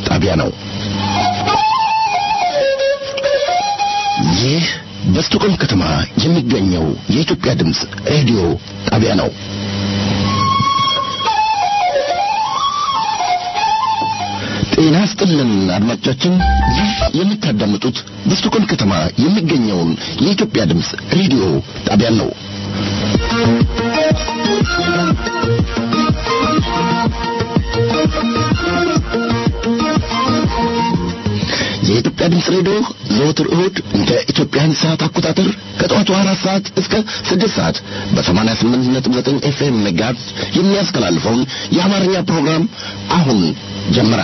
ጣቢያ ነው። ይህ በስቶኮልም ከተማ የሚገኘው የኢትዮጵያ ድምፅ ሬዲዮ ጣቢያ ነው። ጤና ስጥልን አድማጮቻችን፣ ይህ የምታዳምጡት በስቶኮልም ከተማ የሚገኘውን የኢትዮጵያ ድምፅ ሬዲዮ ጣቢያን ነው። የኢትዮጵያ ድምፅ ሬዲዮ ዘወትር እሁድ እንደ ኢትዮጵያን ሰዓት አቆጣጠር ከጠዋቱ አራት ሰዓት እስከ ስድስት ሰዓት በሰማንያ ስምንት ነጥብ ዘጠኝ ኤፍኤም ሜጋሄርዝ የሚያስተላልፈውን የአማርኛ ፕሮግራም አሁን ጀመረ።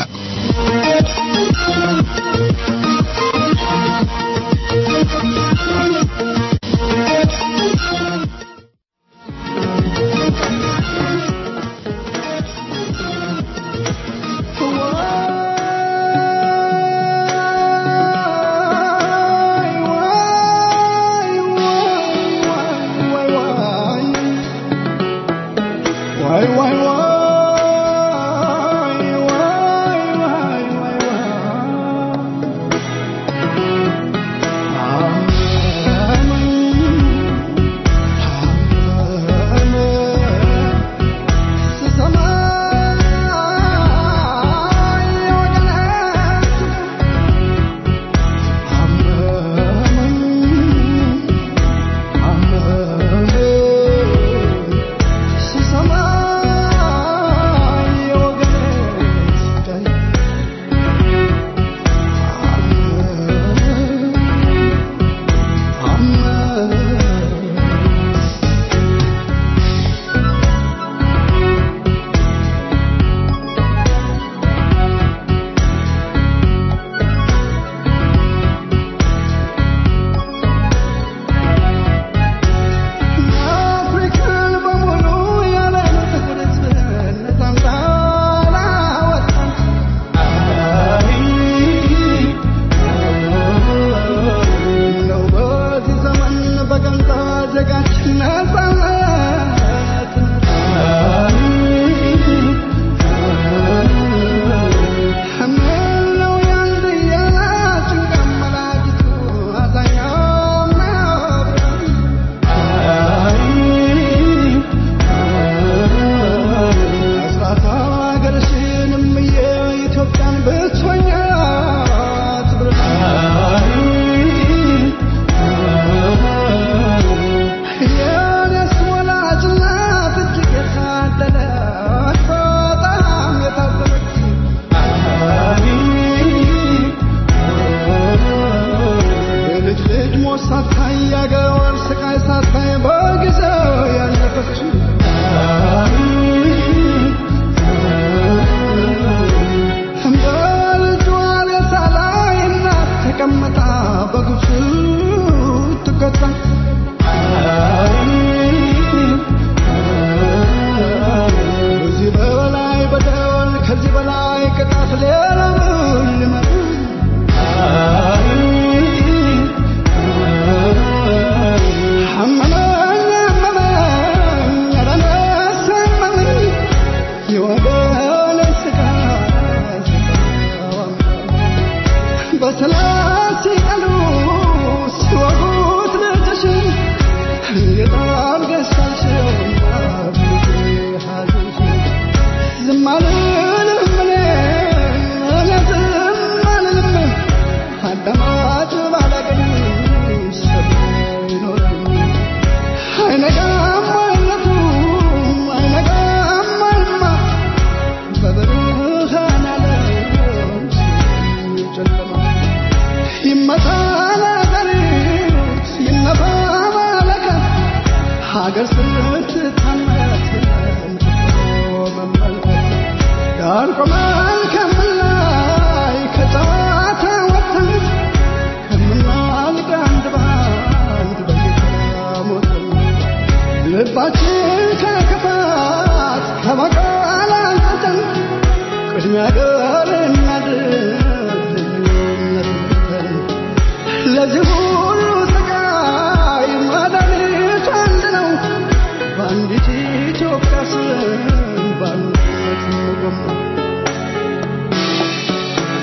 ለዚህ ሁሉ ስቃይ መድኃኒቱ አንድ ነው። በአንዲት ኢትዮጵያ ስም በአንድነት እንቆም።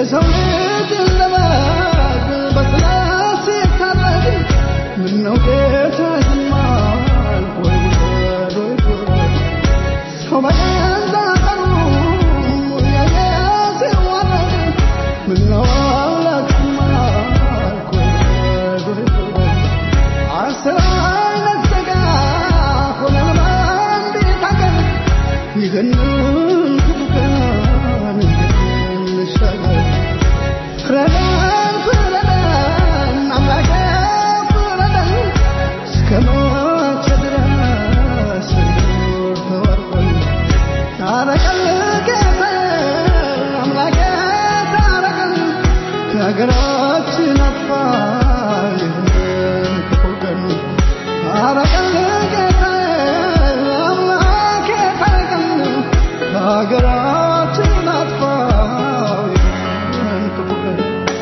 የሰው ልጅ ለማድ በስላሴ ታረድ ምነው ጌታ ዝም አልክ ወይ ውረድ ወይ ውረድ ሰው በገዛ ቀኑ ያየ ሲዋረድ ምነው አምላክ ዝም አልክ ወይ ውረድ ወይ ውረድ አስር አይነት ሥጋ ሆነን በአንዲት አገር ይህንን ክፉ ቀን እንዴት እንሻገር? ፍረደን ፍረደን አምላኬ ፍረደን እስከ መቼ ድረስ እንኑር ተወርወን? ታረቀን ጌታዬ አምላኬ ታረቀን ከሀገራችን አጥፋ ይህንን ክፉ ቀን ታረቀን ጌታዬ አምላኬ ታረቀን ከሀገራችን አጥፋ ይህንን ክፉ ቀን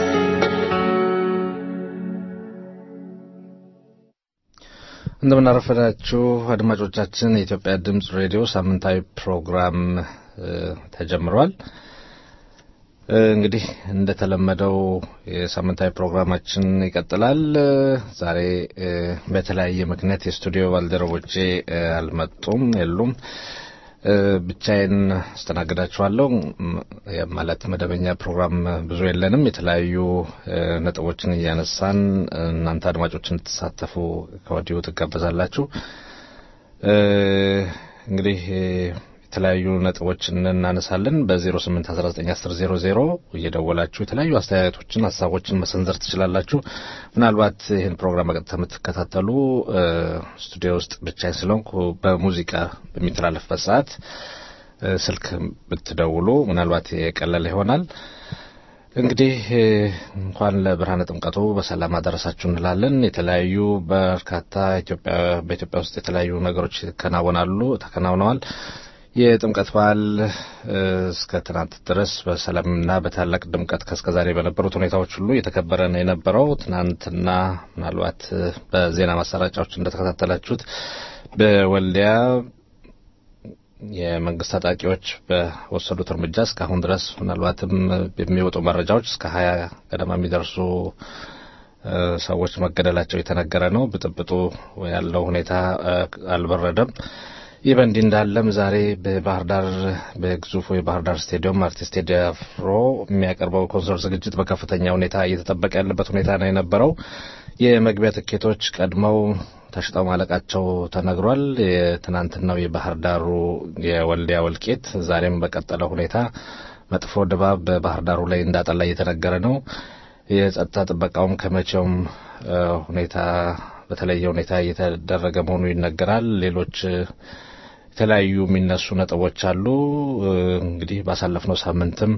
እንደምናረፈዳችሁ አድማጮቻችን የኢትዮጵያ ድምፅ ሬዲዮ ሳምንታዊ ፕሮግራም እ፣ ተጀምሯል። እ፣ እንግዲህ እንደተለመደው የሳምንታዊ ፕሮግራማችን ይቀጥላል። እ፣ ዛሬ እ፣ በተለያየ ምክንያት የስቱዲዮ ባልደረቦቼ እ፣ አልመጡም፣ የሉም። እ፣ ብቻዬን አስተናግዳችኋለሁ። ም- ማለት መደበኛ ፕሮግራም ብዙ የለንም። የተለያዩ እ፣ ነጥቦችን እያነሳን እናንተ አድማጮች እንድትሳተፉ ከወዲሁ ትጋበዛላችሁ። እ፣ እንግዲህ እ፣ የተለያዩ ነጥቦችን እናነሳለን። በ08191000 እየደወላችሁ የተለያዩ አስተያየቶችን፣ ሀሳቦችን መሰንዘር ትችላላችሁ። ምናልባት ይህን ፕሮግራም በቀጥታ የምትከታተሉ እ፣ ስቱዲዮ ውስጥ ብቻዬን ስለሆንኩ በሙዚቃ በሚተላለፍበት ሰዓት እ፣ ስልክ ብትደውሉ ምናልባት የቀለለ ይሆናል። እንግዲህ እ፣ እንኳን ለብርሃነ ጥምቀቱ በሰላም አደረሳችሁ እንላለን። የተለያዩ በርካታ ኢትዮጵያ በኢትዮጵያ ውስጥ የተለያዩ ነገሮች ይከናወናሉ ተከናውነዋል። የጥምቀት በዓል እ፣ እስከ ትናንት ድረስ በሰላምና በታላቅ ድምቀት ከእስከዛሬ በነበሩት ሁኔታዎች ሁሉ እየተከበረ ነው የነበረው። ትናንትና ምናልባት እ፣ በዜና ማሰራጫዎች እንደተከታተላችሁት በወልዲያ የመንግስት ታጣቂዎች በወሰዱት እርምጃ እስካሁን ድረስ ምናልባትም የሚወጡ መረጃዎች እስከ ሀያ ገደማ የሚደርሱ እ፣ ሰዎች መገደላቸው የተነገረ ነው። ብጥብጡ ያለው ሁኔታ እ፣ አልበረደም። ይህ በእንዲህ እንዳለም ዛሬ በባህር ዳር በግዙፉ የባህር ዳር ስቴዲየም አርቲስት ቴዲ አፍሮ የሚያቀርበው ኮንሰርት ዝግጅት በከፍተኛ ሁኔታ እየተጠበቀ ያለበት ሁኔታ ነው የነበረው። የመግቢያ ትኬቶች ቀድመው ተሽጠው ማለቃቸው ተነግሯል። የትናንትናው የባህር ዳሩ የወልዲያ ወልቄት ዛሬም በቀጠለው ሁኔታ መጥፎ ድባብ በባህር ዳሩ ላይ እንዳጠላ እየተነገረ ነው። የጸጥታ ጥበቃውም ከመቼውም እ፣ ሁኔታ በተለየ ሁኔታ እየተደረገ መሆኑ ይነገራል። ሌሎች እ፣ የተለያዩ የሚነሱ ነጥቦች አሉ። እ፣ እንግዲህ ባሳለፍነው ሳምንትም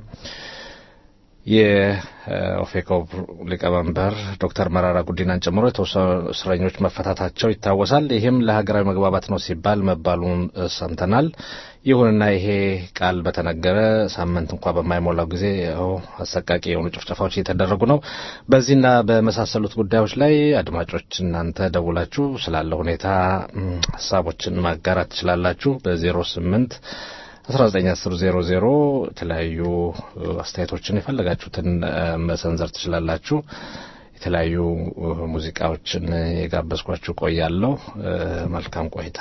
የኦፌኮ ሊቀመንበር ዶክተር መራራ ጉዲናን ጨምሮ የተወሰኑ እስረኞች መፈታታቸው ይታወሳል። ይህም ለሀገራዊ መግባባት ነው ሲባል መባሉን እ፣ ሰምተናል። ይሁንና ይሄ ቃል በተነገረ ሳምንት እንኳ በማይሞላው ጊዜ ያው አሰቃቂ የሆኑ ጭፍጨፋዎች እየተደረጉ ነው። በዚህና በመሳሰሉት ጉዳዮች ላይ አድማጮች እናንተ ደውላችሁ ስላለው ሁኔታ እም፣ ሀሳቦችን ማጋራት ትችላላችሁ በዜሮ ስምንት 191000 የተለያዩ እ፣ አስተያየቶችን የፈለጋችሁትን እ፣ መሰንዘር ትችላላችሁ። የተለያዩ እ፣ ሙዚቃዎችን የጋበዝኳችሁ ቆያለሁ። እ፣ መልካም ቆይታ።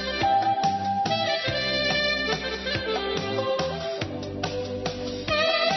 Thank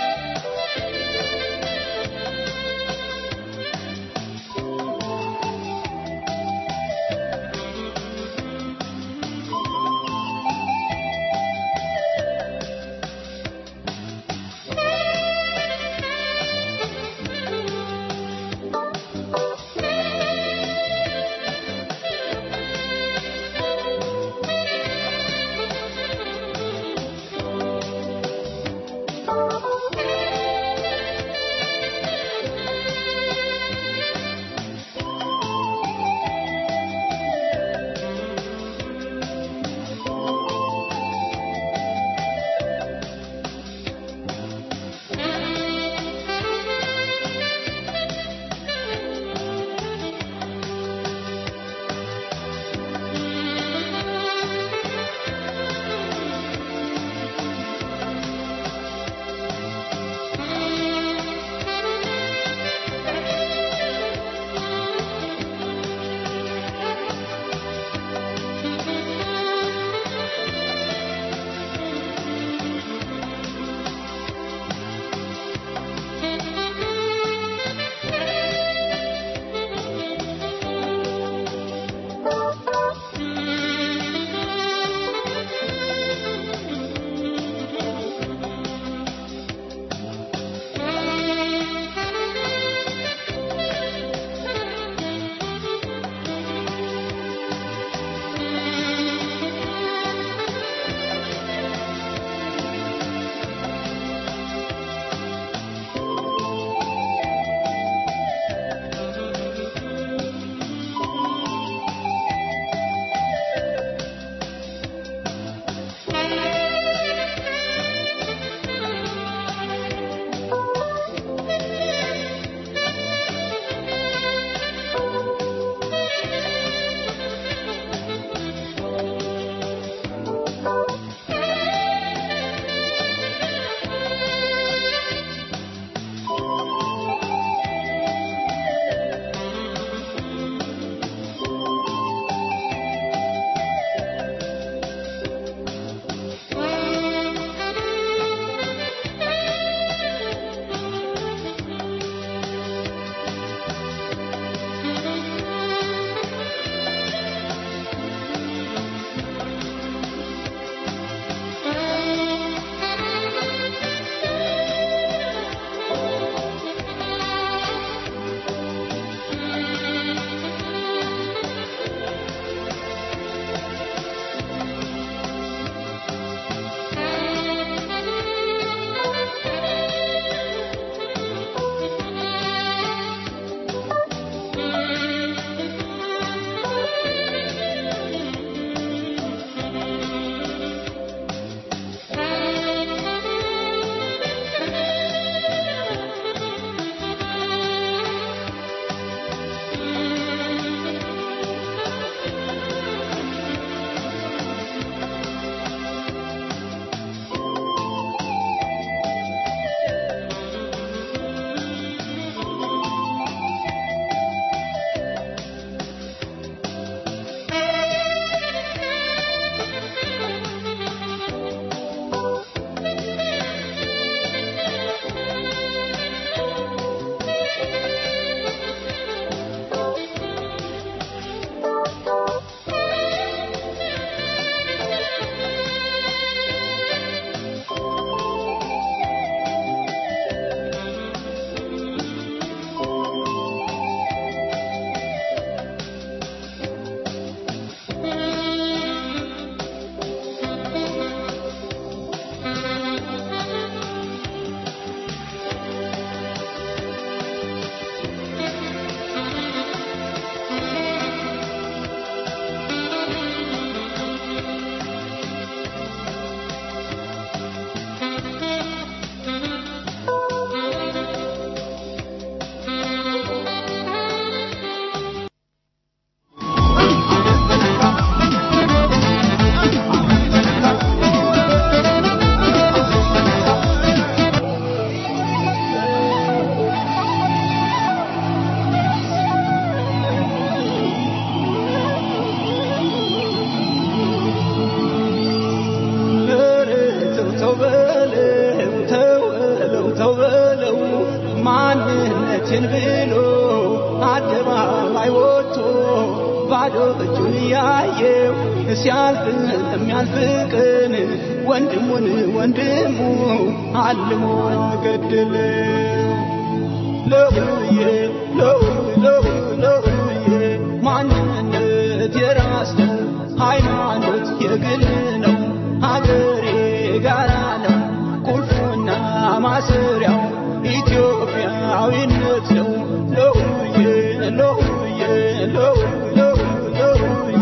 ብሎ አደባባይ ወጥቶ ባዶ እጁን ያየው ሲያልፍ ለሚያልፍ ቀን ወንድሙን ወንድሙ አልሞ ገደለው። ለውዬ ለው ለው ለውዬ ማንነት የራስ ነው፣ ሃይማኖት የግል ነው፣ ሀገሬ ጋራ ነው፣ ቁልፉና ማሰሪያው ኢትዮጵያዊነት ነው። ለውዬ ለውዬ ለው ለው ለውዬ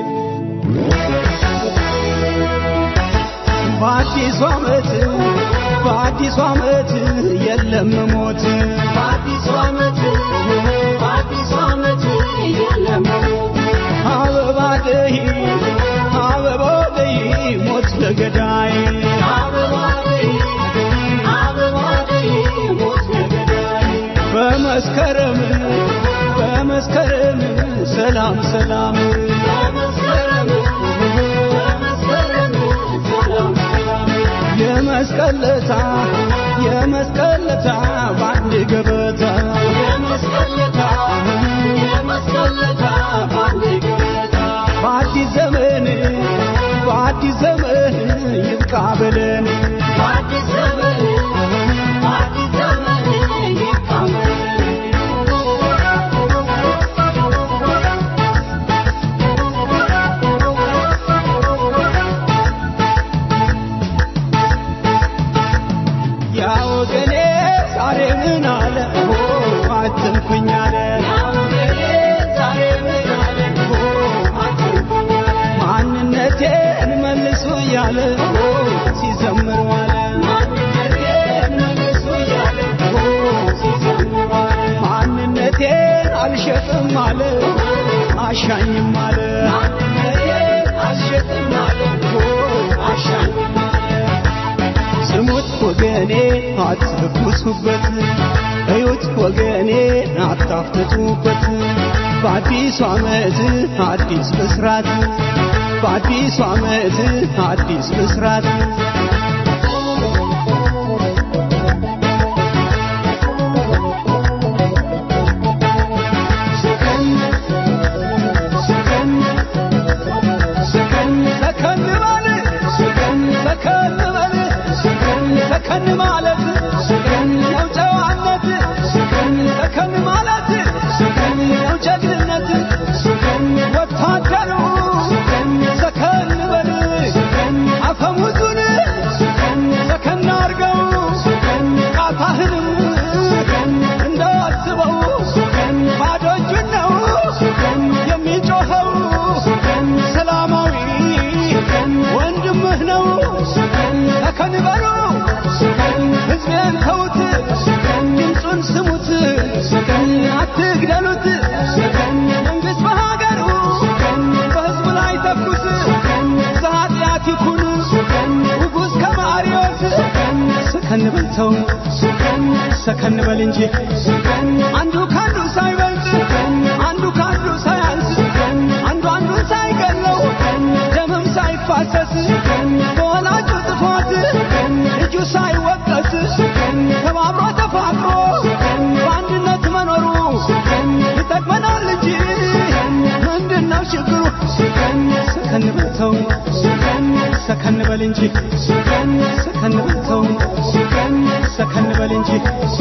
በአዲሱ ዓመት በአዲሱ ዓመት የለም ሞት በአዲሱ ዓመት በአዲሱ ዓመት የለም አበባ ደይ አበባ ደይ ሞት ለገዳይ አበባ ደይ አበባ ደይ ሞት ለገዳይ በመስከረም በመስከረም ሰላም ሰላም በመስከረም በመስከረም ሰላም ሰላም የመስቀለታ የመስቀለታ በአንድ ገበታ የመስቀለታ የመስቀለታ በአንድ ገበታ በአዲስ ዘመን በአዲስ ዘመን ይብቃ በለን በአዲስ ዘመን በአዲስ ዘመን ይብቃ ያ ወገኔ ዛሬ ምን አለ ሆ አትንኩኝ አለ ማንነቴን መልሱ እያለ ሆ ሲዘምር ዋለ ማንነቴን አልሸጥም አለ አሻኝም አለ አልሸጥም አለ አሻኝም አለ ስሙት ወገኔ አትለኩሱበት፣ እዩት ወገኔ አታፍትቱበት። በአዲሱ ዓመት አዲስ ብስራት፣ በአዲሱ ዓመት አዲስ ብስራት። ሰከን ሰከን ሰከን ሰከን በል ሰከን ሰከን በል ሰከን ሰከን ማለት ሰከን ነው ጨዋነት ሰከን ሰከን ማለት ሰከን ነው ጀግንነት ሰከን ወታደሩ ሰከን ሰከን በል ሰከን አፈሙዙን ሰከን ሰከን አርገው ሰከን ቃታህንም ሰከን እንዳስበው ሰከን ባዶ እጁን ነው ሰከን የሚጮኸው ሰከን ሰላማዊ ወንድምህ ነው ሰከን በሉ ሕዝቤን ተዉት ድምፁን ስሙት አትግደሉት መንግሥት በሀገሩ በሕዝቡ ላይ ተኩስ ዘኃጢአት ይኩን ንጉሥ ከማርዮስ ሰከን በል ተው ሰከን በል እንጂ አንዱ ከአንዱ ሳይበልጥ አንዱ ከአንዱ ሳያንስ አንዱ አንዱን ሳይገለው ደምም ሳይፋሰስ በወላጁ ጥፋት ልጁ ሳይወቀስ ተባብሮ ተፋቅሮ በአንድነት መኖሩ ይጠቅመናል እንጂ ምንድነው ችግሩ? ሰከን በል ተው ሰከን በል እንጂ ሰከን በል ተው ሰከን በል እንጂ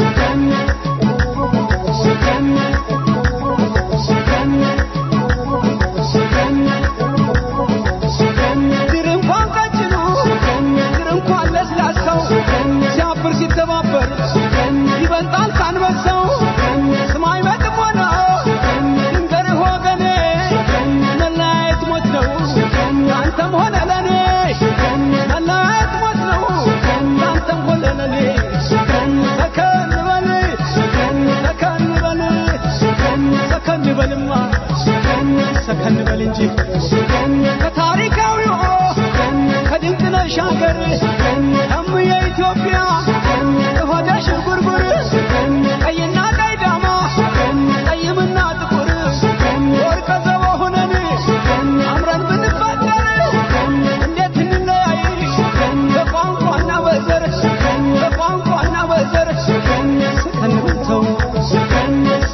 ድር እንኳን ቀጭኑ ድር እንኳን ለስላሳው ሲያብር ሲተባበር ይበልጣል ካንበሳው ስማይ መጥፎ ነው ድንገርህ ወገኔ መለያየት ሞት ነው አንተም ሆነ ለኔ መላ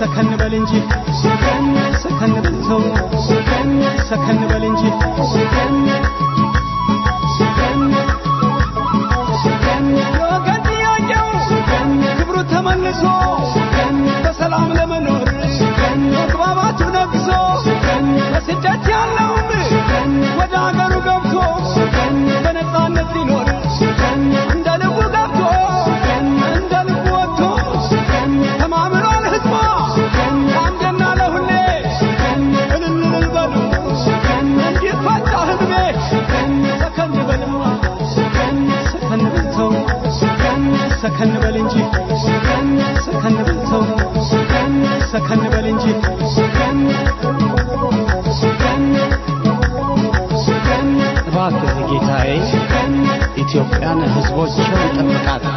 ሰከን በል እንጂ ሰከን ሰከን በል ሰው ሰከን ሰከን በል እንጂ ሰከን ሰከን ሰከን የወገን ጥያቄው ክብሩ ተመልሶ በሰላም ለመኖር መግባባቱ ነግሶ በስደት ያለውም ወደ አገሩ ገብቶ በነፃነት ሊኖር እንደ ልቡ ገብቶ እንደ ልቡ ወጥቶ ተማምኗል ሕዝቧ አንድና ለሁሌ እልል እልል በሉ እንዲፈታ ሕዝቤ ሰከን በልማ ሰከን በል ሰው ሰከን በል እንጂ ሰከን በል ሰው ሰከን በል እንጂ እባክህ ጌታዬ ኢትዮጵያን ሕዝቦቿን ጠብቃት።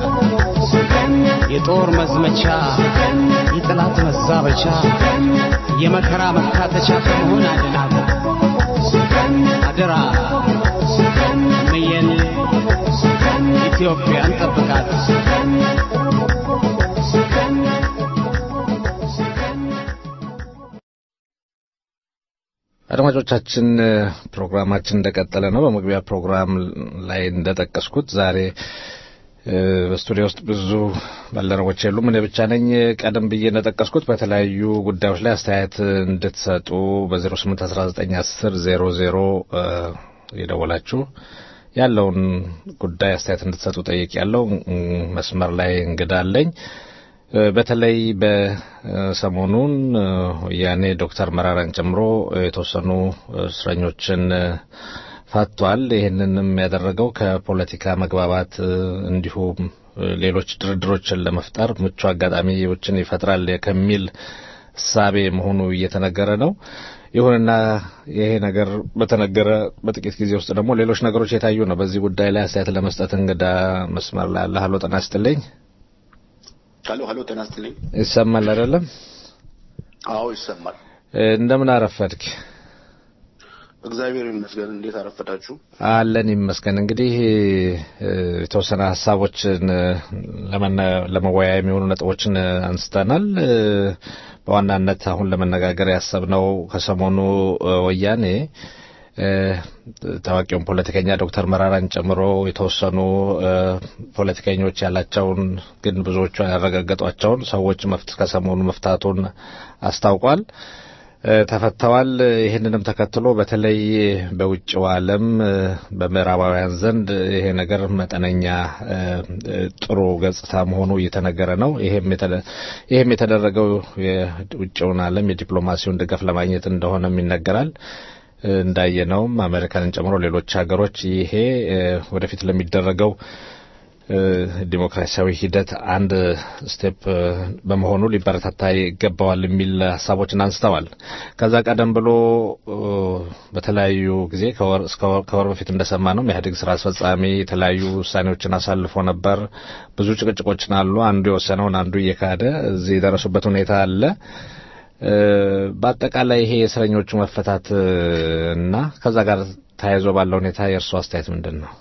የጦር መዝመቻ፣ የጠላት መዛበቻ፣ የመከራ መካተቻ ከመሆን አድናት። አደራ እምዬን ኢትዮጵያን ጠብቃት። አድማጮቻችን ፕሮግራማችን እንደቀጠለ ነው። በመግቢያ ፕሮግራም ላይ እንደጠቀስኩት ዛሬ እ፣ በስቱዲዮ ውስጥ ብዙ ባልደረቦች የሉም፣ እኔ ብቻ ነኝ። ቀደም ብዬ እንደጠቀስኩት በተለያዩ ጉዳዮች ላይ አስተያየት እንድትሰጡ በ08191000 የደወላችሁ ያለውን ጉዳይ አስተያየት እንድትሰጡ ጠይቅ ያለው መስመር ላይ እንግዳ አለኝ። እ፣ በተለይ በሰሞኑን እ፣ ወያኔ ዶክተር መራራን ጨምሮ የተወሰኑ እስረኞችን እ፣ ፈቷል። ይህንንም ያደረገው ከፖለቲካ መግባባት እ፣ እንዲሁም እ፣ ሌሎች ድርድሮችን ለመፍጠር ምቹ አጋጣሚዎችን ይፈጥራል ከሚል እሳቤ መሆኑ እየተነገረ ነው። ይሁንና ይሄ ነገር በተነገረ በጥቂት ጊዜ ውስጥ ደግሞ ሌሎች ነገሮች የታዩ ነው። በዚህ ጉዳይ ላይ አስተያየት ለመስጠት እንግዳ መስመር ላይ አለ። ሀሎ ጤና ይስጥልኝ። ሀሎ ሀሎ፣ ጤና ይስጥልኝ። ይሰማል አይደለም? አዎ ይሰማል። እ፣ እንደምን አረፈድክ? እግዚአብሔር ይመስገን። እንዴት አረፈዳችሁ? አለን ይመስገን። እንግዲህ እ፣ የተወሰነ ሀሳቦችን እ፣ ለመነ- ለመወያያ የሚሆኑ ነጥቦችን እ፣ አንስተናል። እ፣ በዋናነት አሁን ለመነጋገር ያሰብነው ከሰሞኑ እ፣ ወያኔ እ፣ ታዋቂውን ፖለቲከኛ ዶክተር መራራን ጨምሮ የተወሰኑ እ፣ ፖለቲከኞች ያላቸውን ግን ብዙዎቹ ያረጋገጧቸውን ሰዎች መፍት ከሰሞኑ መፍታቱን አስታውቋል። እ፣ ተፈተዋል። ይህንንም ተከትሎ በተለይ በውጭው ዓለም እ፣ በምዕራባውያን ዘንድ ይሄ ነገር መጠነኛ እ፣ እ፣ ጥሩ ገጽታ መሆኑ እየተነገረ ነው። ይሄም የተደ- ይሄም የተደረገው የውጭውን ዓለም የዲፕሎማሲውን ድጋፍ ለማግኘት እንደሆነም ይነገራል። እ፣ እንዳየነውም አሜሪካንን ጨምሮ ሌሎች ሀገሮች ይሄ እ፣ ወደፊት ለሚደረገው እ፣ ዲሞክራሲያዊ ሂደት አንድ ስቴፕ እ፣ በመሆኑ ሊበረታታ ይገባዋል የሚል ሀሳቦችን አንስተዋል። ከዛ ቀደም ብሎ እ፣ በተለያዩ ጊዜ ከወር እስከ ወር- ከወር በፊት እንደሰማ ነው የኢህአዴግ ስራ አስፈጻሚ የተለያዩ ውሳኔዎችን አሳልፎ ነበር። ብዙ ጭቅጭቆችን አሉ። አንዱ የወሰነውን አንዱ እየካደ እዚህ የደረሱበት ሁኔታ አለ። እ፣ በአጠቃላይ ይሄ የእስረኞቹ መፈታት እ፣ እና ከዛ ጋር ተያይዞ ባለው ሁኔታ የእርሱ አስተያየት ምንድን ነው?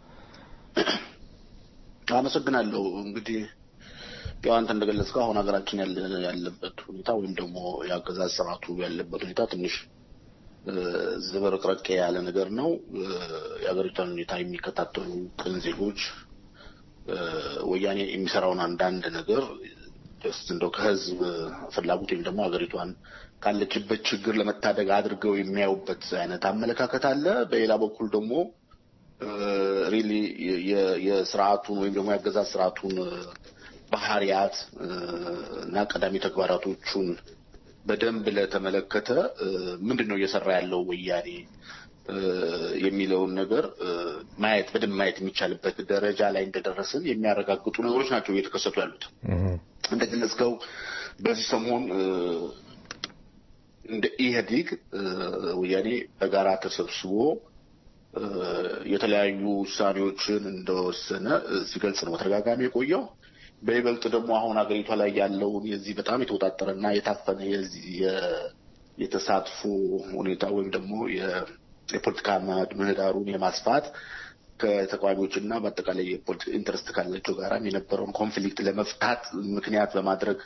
አመሰግናለሁ። እንግዲህ ያው አንተ እንደገለጽከው አሁን ሀገራችን ያለ ያለበት ሁኔታ ወይም ደግሞ የአገዛዝ ስርዓቱ ያለበት ሁኔታ ትንሽ እ፣ ዝብርቅርቅ ያለ ነገር ነው። እ፣ የሀገሪቷን ሁኔታ የሚከታተሉ ቅን ዜጎች እ፣ ወያኔ የሚሰራውን አንዳንድ ነገር ጀስት እንደው ከህዝብ ፍላጎት ወይም ደግሞ ሀገሪቷን ካለችበት ችግር ለመታደግ አድርገው የሚያዩበት አይነት አመለካከት አለ። በሌላ በኩል ደግሞ ሪሊ የስርዓቱን ወይም ደግሞ የአገዛዝ ስርዓቱን እ፣ ባህሪያት እ፣ እና ቀዳሚ ተግባራቶቹን በደንብ ለተመለከተ እ፣ ምንድን ነው እየሰራ ያለው ወያኔ እ፣ የሚለውን ነገር እ፣ ማየት በደንብ ማየት የሚቻልበት ደረጃ ላይ እንደደረስን የሚያረጋግጡ ነገሮች ናቸው እየተከሰቱ ያሉት። እንደገለጽከው በዚህ ሰሞን እ፣ እንደ ኢህአዴግ እ፣ ወያኔ በጋራ ተሰብስቦ እ፣ የተለያዩ ውሳኔዎችን እንደወሰነ እ፣ ሲገልጽ ነው በተደጋጋሚ የቆየው። በይበልጥ ደግሞ አሁን ሀገሪቷ ላይ ያለውን የዚህ በጣም የተወጣጠረና የታፈነ የዚህ የ- የተሳትፎ ሁኔታ ወይም ደግሞ የ- የፖለቲካ ምህዳሩን የማስፋት ከተቃዋሚዎች እና በአጠቃላይ የፖለቲካ ኢንትረስት ካላቸው ጋራም የነበረውን ኮንፍሊክት ለመፍታት ምክንያት በማድረግ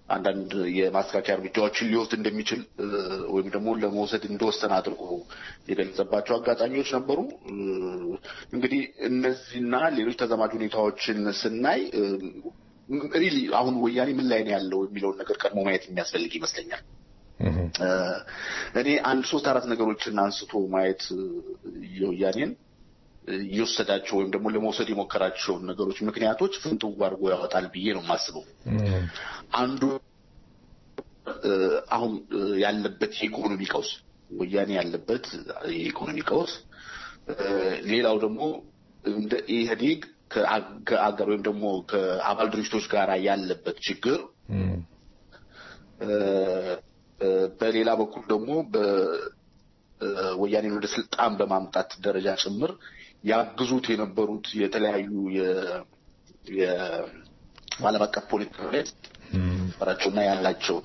አንዳንድ የማስተካከያ እርምጃዎችን ሊወስድ እንደሚችል እ፣ ወይም ደግሞ ለመውሰድ እንደወሰነ አድርጎ የገለጸባቸው አጋጣሚዎች ነበሩ። እ፣ እንግዲህ እነዚህና ሌሎች ተዛማጅ ሁኔታዎችን ስናይ ሪሊ አሁን ወያኔ ምን ላይ ነው ያለው የሚለውን ነገር ቀድሞ ማየት የሚያስፈልግ ይመስለኛል። እ፣ እኔ አንድ ሶስት አራት ነገሮችን አንስቶ ማየት እ፣ የወያኔን እ፣ የወሰዳቸው ወይም ደግሞ ለመውሰድ የሞከራቸውን ነገሮች ምክንያቶች ፍንትው አድርጎ ያወጣል ብዬ ነው የማስበው። አንዱ እ፣ አሁን እ፣ ያለበት የኢኮኖሚ ቀውስ ወያኔ ያለበት የኢኮኖሚ ቀውስ እ፣ ሌላው ደግሞ እንደ ኢህአዴግ ከአ- ከአገር ወይም ደግሞ ከአባል ድርጅቶች ጋር ያለበት ችግር እ፣ እ፣ በሌላ በኩል ደግሞ በወያኔን ወደ ስልጣን በማምጣት ደረጃ ጭምር ያግዙት የነበሩት የተለያዩ የ- የ- ዓለም አቀፍ ፖለቲካ ነበራቸውና ያላቸው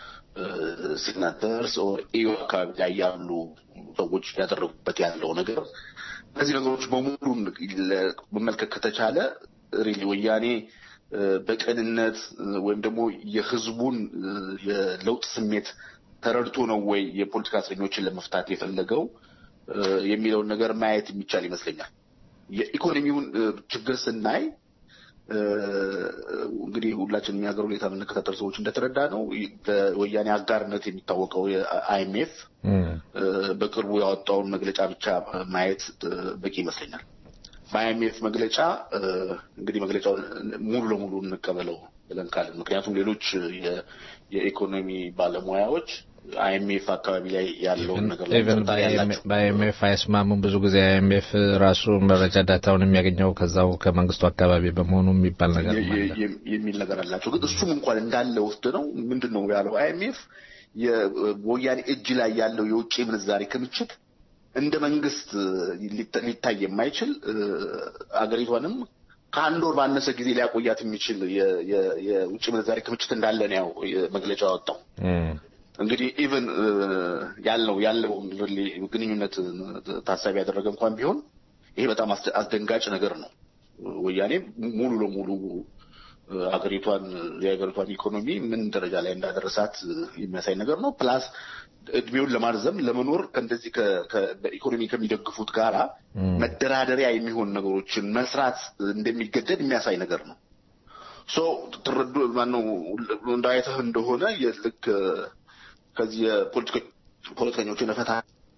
ሲግናተርስ ኢዩ አካባቢ ላይ ያሉ ሰዎች ያደረጉበት ያለው ነገር እነዚህ ነገሮች በሙሉ ለ- መመልከት ከተቻለ ሪሊ ወያኔ እ፣ በቅንነት እ፣ ወይም ደግሞ የህዝቡን እ፣ የለውጥ ስሜት ተረድቶ ነው ወይ የፖለቲካ እስረኞችን ለመፍታት የፈለገው እ፣ የሚለውን ነገር ማየት የሚቻል ይመስለኛል። የኢኮኖሚውን እ፣ ችግር ስናይ እ፣ እንግዲህ ሁላችንም የሀገር ሁኔታ የምንከታተል ሰዎች እንደተረዳ ነው በወያኔ አጋርነት የሚታወቀው የአይኤምኤፍ በቅርቡ ያወጣውን መግለጫ ብቻ ማየት እ፣ በቂ ይመስለኛል። በአይኤምኤፍ መግለጫ እ፣ እንግዲህ መግለጫውን ሙሉ ለሙሉ እንቀበለው ብለን ካልን ምክንያቱም ሌሎች የ- የኢኮኖሚ ባለሙያዎች አይኤምኤፍ አካባቢ ላይ ያለውን ነገር ላይ ኢቨን ጥርጣሬ ያላቸው በአይኤምኤፍ አይስማሙም። ብዙ ጊዜ አይኤምኤፍ ራሱ መረጃ ዳታውን የሚያገኘው ከዛው ከመንግስቱ አካባቢ በመሆኑ የሚባል ነገር የ- የ- የ- የሚል ነገር አላቸው። ግን እሱም እንኳን እንዳለ ወስድ ነው ምንድን ነው ያለው አይኤምኤፍ የወያኔ እጅ ላይ ያለው የውጭ ምንዛሬ ክምችት እንደ መንግስት ሊታ- ሊታይ የማይችል እ፣ አገሪቷንም ከአንድ ወር ባነሰ ጊዜ ሊያቆያት የሚችል የ- የ- የውጭ ምንዛሬ ክምችት እንዳለ ነው ያው መግለጫ ያወጣው። እንግዲህ ኢቨን ያለው ያለውን ሪሊ ግንኙነት ታሳቢ ያደረገ እንኳን ቢሆን ይሄ በጣም አስደ- አስደንጋጭ ነገር ነው። ወያኔ ሙሉ ለሙሉ እ፣ ሀገሪቷን የሀገሪቷን ኢኮኖሚ ምን ደረጃ ላይ እንዳደረሳት እ፣ የሚያሳይ ነገር ነው። ፕላስ እድሜውን ለማርዘም ለመኖር ከእንደዚህ ከ- ከ- በኢኮኖሚ ከሚደግፉት ጋራ መደራደሪያ የሚሆን ነገሮችን መስራት እንደሚገደድ የሚያሳይ ነገር ነው። ሶ ትረዱ ማነው እንዳይተህ እንደሆነ የልክ እ፣ ከዚህ የፖለቲከ- ፖለቲከኞችን ፈታ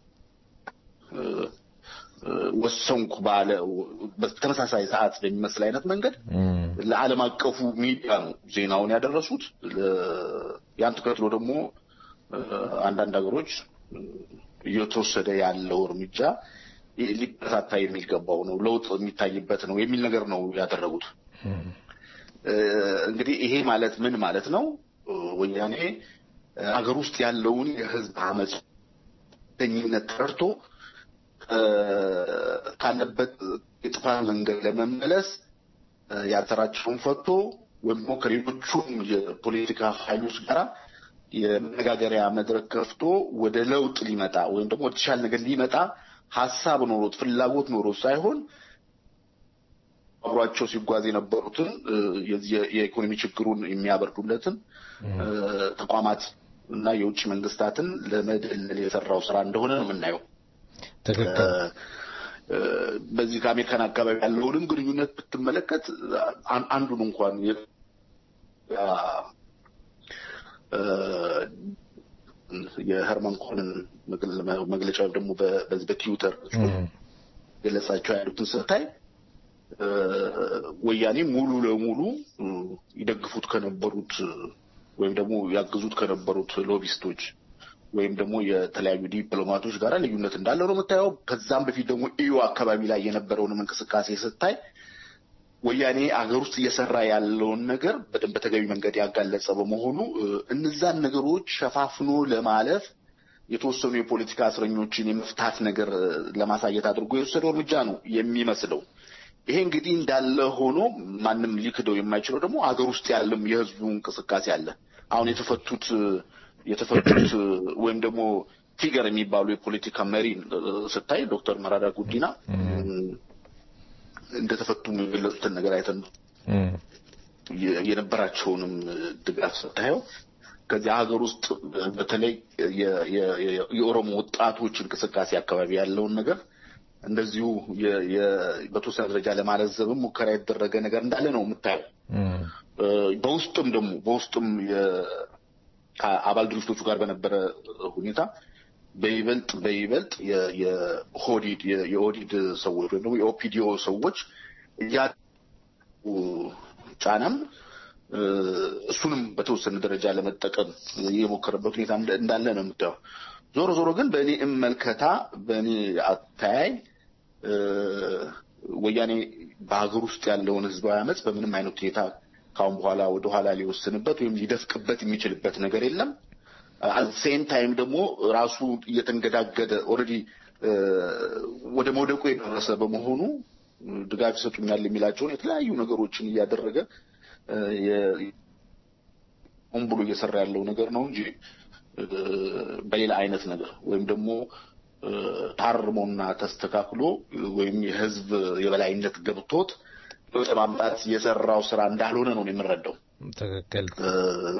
እ፣ እ፣ ወሰንኩ ባለ በተመሳሳይ ሰዓት በሚመስል አይነት መንገድ ለዓለም አቀፉ ሚዲያ ነው ዜናውን ያደረሱት። ለ- ያን ተከትሎ ደግሞ እ፣ አንዳንድ ሀገሮች እ፣ እየተወሰደ ያለው እርምጃ ይ- ሊበረታታ የሚገባው ነው፣ ለውጥ የሚታይበት ነው የሚል ነገር ነው ያደረጉት። እ፣ እንግዲህ ይሄ ማለት ምን ማለት ነው? እ፣ ወያኔ እ፣ ሀገር ውስጥ ያለውን የህዝብ አመፅ ተኝነት ተረድቶ እ፣ ካለበት የጥፋት መንገድ ለመመለስ እ፣ ያሰራቸውን ፈቶ ወይም ደግሞ ከሌሎቹም የፖለቲካ ኃይሎች ጋር የመነጋገሪያ መድረክ ከፍቶ ወደ ለውጥ ሊመጣ ወይም ደግሞ ወደ ተሻለ ነገር ሊመጣ ሀሳብ ኖሮት ፍላጎት ኖሮት ሳይሆን አብሯቸው ሲጓዝ የነበሩትን እ፣ የዚህ የ- የኢኮኖሚ ችግሩን የሚያበርዱለትን እ፣ ተቋማት እና የውጭ መንግስታትን ለመደለል የሰራው ስራ እንደሆነ ነው የምናየው። ትክክል። እ፣ በዚህ ከአሜሪካን አካባቢ ያለውንም ግንኙነት ብትመለከት አን- አንዱን እንኳን የ- ያ- እ፣ የሄርማን ኮንን መግለ- መግለጫ ወይም ደግሞ በ- በዚህ በትዊተር ገለጻቸው ያሉትን ስታይ እ፣ ወያኔ ሙሉ ለሙሉ እ፣ ይደግፉት ከነበሩት እ፣ ወይም ደግሞ ያግዙት ከነበሩት ሎቢስቶች ወይም ደግሞ የተለያዩ ዲፕሎማቶች ጋር ልዩነት እንዳለው ነው የምታየው። ከዛም በፊት ደግሞ ኢዩ አካባቢ ላይ የነበረውንም እንቅስቃሴ ስታይ ወያኔ አገር ውስጥ እየሰራ ያለውን ነገር በደንብ በተገቢ መንገድ ያጋለጸ በመሆኑ እ፣ እነዛን ነገሮች ሸፋፍኖ ለማለፍ የተወሰኑ የፖለቲካ እስረኞችን የመፍታት ነገር እ፣ ለማሳየት አድርጎ የወሰደው እርምጃ ነው የሚመስለው። ይሄ እንግዲህ እንዳለ ሆኖ ማንም ሊክደው የማይችለው ደግሞ አገር ውስጥ ያለም የህዝቡ እንቅስቃሴ አለ። አሁን የተፈቱት እ፣ የተፈቱት እ፣ ወይም ደግሞ ፊገር የሚባሉ የፖለቲካ መሪ እ፣ ስታይ ዶክተር መራራ ጉዲና እ፣ እንደተፈቱ የሚገለጹትን ነገር አይተን ነው የ- የነበራቸውንም ድጋፍ ስታየው ከዚህ ሀገር ውስጥ በተለይ የ- የ- የ- የኦሮሞ ወጣቶች እንቅስቃሴ አካባቢ ያለውን ነገር እንደዚሁ የ- የ- በተወሰነ ደረጃ ለማለዘብም ሙከራ የተደረገ ነገር እንዳለ ነው የምታየው። እም፣ እ፣ በውስጥም ደግሞ በውስጥም የ- ከአባል ድርጅቶቹ ጋር በነበረ ሁኔታ በይበልጥ በይበልጥ የ- የኦህዴድ የ- የኦህዴድ ሰዎች ወይም ደግሞ የኦፒዲኦ ሰዎች እያ ጫናም እ፣ እሱንም በተወሰነ ደረጃ ለመጠቀም የሞከረበት ሁኔታ እንደ- እንዳለ ነው የምታየው። ዞሮ ዞሮ ግን በእኔ እመልከታ በእኔ አተያይ እ፣ ወያኔ በሀገር ውስጥ ያለውን ህዝባዊ አመፅ በምንም አይነት ሁኔታ ከአሁን በኋላ ወደኋላ ሊወስንበት ወይም ሊደፍቅበት የሚችልበት ነገር የለም። ሴም ታይም ደግሞ ራሱ እየተንገዳገደ ኦልሬዲ ወደ መውደቁ የደረሰ በመሆኑ ድጋፍ ይሰጡኛል የሚላቸውን የተለያዩ ነገሮችን እያደረገ እ፣ የ- ሆን ብሎ እየሰራ ያለው ነገር ነው እንጂ እ፣ በሌላ አይነት ነገር ወይም ደግሞ እ፣ ታርሞና ተስተካክሎ ወይም የህዝብ የበላይነት ገብቶት ለውጥ ማምጣት የሰራው ስራ እንዳልሆነ ነው የምንረዳው። ትክክል እ፣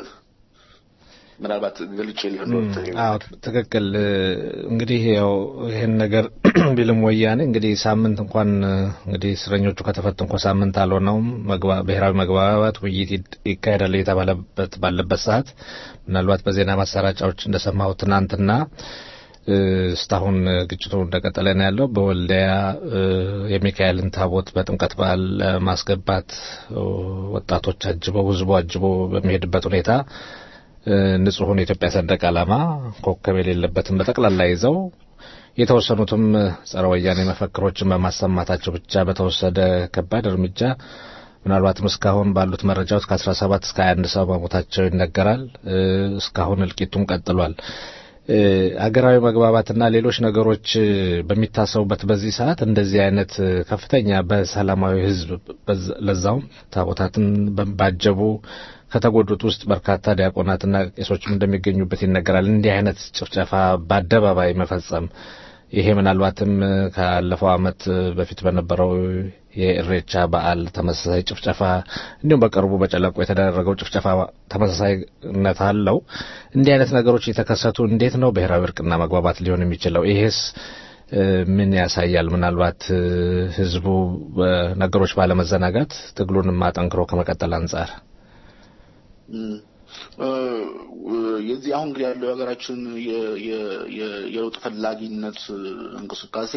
ምናልባት ገልጬ ሊሆን አዎ ትክክል። እንግዲህ ያው ይሄን ነገር ቢልም ወያኔ እንግዲህ ሳምንት እንኳን እንግዲህ እስረኞቹ ከተፈቱ እንኳን ሳምንት አልሆነውም። መግባ- ብሔራዊ መግባባት ውይይት ይድ- ይካሄዳል የተባለበት ባለበት ሰዓት ምናልባት በዜና ማሰራጫዎች እንደሰማሁ ትናንትና እ፣ እስካሁን ግጭቱ እንደቀጠለ ነው ያለው። በወልዲያ እ፣ የሚካኤልን ታቦት በጥምቀት በዓል ለማስገባት እ፣ ወጣቶች አጅበው ህዝቡ አጅቦ በሚሄድበት ሁኔታ እ፣ ንጹሑን የኢትዮጵያ ሰንደቅ ዓላማ ኮከብ የሌለበትን በጠቅላላ ይዘው የተወሰኑትም ጸረ ወያኔ መፈክሮችን በማሰማታቸው ብቻ በተወሰደ ከባድ እርምጃ ምናልባትም እስካሁን ባሉት መረጃዎች ከ17 እስከ 21 ሰው መሞታቸው ይነገራል። እ፣ እስካሁን እልቂቱም ቀጥሏል። እ፣ አገራዊ መግባባትና ሌሎች ነገሮች እ፣ በሚታሰቡበት በዚህ ሰዓት እንደዚህ አይነት እ፣ ከፍተኛ በሰላማዊ ሕዝብ በዛ- ለዛውም ታቦታትን በ- ባጀቡ ከተጎዱት ውስጥ በርካታ ዲያቆናትና ቄሶችም እንደሚገኙበት ይነገራል። እንዲህ አይነት ጭፍጨፋ በአደባባይ መፈጸም ይሄ ምናልባትም እ፣ ካለፈው ዓመት እ፣ በፊት በነበረው የእሬቻ በዓል ተመሳሳይ ጭፍጨፋ እንዲሁም በቅርቡ በጨለቆ የተደረገው ጭፍጨፋ ተመሳሳይነት አለው። እንዲህ አይነት ነገሮች የተከሰቱ እንዴት ነው ብሔራዊ እርቅና መግባባት ሊሆን የሚችለው? ይሄስ እ፣ ምን ያሳያል? ምናልባት እ፣ ህዝቡ በነገሮች ባለመዘናጋት ትግሉንም አጠንክሮ ከመቀጠል አንጻር እም፣ እ፣ የዚህ አሁን እንግዲህ ያለው የሀገራችን የ- የ- የ- የለውጥ ፈላጊነት እንቅስቃሴ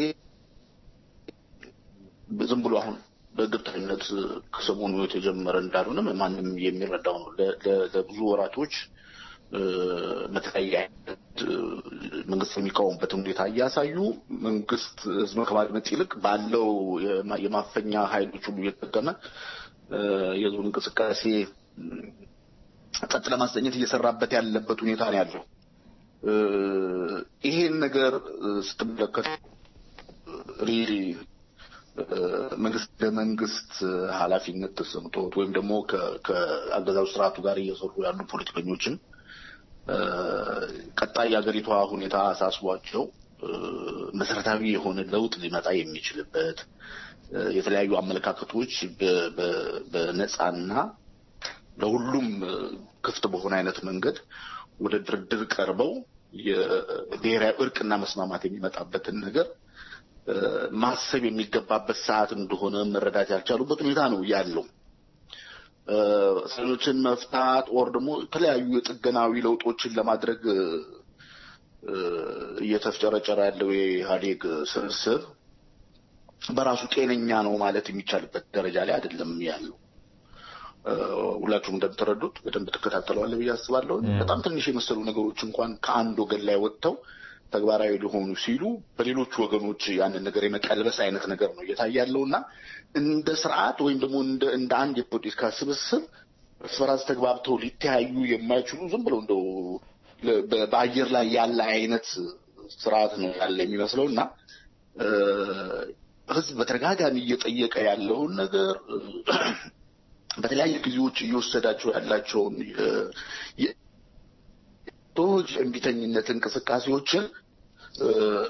ዝም ብሎ አሁን በእርግጠኝነት ከሰሞኑ የተጀመረ እንዳልሆነ ማንም የሚረዳው ነው። ለ- ለ- ለብዙ ወራቶች እ፣ በተለያየ አይነት እ፣ መንግስት የሚቃወሙበትን ሁኔታ እያሳዩ መንግስት ህዝብን ከማድመጥ ይልቅ ባለው የማ- የማፈኛ ኃይሎች ሁሉ እየተጠቀመ እ፣ የህዝቡን እንቅስቃሴ እም፣ ጸጥ ለማሰኘት እየሰራበት ያለበት ሁኔታ ነው ያለው። እ፣ ይሄን ነገር እ፣ ስትመለከት ሪሊ መንግስት ለመንግስት ኃላፊነት ተሰምቶት ወይም ደግሞ ከ- ከአገዛዙ ስርዓቱ ጋር እየሰሩ ያሉ ፖለቲከኞችን እ፣ ቀጣይ የሀገሪቷ ሁኔታ አሳስቧቸው እ፣ መሰረታዊ የሆነ ለውጥ ሊመጣ የሚችልበት እ፣ የተለያዩ አመለካከቶች በ- በ- በነጻና ለሁሉም እ፣ ክፍት በሆነ አይነት መንገድ ወደ ድርድር ቀርበው የብሔራዊ እርቅና መስማማት የሚመጣበትን ነገር እ፣ ማሰብ የሚገባበት ሰዓት እንደሆነ መረዳት ያልቻሉበት ሁኔታ ነው ያለው። እ፣ እስረኞችን መፍታት ኦር ደግሞ የተለያዩ የጥገናዊ ለውጦችን ለማድረግ እ፣ እ፣ እየተፍጨረጨረ ያለው የኢህአዴግ ስብስብ በራሱ ጤነኛ ነው ማለት የሚቻልበት ደረጃ ላይ አይደለም ያለው። እ፣ ሁላችሁም እንደምትረዱት በደንብ ትከታተለዋለ ብዬ አስባለሁ። በጣም ትንሽ የመሰሉ ነገሮች እንኳን ከአንድ ወገን ላይ ወጥተው ተግባራዊ ሊሆኑ ሲሉ በሌሎቹ ወገኖች ያንን ነገር የመቀልበስ አይነት ነገር ነው እየታየ ያለው እና እንደ ስርዓት ወይም ደግሞ እንደ እንደ አንድ የፖለቲካ ስብስብ እርስ በራስ ተግባብተው ሊተያዩ የማይችሉ ዝም ብለው እንደው ለ- በ- በአየር ላይ ያለ አይነት ስርዓት ነው ያለ የሚመስለው እና እ፣ ህዝብ በተደጋጋሚ እየጠየቀ ያለውን ነገር እ፣ በተለያዩ ጊዜዎች እየወሰዳቸው ያላቸውን የ- የ- ቶች እምቢተኝነት እንቅስቃሴዎችን እ፣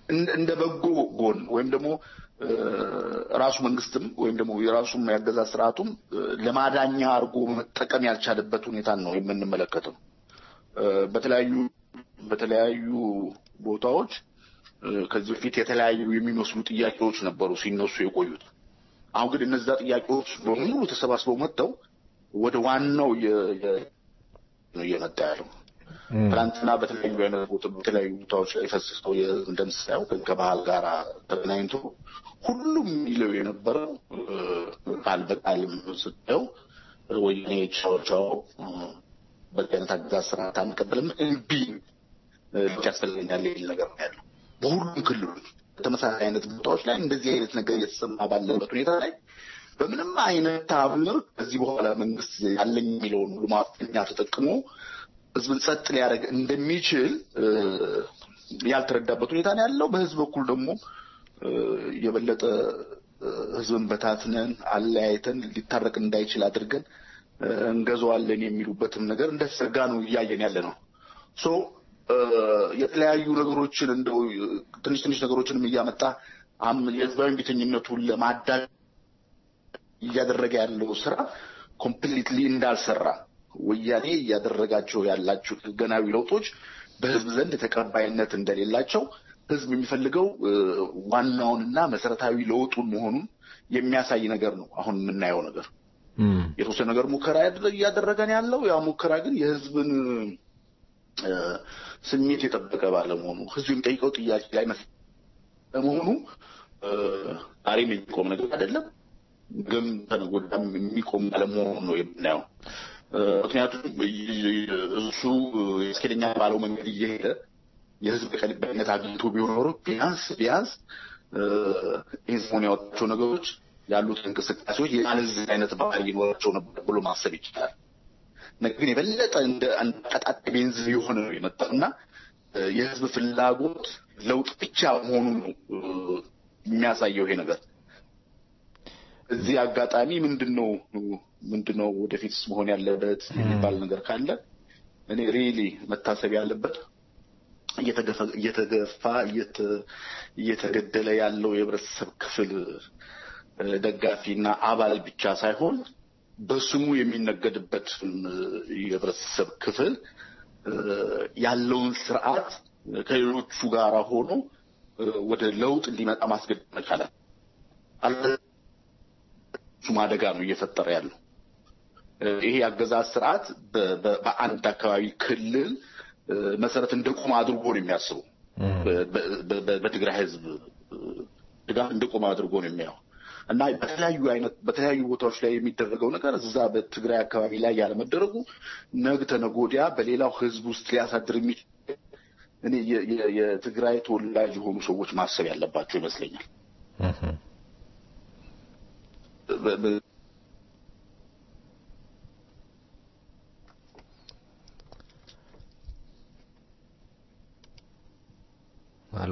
እንደ- እንደ በጎ ጎን ወይም ደግሞ እ፣ ራሱ መንግስትም ወይም ደግሞ የራሱም ያገዛዝ ስርዓቱም እ፣ ለማዳኛ አድርጎ መጠቀም ያልቻለበት ሁኔታን ነው የምንመለከተው። እ፣ በተለያዩ በተለያዩ ቦታዎች እ፣ ከዚህ በፊት የተለያዩ የሚመስሉ ጥያቄዎች ነበሩ ሲነሱ የቆዩት። አሁን ግን እነዛ ጥያቄዎች በሙሉ ተሰባስበው መጥተው ወደ ዋናው የ- የ- ነው እየመጣ ያለው። ትናንትና በተለያዩ አይነት ቦታ- በተለያዩ ቦታዎች ላይ ፈስሰው የ- እንደምሳየው ከ- ከባህል ጋር ተገናኝቶ ሁሉም የሚለው የነበረው እ፣ ቃል በቃልም ስታየው ወያኔ ቻው ቻው እ፣ በዚህ አይነት አገዛዝ ስርዓት አንቀበልም እምቢ እ፣ ለውጥ ያስፈልገኛል የሚል ነገር ነው ያለው። በሁሉም ክልሎች በተመሳሳይ አይነት ቦታዎች ላይ እንደዚህ አይነት ነገር እየተሰማ ባለበት ሁኔታ ላይ በምንም አይነት ታምር ከዚህ በኋላ መንግስት ያለኝ የሚለውን ሁሉ ማፈኛ ተጠቅሞ ህዝብን ጸጥ ሊያደርግ እንደሚችል እ፣ ያልተረዳበት ሁኔታ ነው ያለው። በህዝብ በኩል ደግሞ እ፣ የበለጠ እ፣ ህዝብን በታትነን አለያይተን ሊታረቅ እንዳይችል አድርገን እ፣ እንገዛዋለን የሚሉበትም ነገር እንደተሰጋ ነው እያየን ያለ ነው። ሶ እ፣ የተለያዩ ነገሮችን እንደው እ፣ ትንሽ ትንሽ ነገሮችንም እያመጣ አም የህዝባዊ ቤተኝነቱን ለማዳ እያደረገ ያለው ስራ ኮምፕሊትሊ እንዳልሰራ ወያኔ እያደረጋቸው ያላቸው ህገናዊ ለውጦች በህዝብ ዘንድ ተቀባይነት እንደሌላቸው ህዝብ የሚፈልገው እ፣ ዋናውንና መሰረታዊ ለውጡን መሆኑን የሚያሳይ ነገር ነው አሁን የምናየው ነገር። የተወሰነ ነገር ሙከራ ያደረ- እያደረገ ነው ያለው። ያ ሙከራ ግን የህዝብን እ፣ ስሜት የጠበቀ ባለመሆኑ ህዝብ የሚጠይቀው ጥያቄ ላይ መስ ለመሆኑ እ፣ ዛሬም የሚቆም ነገር አይደለም። ግን ተነገ ወዲያም የሚቆም ባለመሆኑ ነው የምናየው። እ፣ ምክንያቱም ይ- ይ- እሱ ያስኬደኛ ባለው መንገድ እየሄደ የህዝብ ተቀባይነት አግኝቶ ቢሆን ኖሮ ቢያንስ ቢያንስ እ፣ ይህን ሰሞን ያወጣቸው ነገሮች ያሉት እንቅስቃሴዎች የማለዝ አይነት ባህሪ ይኖራቸው ነበር ብሎ ማሰብ ይቻላል። ነገር ግን የበለጠ እንደ አንድ ቀጣጣይ ቤንዚን የሆነ ነው የመጣው እና እ፣ የህዝብ ፍላጎት ለውጥ ብቻ መሆኑን ነው እ፣ የሚያሳየው ይሄ ነገር። እዚህ አጋጣሚ ምንድን ነው ምንድን ነው ወደፊትስ መሆን ያለበት የሚባል ነገር ካለ እኔ ሪሊ መታሰብ ያለበት እየተገፋ እየተገፋ እየተ- እየተገደለ ያለው የህብረተሰብ ክፍል እ፣ ደጋፊና አባል ብቻ ሳይሆን በስሙ የሚነገድበት እ፣ የህብረተሰብ ክፍል እ፣ ያለውን ስርዓት ከሌሎቹ ጋር ሆኖ እ፣ ወደ ለውጥ እንዲመጣ ማስገደድ መቻላል። እሱም አደጋ ነው እየፈጠረ ያለው። እ፣ ይሄ የአገዛዝ ስርዓት በ- በ- በአንድ አካባቢ ክልል እ፣ መሰረት እንደቆመ አድርጎ ነው የሚያስበው። በ- በ- በ- በትግራይ ህዝብ እ፣ ድጋፍ እንደቆመ አድርጎ ነው የሚያየው እና በተለያዩ አይነት በተለያዩ ቦታዎች ላይ የሚደረገው ነገር እዛ በትግራይ አካባቢ ላይ ያለመደረጉ ነገ ተነገ ወዲያ በሌላው ህዝብ ውስጥ ሊያሳድር የሚችል እኔ የ- የ- የትግራይ ተወላጅ የሆኑ ሰዎች ማሰብ ያለባቸው ይመስለኛል። በ- በ- ሄሎ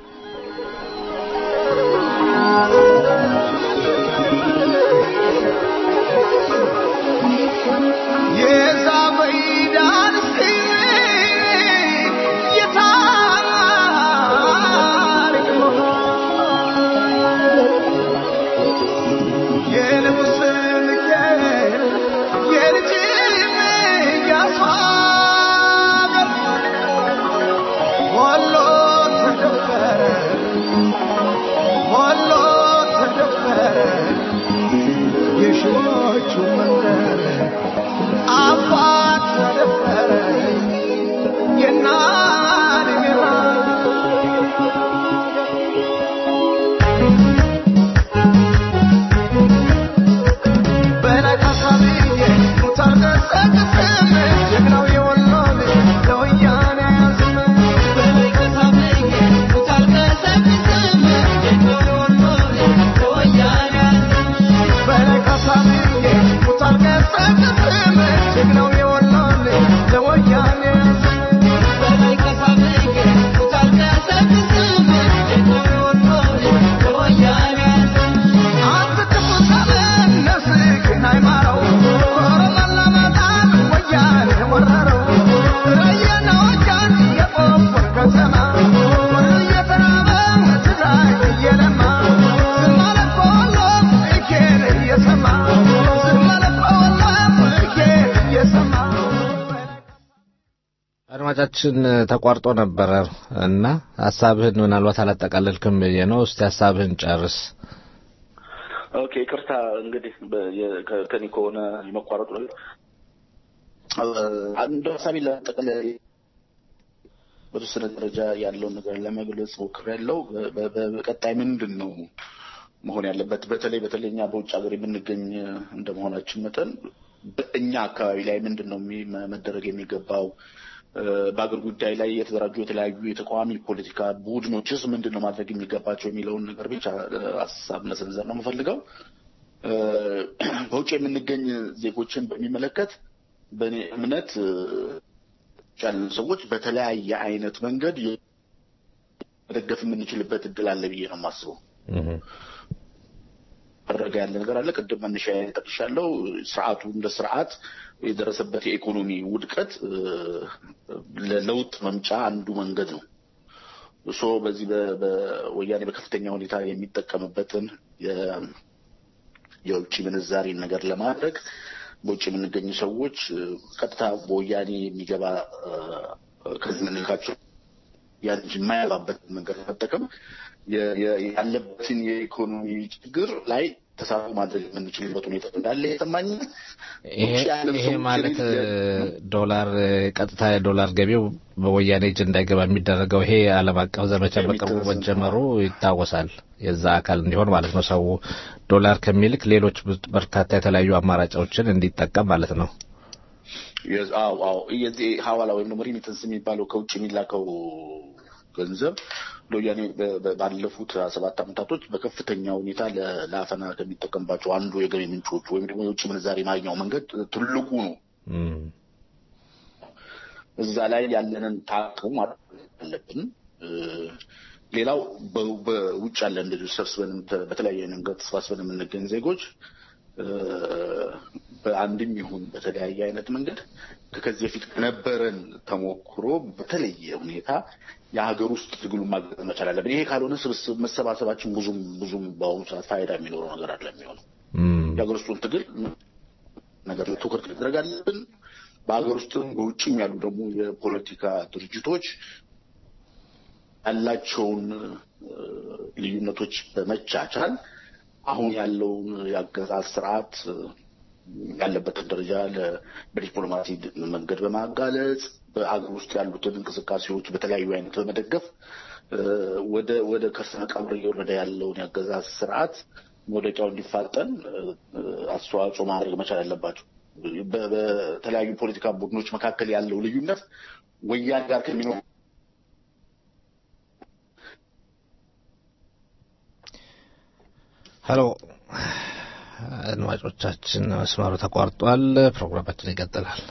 የሺዎቹ መንደር አባት ተደፈረ የናን ሚራ Thank you. አድማጫችን ተቋርጦ ነበረ እና ሀሳብህን ምናልባት አላጠቃለልክም ብዬ ነው። እስቲ ሀሳብህን ጨርስ። ኦኬ ይቅርታ እንግዲህ በ- የ- ከ- ከኔ ከሆነ የመቋረጡ ነገር አንዱ ሀሳቢ ለጠቅለል በተወሰነ ደረጃ ያለውን ነገር ለመግለጽ ሞክሬያለሁ። በ- በ- በቀጣይ ምንድን ነው መሆን ያለበት? በተለይ በተለይ እኛ በውጭ ሀገር የምንገኝ እንደመሆናችን መጠን በእኛ አካባቢ ላይ ምንድን ነው የሚ- መደረግ የሚገባው? እ፣ በአገር ጉዳይ ላይ የተደራጁ የተለያዩ የተቃዋሚ ፖለቲካ ቡድኖችስ ምንድን ነው ማድረግ የሚገባቸው የሚለውን ነገር ብቻ እ፣ ሀሳብ መሰንዘር ነው የምፈልገው። እ፣ በውጭ የምንገኝ ዜጎችን በሚመለከት በእኔ እምነት እ፣ ያሉ ሰዎች በተለያየ አይነት መንገድ መደገፍ የምንችልበት እድል አለ ብዬ ነው የማስበው። ደረገ ያለ ነገር አለ። ቅድም መነሻ ጠቅሻለሁ። ስርዓቱ እንደ ስርዓት የደረሰበት የኢኮኖሚ ውድቀት እ፣ ለለውጥ መምጫ አንዱ መንገድ ነው። እሶ በዚህ በ- በወያኔ በከፍተኛ ሁኔታ የሚጠቀምበትን የ- የውጭ ምንዛሬን ነገር ለማድረግ በውጭ የምንገኙ ሰዎች እ፣ ቀጥታ በወያኔ የሚገባ እ፣ ከዚህ የምንልካቸው ያን የማያባበትን መንገድ መጠቀም የ- የ- ያለበትን የኢኮኖሚ ችግር ላይ ተሳትፎ ማድረግ የምንችልበት ሁኔታ እንዳለ ይሰማኛል። ይሄ ውጭ ያለን ይሄ ሰዎች ማለት ግን እ፣ ዶላር እ፣ ቀጥታ የዶላር ገቢው በወያኔ እጅ እንዳይገባ የሚደረገው ይሄ ዓለም አቀፍ ዘመቻ በቅርቡ የሚደረስ መጀመሩ ይታወሳል። የዛ አካል እንዲሆን ማለት ነው። ሰው ዶላር ከሚልክ ሌሎች ብዙ- በርካታ የተለያዩ አማራጮችን እንዲጠቀም ማለት ነው። የዝ- አዎ አዎ የዚህ ሀዋላ ወይም ደግሞ ሪሚተንስ የሚባለው ከውጭ የሚላከው ገንዘብ ለወያኔ በ- በ- ባለፉት ሰባት ዓመታቶች በከፍተኛ ሁኔታ ለ- ለአፈና ከሚጠቀምባቸው አንዱ የገቢ ምንጮቹ ወይም ደግሞ የውጭ ምንዛሬ ማግኛው መንገድ ትልቁ ነው። እም፣ እዛ ላይ ያለንን ታቅም ማድረግ አለብን። እ፣ ሌላው በ- በውጭ ያለ እንደዚሁ ሰብስበን ተ- በተለያየ መንገድ ተሰባስበን የምንገኝ ዜጎች እ፣ በአንድም ይሁን በተለያየ አይነት መንገድ ከዚህ በፊት ከነበረን ተሞክሮ በተለየ ሁኔታ የሀገር ውስጥ ትግሉን ማገዝ መቻል አለብን። ይሄ ካልሆነ ስብስብ መሰባሰባችን ብዙም ብዙም በአሁኑ ሰዓት ፋይዳ የሚኖረው ነገር አለ የሚሆነው እም፣ የሀገር ውስጡን ትግል ነገር ላይ ትኩረት ማድረግ አለብን። በሀገር ውስጥም በውጭም ያሉ ደግሞ የፖለቲካ ድርጅቶች ያላቸውን እ፣ ልዩነቶች በመቻቻል አሁን ያለውን የአገዛዝ ስርዓት እ፣ ያለበትን ደረጃ ለ- በዲፕሎማሲ ድ- መንገድ በማጋለጽ በአገር ውስጥ ያሉትን እንቅስቃሴዎች በተለያዩ አይነት በመደገፍ እ፣ ወደ ወደ ከርሰ መቃብር እየወረደ ያለውን የአገዛዝ ስርዓት መውደቂያው እንዲፋጠን እ፣ እ፣ አስተዋጽኦ ማድረግ መቻል አለባቸው። በ- በተለያዩ ፖለቲካ ቡድኖች መካከል ያለው ልዩነት ወያኔ ጋር ከሚኖር ሄሎ አድማጮቻችን፣ መስመሩ ተቋርጧል። ፕሮግራማችን ይቀጥላል።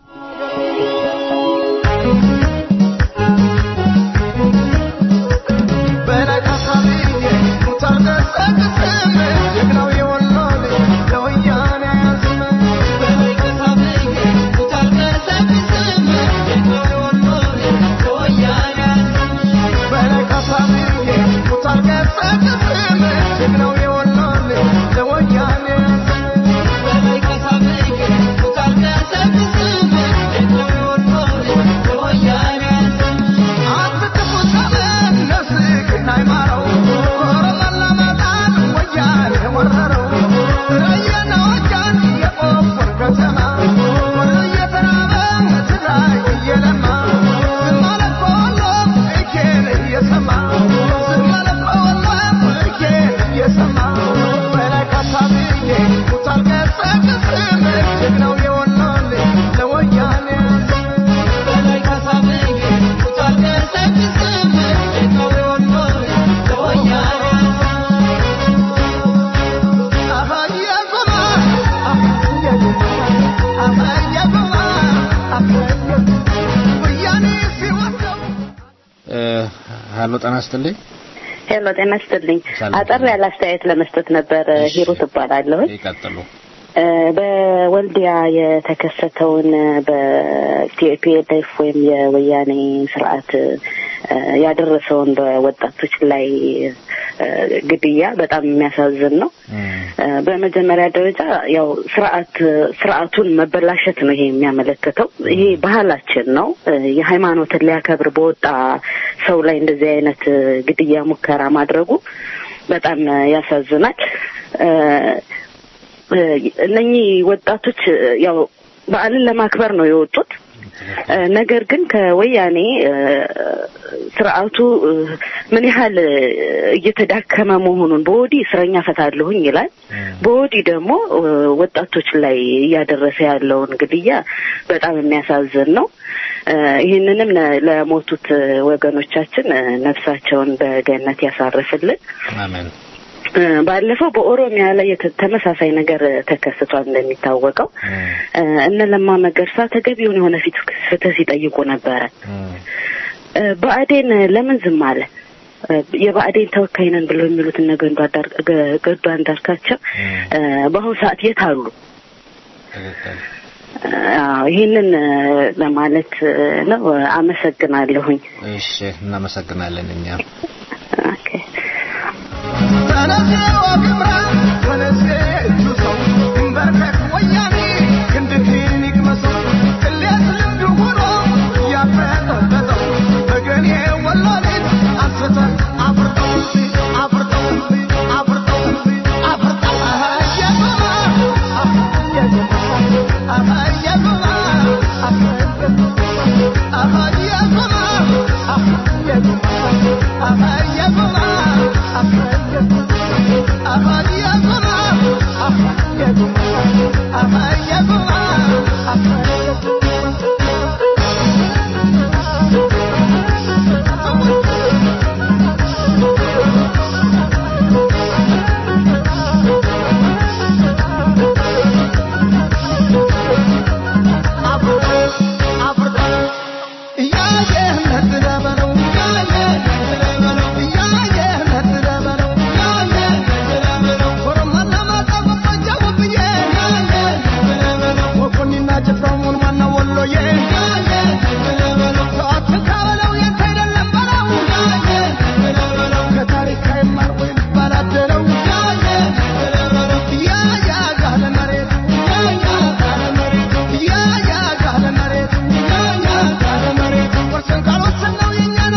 እ፣ ሄሎ ጤና ይስጥልኝ። ሄሎ ጤና ይስጥልኝ። ሰላም። አጠር ያለ አስተያየት ለመስጠት ነበር። እሺ። ሂሩት እባላለሁ። ይቀጥሉ። እ፣ በወልዲያ የተከሰተውን በቲፒኤልኤፍ ወይም የወያኔ ስርዓት እ፣ ያደረሰውን በወጣቶች ላይ ግድያ በጣም የሚያሳዝን ነው። እ፣ በመጀመሪያ ደረጃ ያው ስርዓት ስርዓቱን መበላሸት ነው ይሄ የሚያመለክተው። ይሄ ባህላችን ነው። እ፣ የሃይማኖትን ሊያከብር በወጣ ሰው ላይ እንደዚህ አይነት እ፣ ግድያ ሙከራ ማድረጉ በጣም እ፣ ያሳዝናል። እ፣ እ፣ እነኚህ ወጣቶች እ፣ ያው በዓልን ለማክበር ነው የወጡት። እ፣ ነገር ግን ከወያኔ እ፣ ስርዓቱ እ፣ ምን ያህል እ፣ እየተዳከመ መሆኑን በወዲህ እስረኛ ፈታለሁኝ ይላል፣ በወዲህ ደግሞ እ፣ ወጣቶች ላይ እያደረሰ ያለውን ግድያ በጣም የሚያሳዝን ነው። እ፣ ይህንንም ነ- ለሞቱት እ፣ ወገኖቻችን እ፣ ነፍሳቸውን በገነት ያሳርፍልን። አሜን። እ፣ ባለፈው በኦሮሚያ ላይ የተ- ተመሳሳይ ነገር እ፣ ተከስቷል። እንደሚታወቀው እ፣ እነ ለማ መገርሳ ተገቢውን የሆነ ፊት ፍትህ ሲጠይቁ ነበረ። እ፣ ብአዴን ለምን ዝም አለ? እ፣ የብአዴን ተወካይ ነን ብለው የሚሉት እነ ገዱ አንዳር- ገ- ገዱ አንዳርጋቸው እ፣ በአሁኑ ሰዓት የት አሉ? ትክክል። አዎ፣ ይህንን እ፣ ለማለት እ፣ ነው። አመሰግናለሁኝ። እሺ፣ እናመሰግናለን እኛም ኦኬ። Yeah.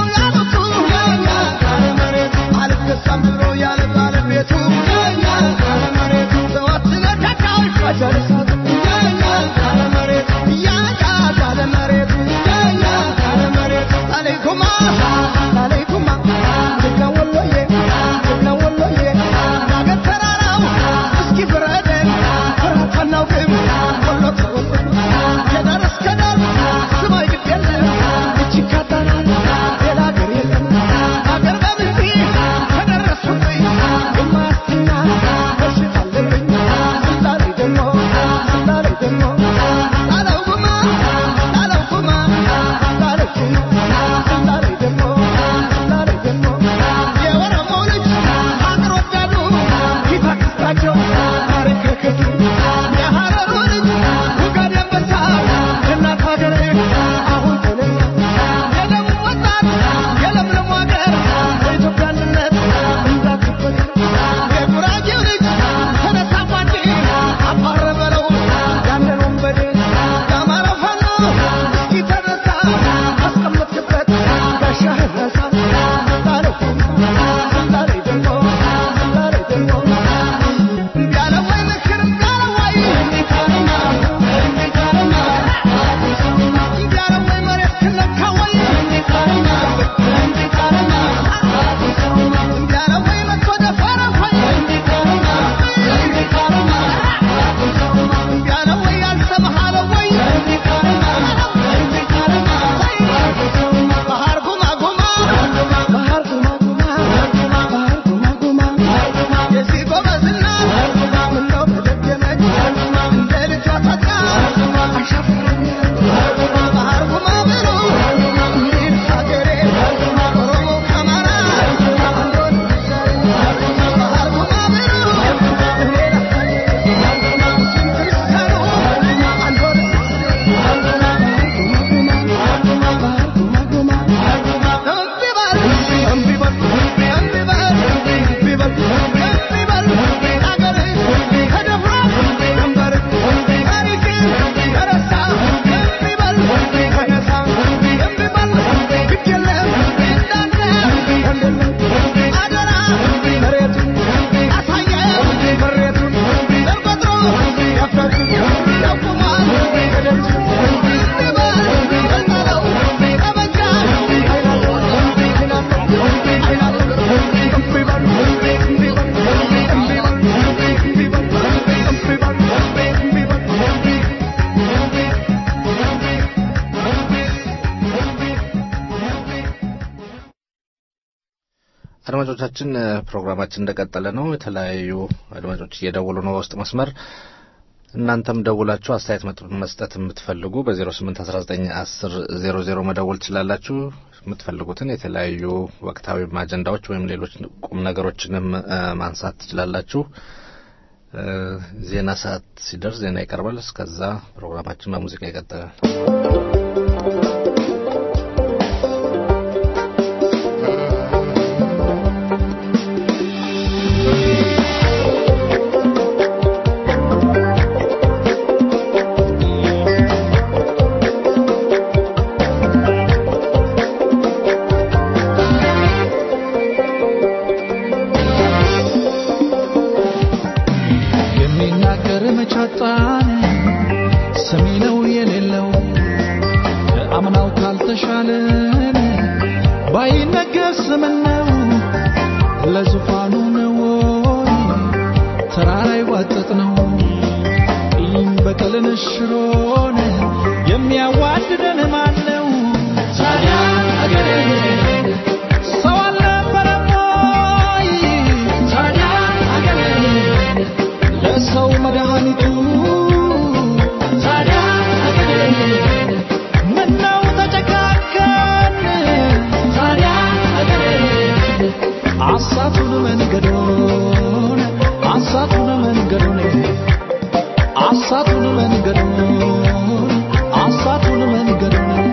አድማጮቻችን ፕሮግራማችን እንደቀጠለ ነው። የተለያዩ አድማጮች እየደወሉ ነው በውስጥ መስመር። እናንተም ደውላችሁ አስተያየት መስጠት የምትፈልጉ በ08191000 መደወል ትችላላችሁ። የምትፈልጉትን የተለያዩ ወቅታዊ አጀንዳዎች ወይም ሌሎች ቁም ነገሮችንም ማንሳት ትችላላችሁ። ዜና ሰዓት ሲደርስ ዜና ይቀርባል። እስከዛ ፕሮግራማችን በሙዚቃ ይቀጥላል። የሚናገር መቻጣን ሰሚ ነው የሌለው ከአምናው ካልተሻለን ባይነገር ስምን ነው ለዙፋኑ ነው ተራራ ይዋጠጥ ነው ቂም በቀልን ሽሮን የሚያዋድደን ማን ነው ታዲያ አገሬ ሰው አልነበረም ወይ ታዲያ አገሬ ለሰው መድኃኒቱ ታዲያ አገሬ ምነው ተጨካከን ታዲያ አገሬ አሳቱን መንገዶን አሳቱን መንገዶን አሳቱን መንገዶን አሳቱን መንገዶን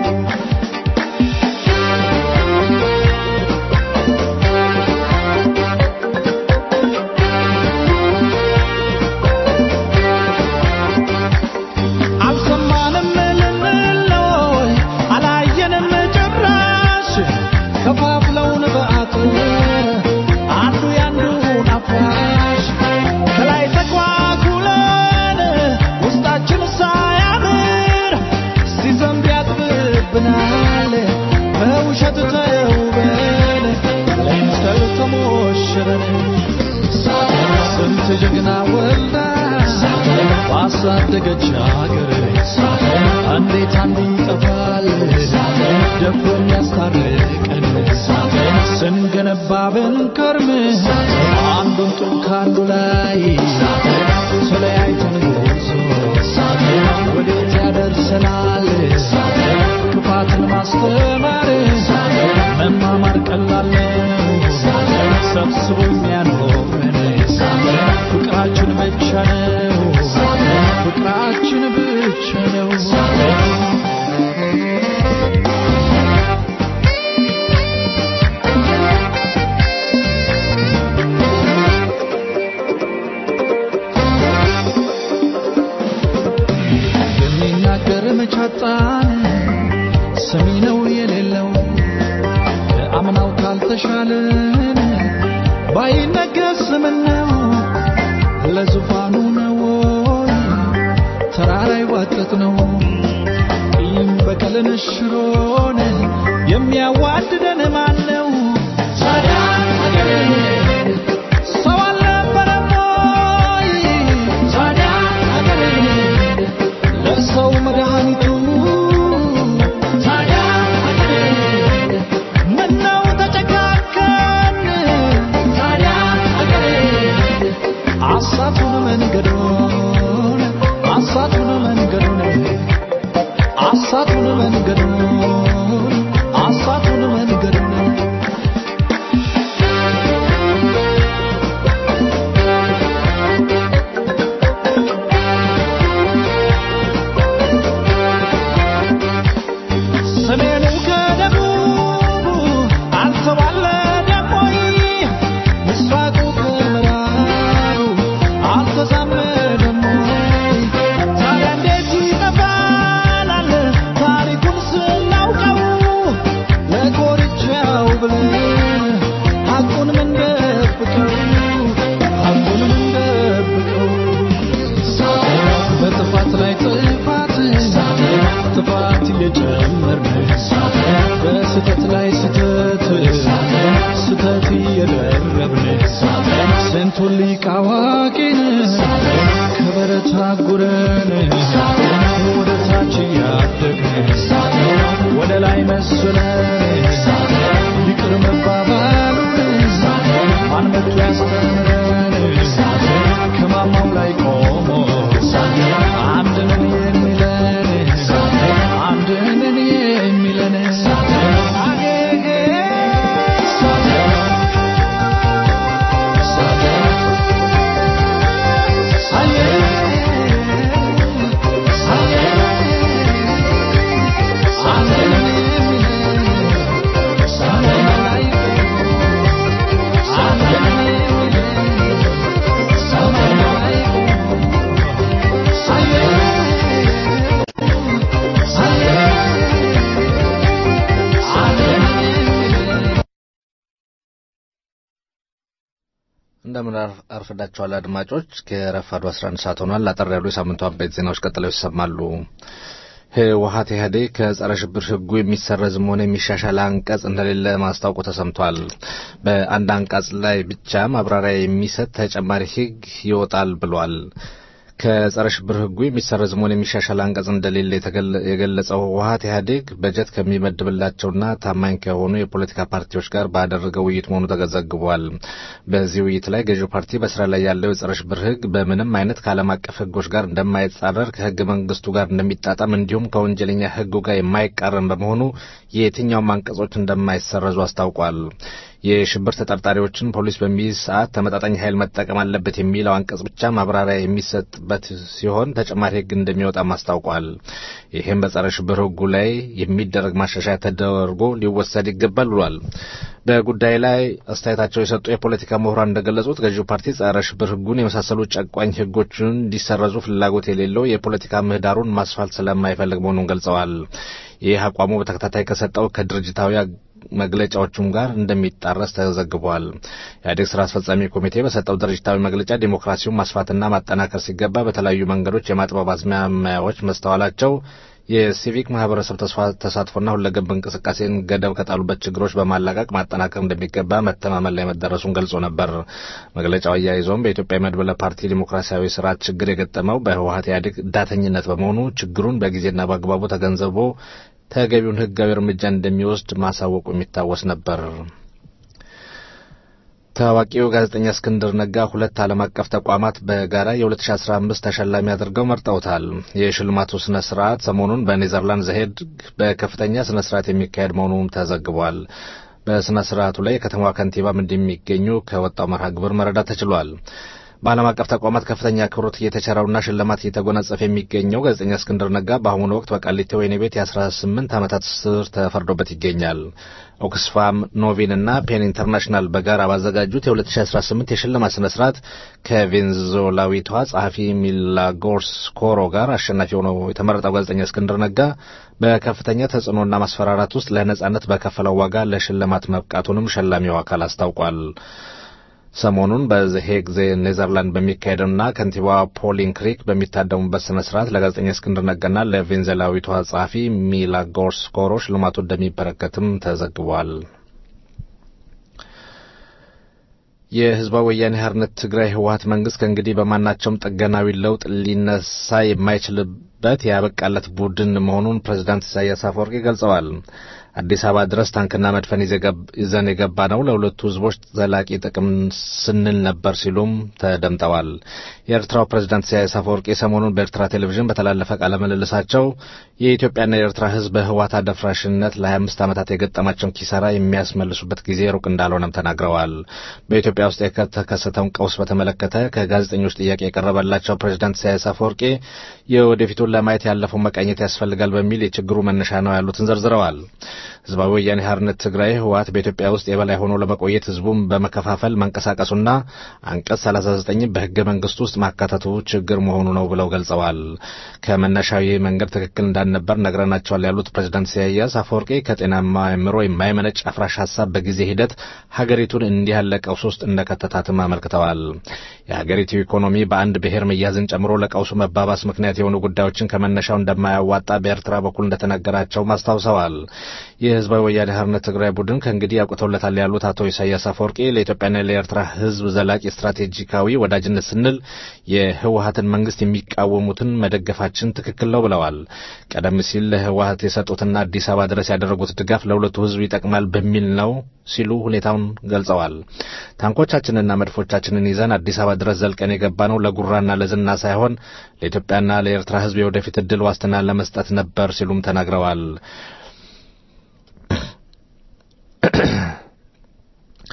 አልሰማንም ልንለይ አላየንም ጭራሽ ከፋፍለውን በአጥር አንዱ ያንዱን አፍራሽ ከላይ ተኳኩለን ውስጣችን ሳያምር ሲዘንብ ያጥብብናል በውሸት ተውበን ለምሰል ተሞሽረን ስንት ጀግና ወልዳ ባሳደገች አገር እንዴት አንዱ ይጠፋል ደፍሮ የሚያስታርቀን ስንገነባ ብንከርም አንዱን ጡብ ከአንዱ ላይ ተለያይተን ጉዞ ወዴት ያደርሰናል ክፋትን ማስተማር መማማር ቀላል ነው ሰብስቦ የሚያኖረን ፍቅራችን ብቻ ነው ፍቅራችን ብቻ ነው የሚናገር መቻጣን ሰሚ ነው የሌለው ከአምናው ካልተሻለን ባይነገር ስምን ነው ለዙፋኑ ነው ተራራ ይዋጠጥ ነው ቂም በቀልን ሽሮን የሚያዋድደን ማን ነው ታዲያ አገሬ ሰው አልነበረም ወይ ታዲያ አገሬ ለሰው መድኃኒቱ ታዲያ አገሬ ምነው ተጨካከን ታዲያ አገሬ አሳቱን መንገዶን አሳቱን መንገዶን አሳቱን መንገዶን አሳቱን መንገዶን ሰሜኑ ከደቡቡ አልተዋለደም ወይ? ምስራቁ ከምዕራቡ አልተዛመደም ወይ? ታዲያ እንዴት ይጠፋናል ታሪኩን ስናውቀው? ለኮርቻው ብለን ሐቁን ምንደብቀው? ሐቁን ምንደብቀው? በጥፋት ላይ ጥፋት ጥፋት እየጨመርን በስህተት ላይ ስህተት ስህተት እየደረብን ስንቱን ሊቅ አዋቂን ከበረት አጉረን ወደ ታች እያደግን ወደ ላይ መስለን ይቅር መባባሉን እንደምን አርፍዳችኋል አድማጮች። ከረፋዱ 11 ሰዓት ሆኗል። አጠር ያሉ የሳምንቱ አበይት ዜናዎች ቀጥለው ይሰማሉ። ህወሀት ኢህአዴግ ከጸረ ሽብር ህጉ የሚሰረዝም ሆነ የሚሻሻል አንቀጽ እንደሌለ ማስታወቁ ተሰምቷል። በአንድ አንቀጽ ላይ ብቻ ማብራሪያ የሚሰጥ ተጨማሪ ህግ ይወጣል ብሏል። ከጸረ ሽብር ህጉ የሚሰረዝ መሆን የሚሻሻል አንቀጽ እንደሌለ የገለጸው ህወሀት ኢህአዴግ በጀት ከሚመድብላቸውና ታማኝ ከሆኑ የፖለቲካ ፓርቲዎች ጋር ባደረገው ውይይት መሆኑ ተዘግቧል። በዚህ ውይይት ላይ ገዢው ፓርቲ በስራ ላይ ያለው የጸረ ሽብር ህግ በምንም አይነት ከዓለም አቀፍ ህጎች ጋር እንደማይጻረር ከህገ መንግስቱ ጋር እንደሚጣጣም እንዲሁም ከወንጀለኛ ህጉ ጋር የማይቃረን በመሆኑ የትኛውም አንቀጾች እንደማይሰረዙ አስታውቋል። የሽብር ተጠርጣሪዎችን ፖሊስ በሚይዝ ሰዓት ተመጣጣኝ ኃይል መጠቀም አለበት የሚለው አንቀጽ ብቻ ማብራሪያ የሚሰጥበት ሲሆን ተጨማሪ ህግ እንደሚወጣም አስታውቋል። ይህም በጸረ ሽብር ህጉ ላይ የሚደረግ ማሻሻያ ተደርጎ ሊወሰድ ይገባል ብሏል። በጉዳይ ላይ አስተያየታቸው የሰጡ የፖለቲካ ምሁራን እንደገለጹት ገዢው ፓርቲ ጸረ ሽብር ህጉን የመሳሰሉ ጨቋኝ ህጎችን እንዲሰረዙ ፍላጎት የሌለው የፖለቲካ ምህዳሩን ማስፋት ስለማይፈልግ መሆኑን ገልጸዋል። ይህ አቋሙ በተከታታይ ከሰጠው ከድርጅታዊ መግለጫዎቹም ጋር እንደሚጣረስ ተዘግቧል። ኢህአዴግ ስራ አስፈጻሚ ኮሚቴ በሰጠው ድርጅታዊ መግለጫ ዲሞክራሲውን ማስፋትና ማጠናከር ሲገባ በተለያዩ መንገዶች የማጥበብ አዝማሚያዎች መስተዋላቸው የሲቪክ ማህበረሰብ ተሳትፎና ሁለገብ እንቅስቃሴን ገደብ ከጣሉበት ችግሮች በማላቀቅ ማጠናከር እንደሚገባ መተማመን ላይ መደረሱን ገልጾ ነበር። መግለጫው አያይዞም በኢትዮጵያ የመድበለ ፓርቲ ዲሞክራሲያዊ ስርዓት ችግር የገጠመው በህወሀት ኢህአዴግ ዳተኝነት በመሆኑ ችግሩን በጊዜና በአግባቡ ተገንዝቦ ተገቢውን ህጋዊ እርምጃ እንደሚወስድ ማሳወቁ የሚታወስ ነበር። ታዋቂው ጋዜጠኛ እስክንድር ነጋ ሁለት ዓለም አቀፍ ተቋማት በጋራ የ2015 ተሸላሚ አድርገው መርጠውታል። የሽልማቱ ስነ ስርዓት ሰሞኑን በኔዘርላንድ ዘሄድ በከፍተኛ ስነ ስርዓት የሚካሄድ መሆኑም ተዘግቧል። በስነ ስርዓቱ ላይ የከተማዋ ከንቲባም እንደሚገኙ ከወጣው መርሃ ግብር መረዳት ተችሏል። በዓለም አቀፍ ተቋማት ከፍተኛ ክብሮት እየተቸረውና ሽልማት እየተጎናጸፈ የሚገኘው ጋዜጠኛ እስክንድር ነጋ በአሁኑ ወቅት በቃሊቲ ወህኒ ቤት የ18 ዓመታት እስር ተፈርዶበት ይገኛል። ኦክስፋም ኖቪን እና ፔን ኢንተርናሽናል በጋራ ባዘጋጁት የ2018 የሽልማት ስነ ስርዓት ከቬንዙዌላዊቷ ጸሐፊ ሚላጎርስ ኮሮ ጋር አሸናፊ ሆነው የተመረጠው ጋዜጠኛ እስክንድር ነጋ በከፍተኛ ተጽዕኖና ማስፈራራት ውስጥ ለነጻነት በከፈለው ዋጋ ለሽልማት መብቃቱንም ሸላሚው አካል አስታውቋል። ሰሞኑን በሄግ ኔዘርላንድ በሚካሄደውና ከንቲባዋ ፖሊን ክሪክ በሚታደሙበት ስነ ስርዓት ለጋዜጠኛ እስክንድር ነጋና ለቬንዙዌላዊቷ ጸሐፊ ሚላጎርስ ኮሮ ሽልማቱ እንደሚበረከትም ተዘግቧል። የህዝባዊ ወያኔ ሓርነት ትግራይ ህወሀት መንግስት ከእንግዲህ በማናቸውም ጥገናዊ ለውጥ ሊነሳ የማይችልበት ያበቃለት ቡድን መሆኑን ፕሬዚዳንት ኢሳያስ አፈወርቂ ገልጸዋል። አዲስ አበባ ድረስ ታንክና መድፈን ይዘን የገባ ነው ለሁለቱ ህዝቦች ዘላቂ ጥቅም ስንል ነበር ሲሉም ተደምጠዋል። የኤርትራው ፕሬዝዳንት ኢሳያስ አፈወርቂ ሰሞኑን በኤርትራ ቴሌቪዥን በተላለፈ ቃለ ምልልሳቸው የኢትዮጵያና የኤርትራ ህዝብ በህወሓት አደፍራሽነት ለ25 ዓመታት የገጠማቸውን ኪሳራ የሚያስመልሱበት ጊዜ ሩቅ እንዳልሆነም ተናግረዋል። በኢትዮጵያ ውስጥ የተከሰተውን ቀውስ በተመለከተ ከጋዜጠኞች ጥያቄ የቀረበላቸው ፕሬዝዳንት ኢሳያስ አፈወርቂ የወደፊቱን ለማየት ያለፈውን መቃኘት ያስፈልጋል በሚል የችግሩ መነሻ ነው ያሉትን ዘርዝረዋል። ህዝባዊ ወያኔ ሓርነት ትግራይ ህወሓት በኢትዮጵያ ውስጥ የበላይ ሆኖ ለመቆየት ህዝቡን በመከፋፈል መንቀሳቀሱና አንቀጽ 39 በህገ መንግስቱ ውስጥ ማካተቱ ችግር መሆኑ ነው ብለው ገልጸዋል። ከመነሻው ይህ መንገድ ትክክል እንዳልነበር ነግረናቸዋል ያሉት ፕሬዝዳንት ኢሳያስ አፈወርቂ ከጤናማ አእምሮ የማይመነጭ አፍራሽ ሀሳብ በጊዜ ሂደት ሀገሪቱን እንዲህ ያለ ቀውስ ውስጥ እንደከተታትም አመልክተዋል። የሀገሪቱ ኢኮኖሚ በአንድ ብሔር መያዝን ጨምሮ ለቀውሱ መባባስ ምክንያት የሆኑ ጉዳዮችን ከመነሻው እንደማያዋጣ በኤርትራ በኩል እንደተነገራቸውም አስታውሰዋል። የህዝባዊ ወያኔ ሓርነት ትግራይ ቡድን ከእንግዲህ ያውቅተውለታል ያሉት አቶ ኢሳያስ አፈወርቂ ለኢትዮጵያና ለኤርትራ ህዝብ ዘላቂ ስትራቴጂካዊ ወዳጅነት ስንል የህወሀትን መንግስት የሚቃወሙትን መደገፋችን ትክክል ነው ብለዋል። ቀደም ሲል ለህወሀት የሰጡትና አዲስ አበባ ድረስ ያደረጉት ድጋፍ ለሁለቱ ህዝብ ይጠቅማል በሚል ነው ሲሉ ሁኔታውን ገልጸዋል። ታንኮቻችንና መድፎቻችንን ይዘን አዲስ አበባ ድረስ ዘልቀን የገባ ነው ለጉራና ለዝና ሳይሆን ለኢትዮጵያና ለኤርትራ ህዝብ የወደፊት እድል ዋስትና ለመስጠት ነበር ሲሉም ተናግረዋል።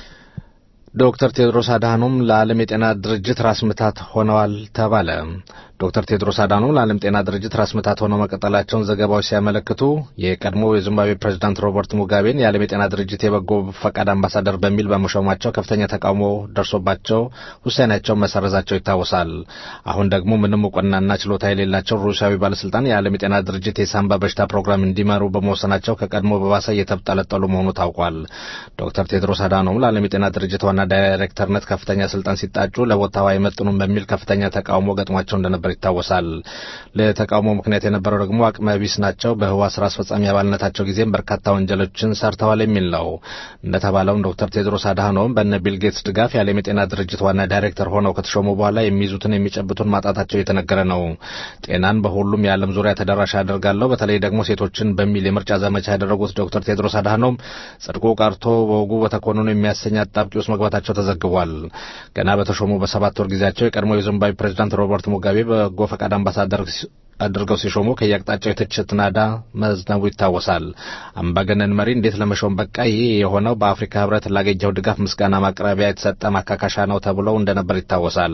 ዶክተር ቴዎድሮስ አድሃኖም ለዓለም የጤና ድርጅት ራስ ምታት ሆነዋል ተባለ። ዶክተር ቴድሮስ አዳኖም ለዓለም ጤና ድርጅት ራስ ምታት ሆነው መቀጠላቸውን ዘገባዎች ሲያመለክቱ የቀድሞ የዚምባብዌ ፕሬዚዳንት ሮበርት ሙጋቤን የዓለም የጤና ድርጅት የበጎ ፈቃድ አምባሳደር በሚል በመሾማቸው ከፍተኛ ተቃውሞ ደርሶባቸው ውሳኔያቸውን መሰረዛቸው ይታወሳል። አሁን ደግሞ ምንም እውቅናና ችሎታ የሌላቸው ሩሲያዊ ባለስልጣን የዓለም የጤና ድርጅት የሳምባ በሽታ ፕሮግራም እንዲመሩ በመወሰናቸው ከቀድሞ በባሰ እየተጠለጠሉ መሆኑ ታውቋል። ዶክተር ቴድሮስ አዳኖም ለዓለም የጤና ድርጅት ዋና ዳይሬክተርነት ከፍተኛ ስልጣን ሲጣጩ ለቦታው አይመጥኑም በሚል ከፍተኛ ተቃውሞ ገጥሟቸው እንደነበር ይታወሳል። ለተቃውሞ ምክንያት የነበረው ደግሞ አቅመ ቢስ ናቸው፣ በህዋ ስራ አስፈጻሚ አባልነታቸው ጊዜም በርካታ ወንጀሎችን ሰርተዋል የሚል ነው። እንደተባለውም ዶክተር ቴድሮስ አድሃኖም በነ ቢል ጌትስ ድጋፍ የዓለም የጤና ድርጅት ዋና ዳይሬክተር ሆነው ከተሾሙ በኋላ የሚይዙትን የሚጨብጡን ማጣታቸው እየተነገረ ነው። ጤናን በሁሉም የዓለም ዙሪያ ተደራሽ አደርጋለሁ፣ በተለይ ደግሞ ሴቶችን በሚል የምርጫ ዘመቻ ያደረጉት ዶክተር ቴድሮስ አድሃኖም ጽድቁ ቀርቶ በወጉ በተኮንኑ የሚያሰኝ አጣብቂ ውስጥ መግባታቸው ተዘግቧል። ገና በተሾሙ በሰባት ወር ጊዜያቸው የቀድሞ የዚምባብዌ ፕሬዚዳንት ሮበርት ሙጋቤ በጎ ፈቃድ አምባሳደር አድርገው ሲሾሙ ከየአቅጣጫው የትችት ናዳ መዝነቡ ይታወሳል። አምባገነን መሪ እንዴት ለመሾም በቃ? ይህ የሆነው በአፍሪካ ህብረት ላገኘው ድጋፍ ምስጋና ማቅረቢያ የተሰጠ ማካካሻ ነው ተብለው እንደነበር ይታወሳል።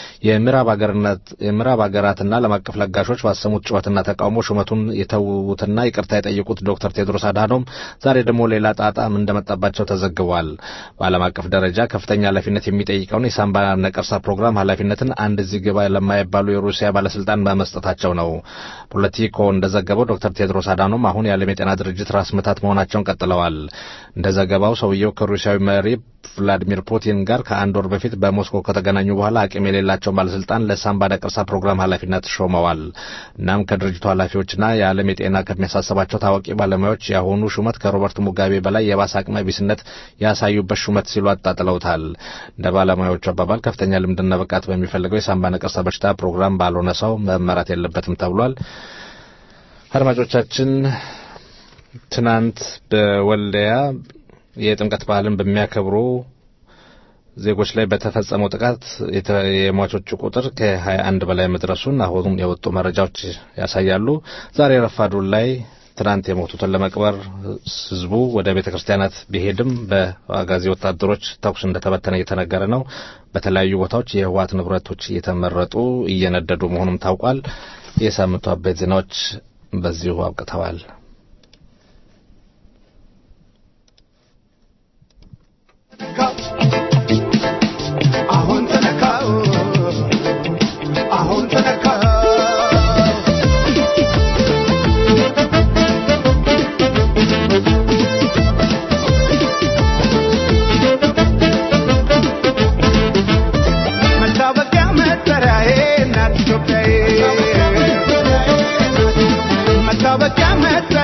የምዕራብ ሀገራትና ዓለም አቀፍ ለጋሾች ባሰሙት ጩኸትና ተቃውሞ ሹመቱን የተዉትና ይቅርታ የጠየቁት ዶክተር ቴድሮስ አድሃኖም ዛሬ ደግሞ ሌላ ጣጣም እንደመጣባቸው ተዘግቧል። በዓለም አቀፍ ደረጃ ከፍተኛ ኃላፊነት የሚጠይቀውን የሳምባ ነቀርሳ ፕሮግራም ኃላፊነትን አንድ እዚህ ግባ ለማይባሉ የሩሲያ ባለስልጣን በመስጠታቸው ነው። ፖለቲኮ እንደዘገበው ዶክተር ቴድሮስ አዳኖም አሁን የዓለም የጤና ድርጅት ራስ ምታት መሆናቸውን ቀጥለዋል። እንደ ዘገባው ሰውየው ከሩሲያዊ መሪ ቭላዲሚር ፑቲን ጋር ከአንድ ወር በፊት በሞስኮ ከተገናኙ በኋላ አቅም የሌላቸውን ባለስልጣን ለሳምባ ነቀርሳ ፕሮግራም ኃላፊነት ሾመዋል። እናም ከድርጅቱ ኃላፊዎችና የዓለም የጤና ከሚያሳስባቸው ታዋቂ ባለሙያዎች የአሁኑ ሹመት ከሮበርት ሙጋቤ በላይ የባሰ አቅመ ቢስነት ያሳዩበት ሹመት ሲሉ አጣጥለውታል። እንደ ባለሙያዎቹ አባባል ከፍተኛ ልምድና ብቃት በሚፈልገው የሳምባ ነቀርሳ በሽታ ፕሮግራም ባልሆነ ሰው መመራት የለበትም ተብሏል። አድማጮቻችን ትናንት በወልዲያ የጥምቀት በዓልን በሚያከብሩ ዜጎች ላይ በተፈጸመው ጥቃት የሟቾቹ ቁጥር ከ21 በላይ መድረሱን አሁንም የወጡ መረጃዎች ያሳያሉ። ዛሬ ረፋዱ ላይ ትናንት የሞቱትን ለመቅበር ህዝቡ ወደ ቤተ ክርስቲያናት ቢሄድም በአጋዚ ወታደሮች ተኩስ እንደተበተነ እየተነገረ ነው። በተለያዩ ቦታዎች የህወሓት ንብረቶች እየተመረጡ እየነደዱ መሆኑም ታውቋል። የሳምንቱ አበይት ዜናዎች በዚሁ አብቅተዋል። አሁን ተነካው አሁን ተነካው መታወቂያ መጠሪያዬ እናት ኢትዮጵያዬ መታወቂያ መጠሪያ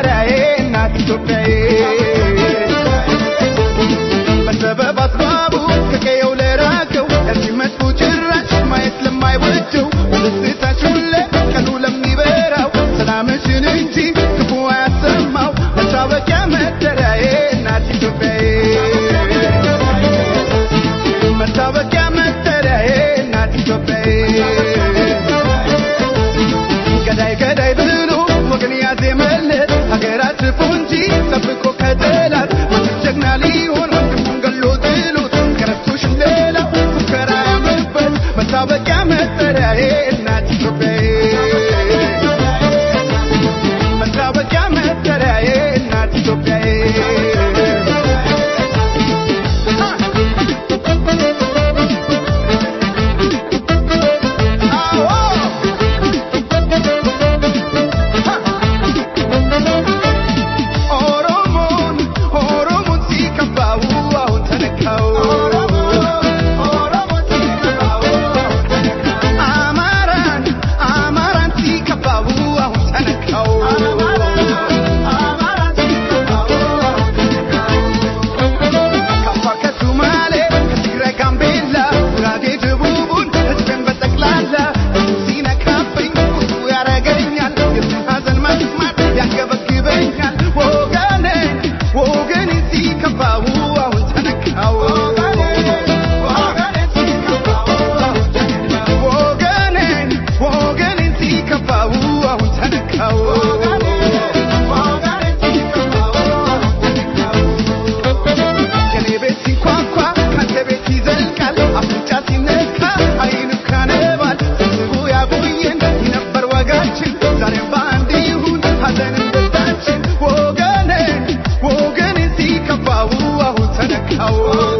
ተነካው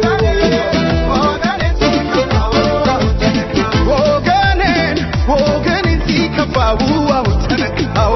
ወገኔን ወገኔን ሲከፋው አሁን ተነካው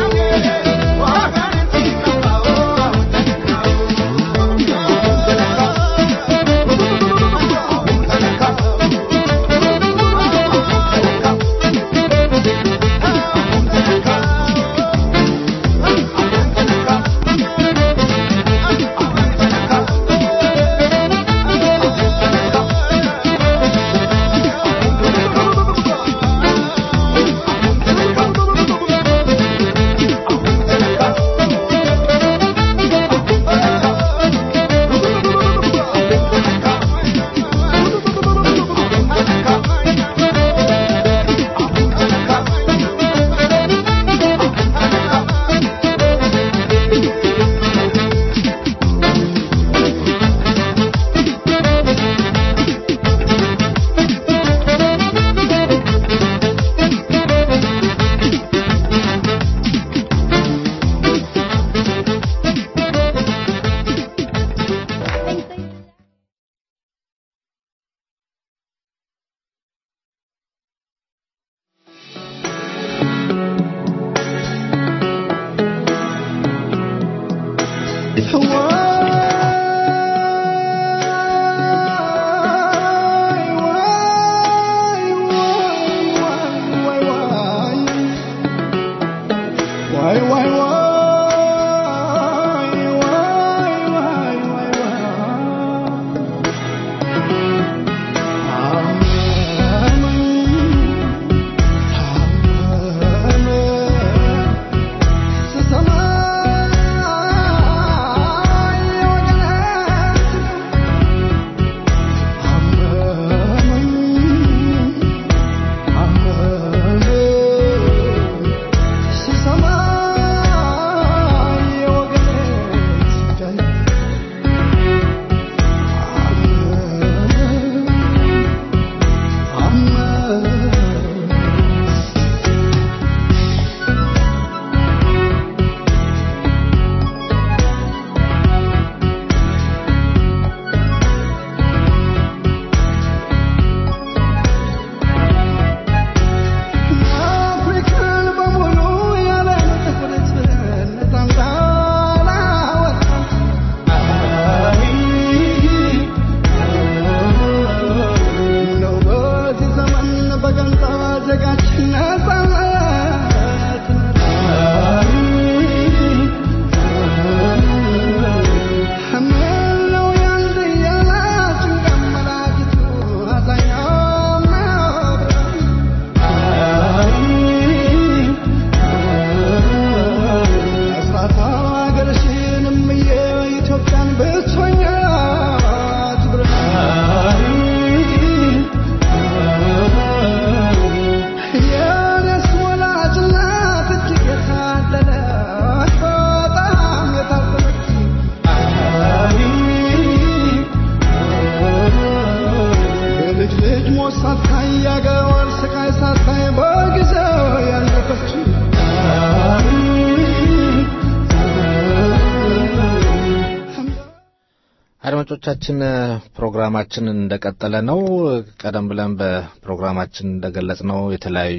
አድማጮቻችን ፕሮግራማችን እንደቀጠለ ነው። ቀደም ብለን በፕሮግራማችን እንደገለጽ ነው የተለያዩ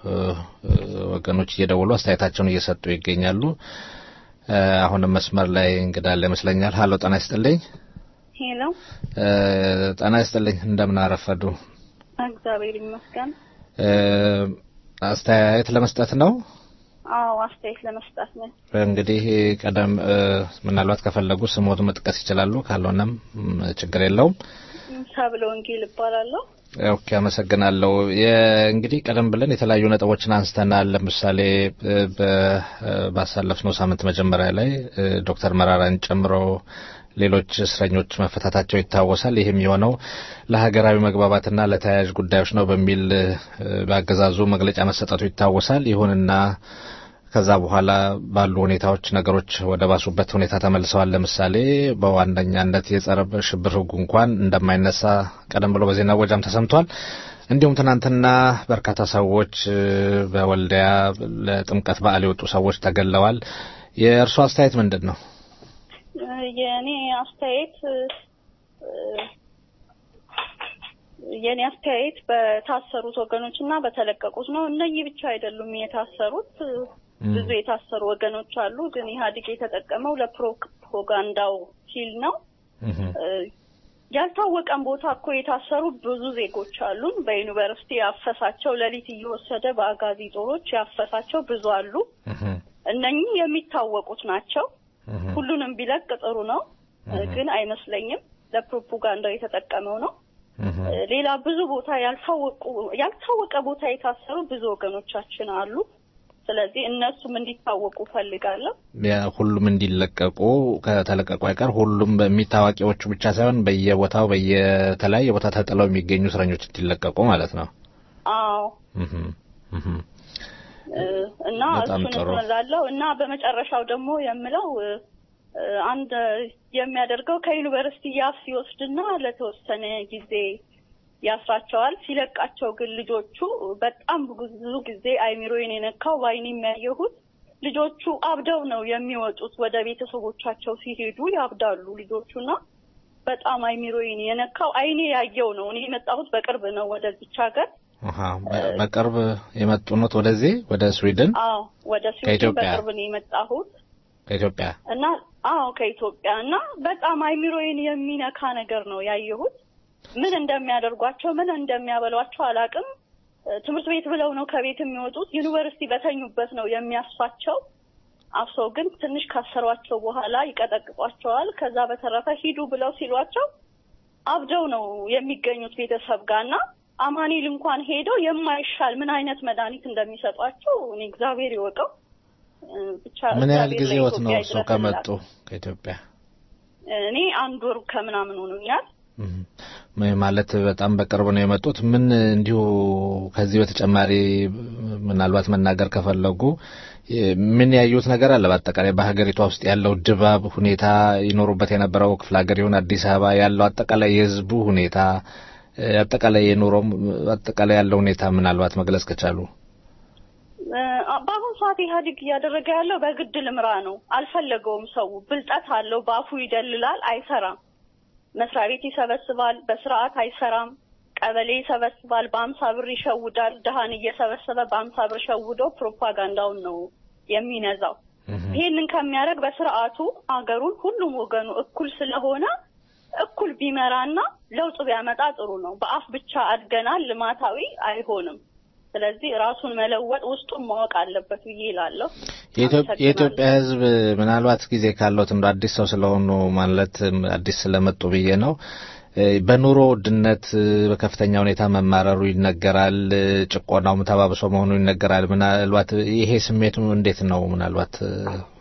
ወገኖች እየደወሉ አስተያየታቸውን እየሰጡ ይገኛሉ። አሁንም መስመር ላይ እንግዳለ ይመስለኛል። ሀሎ ጤና ይስጥልኝ። ሄሎ ጤና ይስጥልኝ። እንደምን አረፈዱ? እግዚአብሔር ይመስገን። አስተያየት ለመስጠት ነው። አዎ አስተያየት ለመስጠት ነው። እንግዲህ ቀደም ምናልባት ከፈለጉ ስሞት መጥቀስ ይችላሉ። ካልሆነም ችግር የለውም። ሰብለ ወንጌል እባላለሁ። ኦኬ፣ አመሰግናለሁ። እንግዲህ ቀደም ብለን የተለያዩ ነጥቦችን አንስተናል። ለምሳሌ ባሳለፍነው ሳምንት መጀመሪያ ላይ ዶክተር መራራን ጨምሮ ሌሎች እስረኞች መፈታታቸው ይታወሳል። ይህም የሆነው ለሀገራዊ መግባባትና ለተያያዥ ጉዳዮች ነው በሚል በአገዛዙ መግለጫ መሰጠቱ ይታወሳል። ይሁንና ከዛ በኋላ ባሉ ሁኔታዎች ነገሮች ወደ ባሱበት ሁኔታ ተመልሰዋል። ለምሳሌ በዋነኛነት የጸረ ሽብር ሕጉ እንኳን እንደማይነሳ ቀደም ብሎ በዜና ወጃም ተሰምቷል። እንዲሁም ትናንትና በርካታ ሰዎች በወልዲያ ለጥምቀት በዓል የወጡ ሰዎች ተገለዋል። የእርሱ አስተያየት ምንድን ነው? የእኔ አስተያየት የኔ አስተያየት በታሰሩት ወገኖች እና በተለቀቁት ነው። እነኚህ ብቻ አይደሉም የታሰሩት፣ ብዙ የታሰሩ ወገኖች አሉ። ግን ኢህአዴግ የተጠቀመው ለፕሮፓጋንዳው ሲል ነው። ያልታወቀን ቦታ እኮ የታሰሩ ብዙ ዜጎች አሉን። በዩኒቨርሲቲ ያፈሳቸው ሌሊት እየወሰደ በአጋዚ ጦሮች ያፈሳቸው ብዙ አሉ። እነኚህ የሚታወቁት ናቸው። ሁሉንም ቢለቅ ጥሩ ነው፣ ግን አይመስለኝም። ለፕሮፓጋንዳው የተጠቀመው ነው። ሌላ ብዙ ቦታ ያልታወቁ ያልታወቀ ቦታ የታሰሩ ብዙ ወገኖቻችን አሉ። ስለዚህ እነሱም እንዲታወቁ ፈልጋለሁ። ሁሉም እንዲለቀቁ ከተለቀቁ አይቀር ሁሉም በሚታዋቂዎቹ ብቻ ሳይሆን በየቦታው በየተለያየ ቦታ ተጥለው የሚገኙ እስረኞች እንዲለቀቁ ማለት ነው። አዎ እና በጣም እሱን ጥሩ። እላለሁ እና በመጨረሻው ደግሞ የምለው አንድ የሚያደርገው ከዩኒቨርሲቲ ያፍ ሲወስድና ለተወሰነ ጊዜ ያስራቸዋል። ሲለቃቸው ግን ልጆቹ በጣም ብዙ ጊዜ አይሚሮዬን የነካው በዓይኔ የሚያየሁት ልጆቹ አብደው ነው የሚወጡት። ወደ ቤተሰቦቻቸው ሲሄዱ ያብዳሉ ልጆቹና በጣም አይሚሮዬን የነካው አይኔ ያየው ነው። እኔ የመጣሁት በቅርብ ነው ወደዚች ሀገር። አሃ፣ በ- በቅርብ የመጡ ኖት ወደዚህ ወደ ስዊድን አዎ ወደ ስዊድን ከኢትዮጵያ? በቅርብ ነው የመጣሁት ከኢትዮጵያ እና አዎ ከኢትዮጵያ እና በጣም አይሚሮዬን የሚነካ ነገር ነው ያየሁት። ምን እንደሚያደርጓቸው ምን እንደሚያበሏቸው አላቅም። ትምህርት ቤት ብለው ነው ከቤት የሚወጡት። ዩኒቨርሲቲ በተኙበት ነው የሚያስፋቸው። አፍሰው ግን ትንሽ ካሰሯቸው በኋላ ይቀጠቅጧቸዋል። ከዛ በተረፈ ሂዱ ብለው ሲሏቸው አብደው ነው የሚገኙት ቤተሰብ ጋር እና አማኑኤል እንኳን ሄደው የማይሻል ምን አይነት መድኃኒት እንደሚሰጧቸው እኔ እግዚአብሔር ይወቀው። ብቻ ምን ያህል እግዚአብሔር ጊዜዎት ነው ለኢትዮጵያ እርሶ ይድረስ ከመጡ እላለሁ። ከኢትዮጵያ? እኔ አንድ ወር ከምናምን ሆኖኛል። ም- ማለት በጣም በቅርብ ነው የመጡት። ምን እንዲሁ ከዚህ በተጨማሪ ምናልባት መናገር ከፈለጉ የ- ምን ያዩት ነገር አለ? በአጠቃላይ በሀገሪቷ ውስጥ ያለው ድባብ ሁኔታ ይኖሩበት የነበረው ክፍለ ሀገር ይሁን አዲስ አበባ ያለው አጠቃላይ የህዝቡ ሁኔታ እ፣ አጠቃላይ የኑሮም አጠቃላይ ያለው ሁኔታ ምናልባት መግለጽ ከቻሉ። እ፣ በአሁኑ ሰዓት ኢህአዴግ እያደረገ ያለው በግድ ልምራ ነው። አልፈለገውም። ሰው ብልጠት አለው፣ በአፉ ይደልላል፣ አይሰራም። መስሪያ ቤት ይሰበስባል፣ በስርዓት አይሰራም። ቀበሌ ይሰበስባል፣ በአምሳ ብር ይሸውዳል። ድሃን እየሰበሰበ በአምሳ ብር ሸውዶ ፕሮፓጋንዳውን ነው የሚነዛው። ይሄንን ከሚያደርግ በስርዓቱ ሀገሩን ሁሉም ወገኑ እኩል ስለሆነ እኩል ቢመራና ለውጥ ቢያመጣ ጥሩ ነው። በአፍ ብቻ አድገናል፣ ልማታዊ አይሆንም። ስለዚህ ራሱን መለወጥ ውስጡን ማወቅ አለበት ብዬ እላለሁ። የኢትዮ- የኢትዮጵያ ሕዝብ ምናልባት ጊዜ ካለውት እንደ አዲስ ሰው ስለሆኑ ማለት አዲስ ስለመጡ ብዬ ነው። እ፣ በኑሮ ውድነት እ፣ በከፍተኛ ሁኔታ መማረሩ ይነገራል። እ፣ ጭቆናውም ተባብሶ መሆኑ ይነገራል። ምናልባት ይሄ ስሜቱ እንዴት ነው? ምናልባት እ፣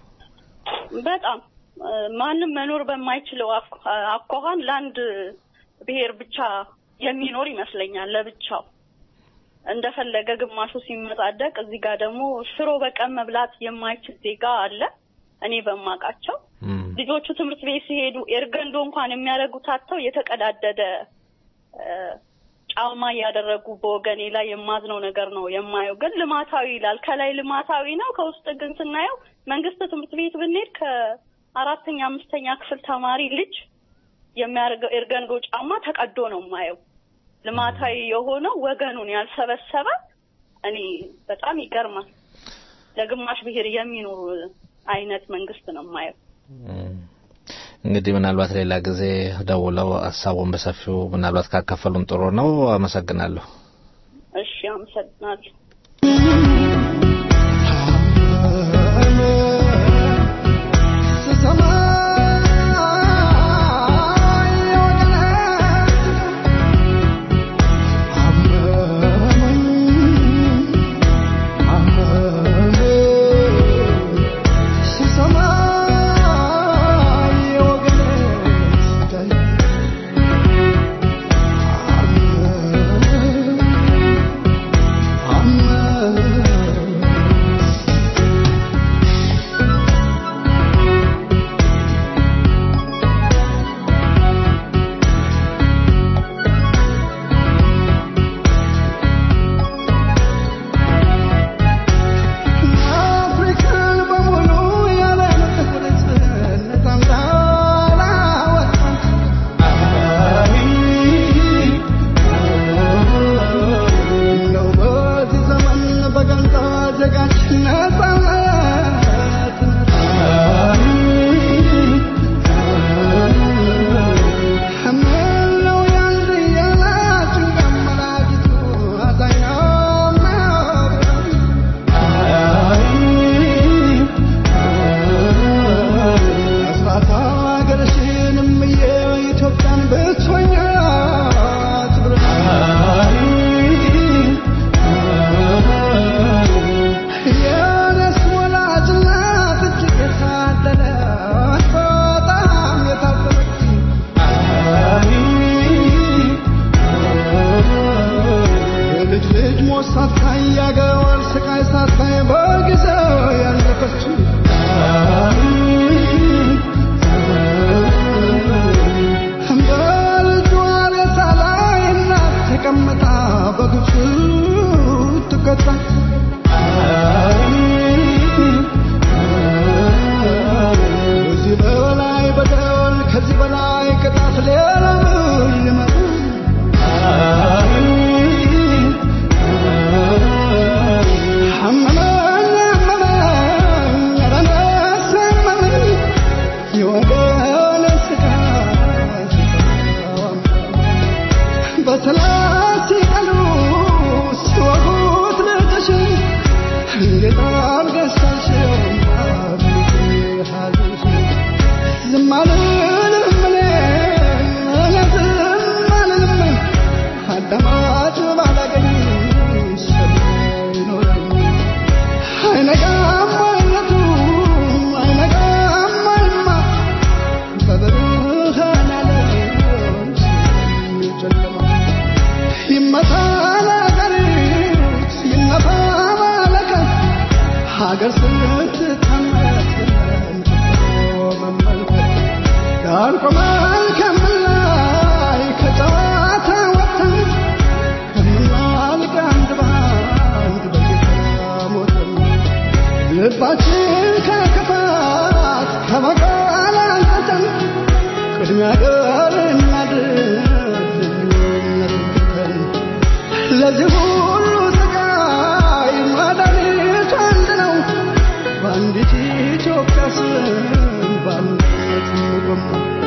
በጣም እ፣ ማንም መኖር በማይችለው አኳ- አኳኋን ለአንድ ብሔር ብቻ የሚኖር ይመስለኛል ለብቻው እንደፈለገ ግማሹ ሲመጻደቅ፣ እዚህ ጋር ደግሞ ሽሮ በቀን መብላት የማይችል ዜጋ አለ። እኔ በማውቃቸው ልጆቹ ትምህርት ቤት ሲሄዱ ኤርገንዶ እንኳን የሚያደርጉት አጥተው የተቀዳደደ እ፣ ጫማ እያደረጉ በወገኔ ላይ የማዝነው ነገር ነው የማየው። ግን ልማታዊ ይላል ከላይ ልማታዊ ነው፣ ከውስጥ ግን ስናየው መንግስት ትምህርት ቤት ብንሄድ ከአራተኛ አምስተኛ ክፍል ተማሪ ልጅ የሚያደርገው ኤርገንዶ ጫማ ተቀዶ ነው የማየው። ልማታዊ የሆነው ወገኑን ያልሰበሰበ እኔ በጣም ይገርማል። ለግማሽ ብሔር የሚኖር አይነት መንግስት ነው የማየው። እንግዲህ ምናልባት ሌላ ጊዜ ደውለው ሀሳቡን በሰፊው ምናልባት ካካፈሉን ጥሩ ነው። አመሰግናለሁ። እሺ፣ አመሰግናለሁ። I'm ቆመን ከምላይ ከጨዋታ ወጥተን ከምናልቅ አንድ በአንድ በጌታ ሞተን ልባችን ከክፋት ከበቀል አንጽተን ቅድሚያ ገር እናድርግ ልዩነትን ትተን ለዚህ ሁሉ ስቃይ መድኃኒቱ አንድ ነው በአንዲት ኢትዮጵያ ስም በአንድነት እንቆም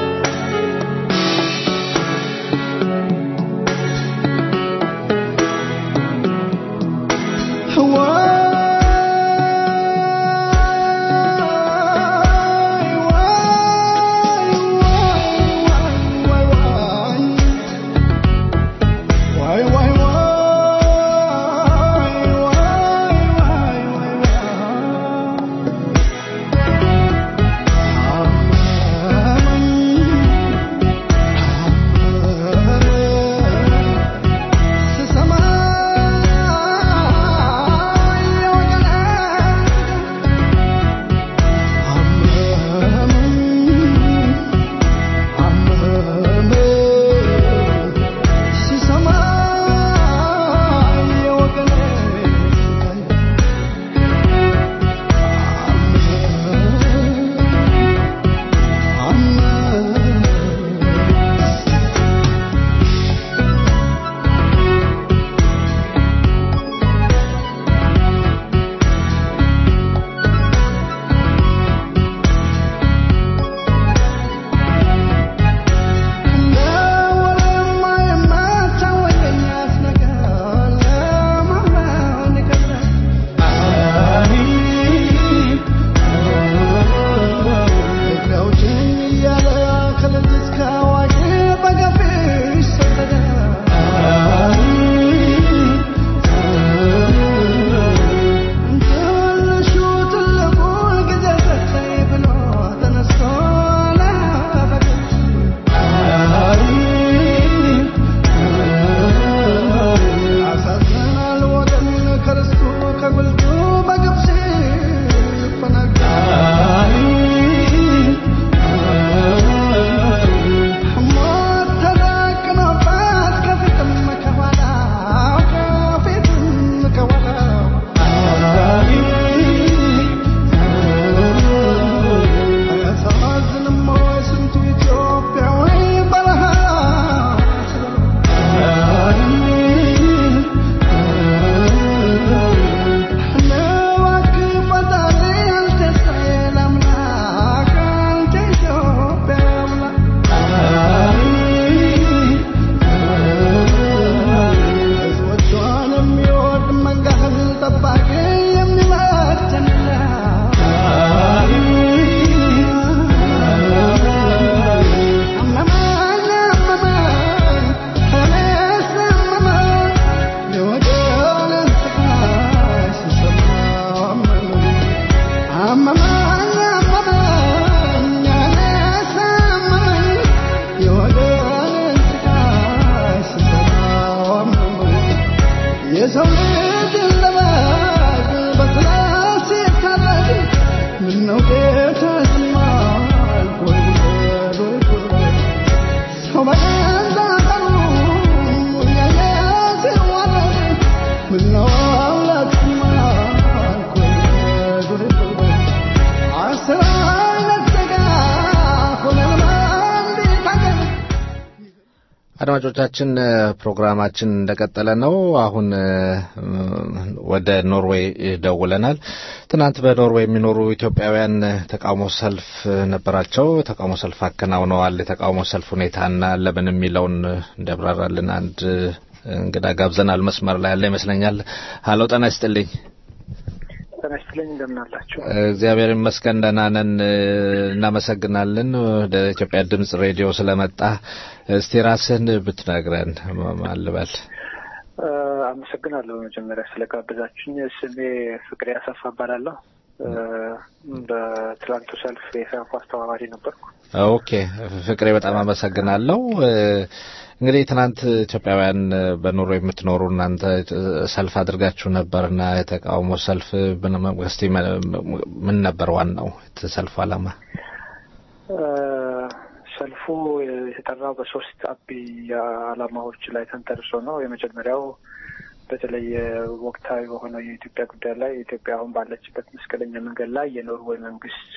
የሰው ልጅ ለማግ በስላሴ ታረግ ምነው ጌታ ስማል ወይ ጉድ ወይ ጉድ ሰው በገዛ ቀኑ ያየ ሲዋረድ ምነው አምላክ ስማል ወይ ጉድ ወይ ጉድ አስር አይነት ሥጋ ሆነን በአንዲት አገር አድማጮቻችን ፕሮግራማችን እንደቀጠለ ነው። አሁን ወደ ኖርዌይ ደውለናል። ትናንት በኖርዌይ የሚኖሩ ኢትዮጵያውያን ተቃውሞ ሰልፍ ነበራቸው። ተቃውሞ ሰልፍ አከናውነዋል። የተቃውሞ ሰልፍ ሁኔታና ለምን የሚለውን እንዲያብራራልን አንድ እንግዳ ጋብዘናል። መስመር ላይ ያለ ይመስለኛል። ሀሎ ጤና ይስጥልኝ። ጤና ይስጥልኝ እንደምን አላችሁ? እግዚአብሔር ይመስገን ደህና ነን። እናመሰግናለን ወደ ኢትዮጵያ ድምጽ ሬዲዮ ስለመጣ። እስቲ ራስህን ብትነግረን ማን ልበል? አመሰግናለሁ በመጀመሪያ ስለጋበዛችሁኝ። ስሜ ፍቅሬ አሰፋ እባላለሁ። በትላንቱ ሰልፍ የሰልፉ አስተባባሪ ነበርኩ። ኦኬ ፍቅሬ በጣም አመሰግናለሁ። እንግዲህ ትናንት ኢትዮጵያውያን በኑሮ የምትኖሩ እናንተ ሰልፍ አድርጋችሁ ነበርና የተቃውሞ ሰልፍ እስቲ ምን ነበር ዋናው ሰልፉ ዓላማ? ሰልፉ የተጠራው በሶስት አብይ ዓላማዎች ላይ ተንተርሶ ነው። የመጀመሪያው በተለይ ወቅታዊ በሆነው የኢትዮጵያ ጉዳይ ላይ ኢትዮጵያ አሁን ባለችበት መስቀለኛ መንገድ ላይ የኖርዌይ መንግስት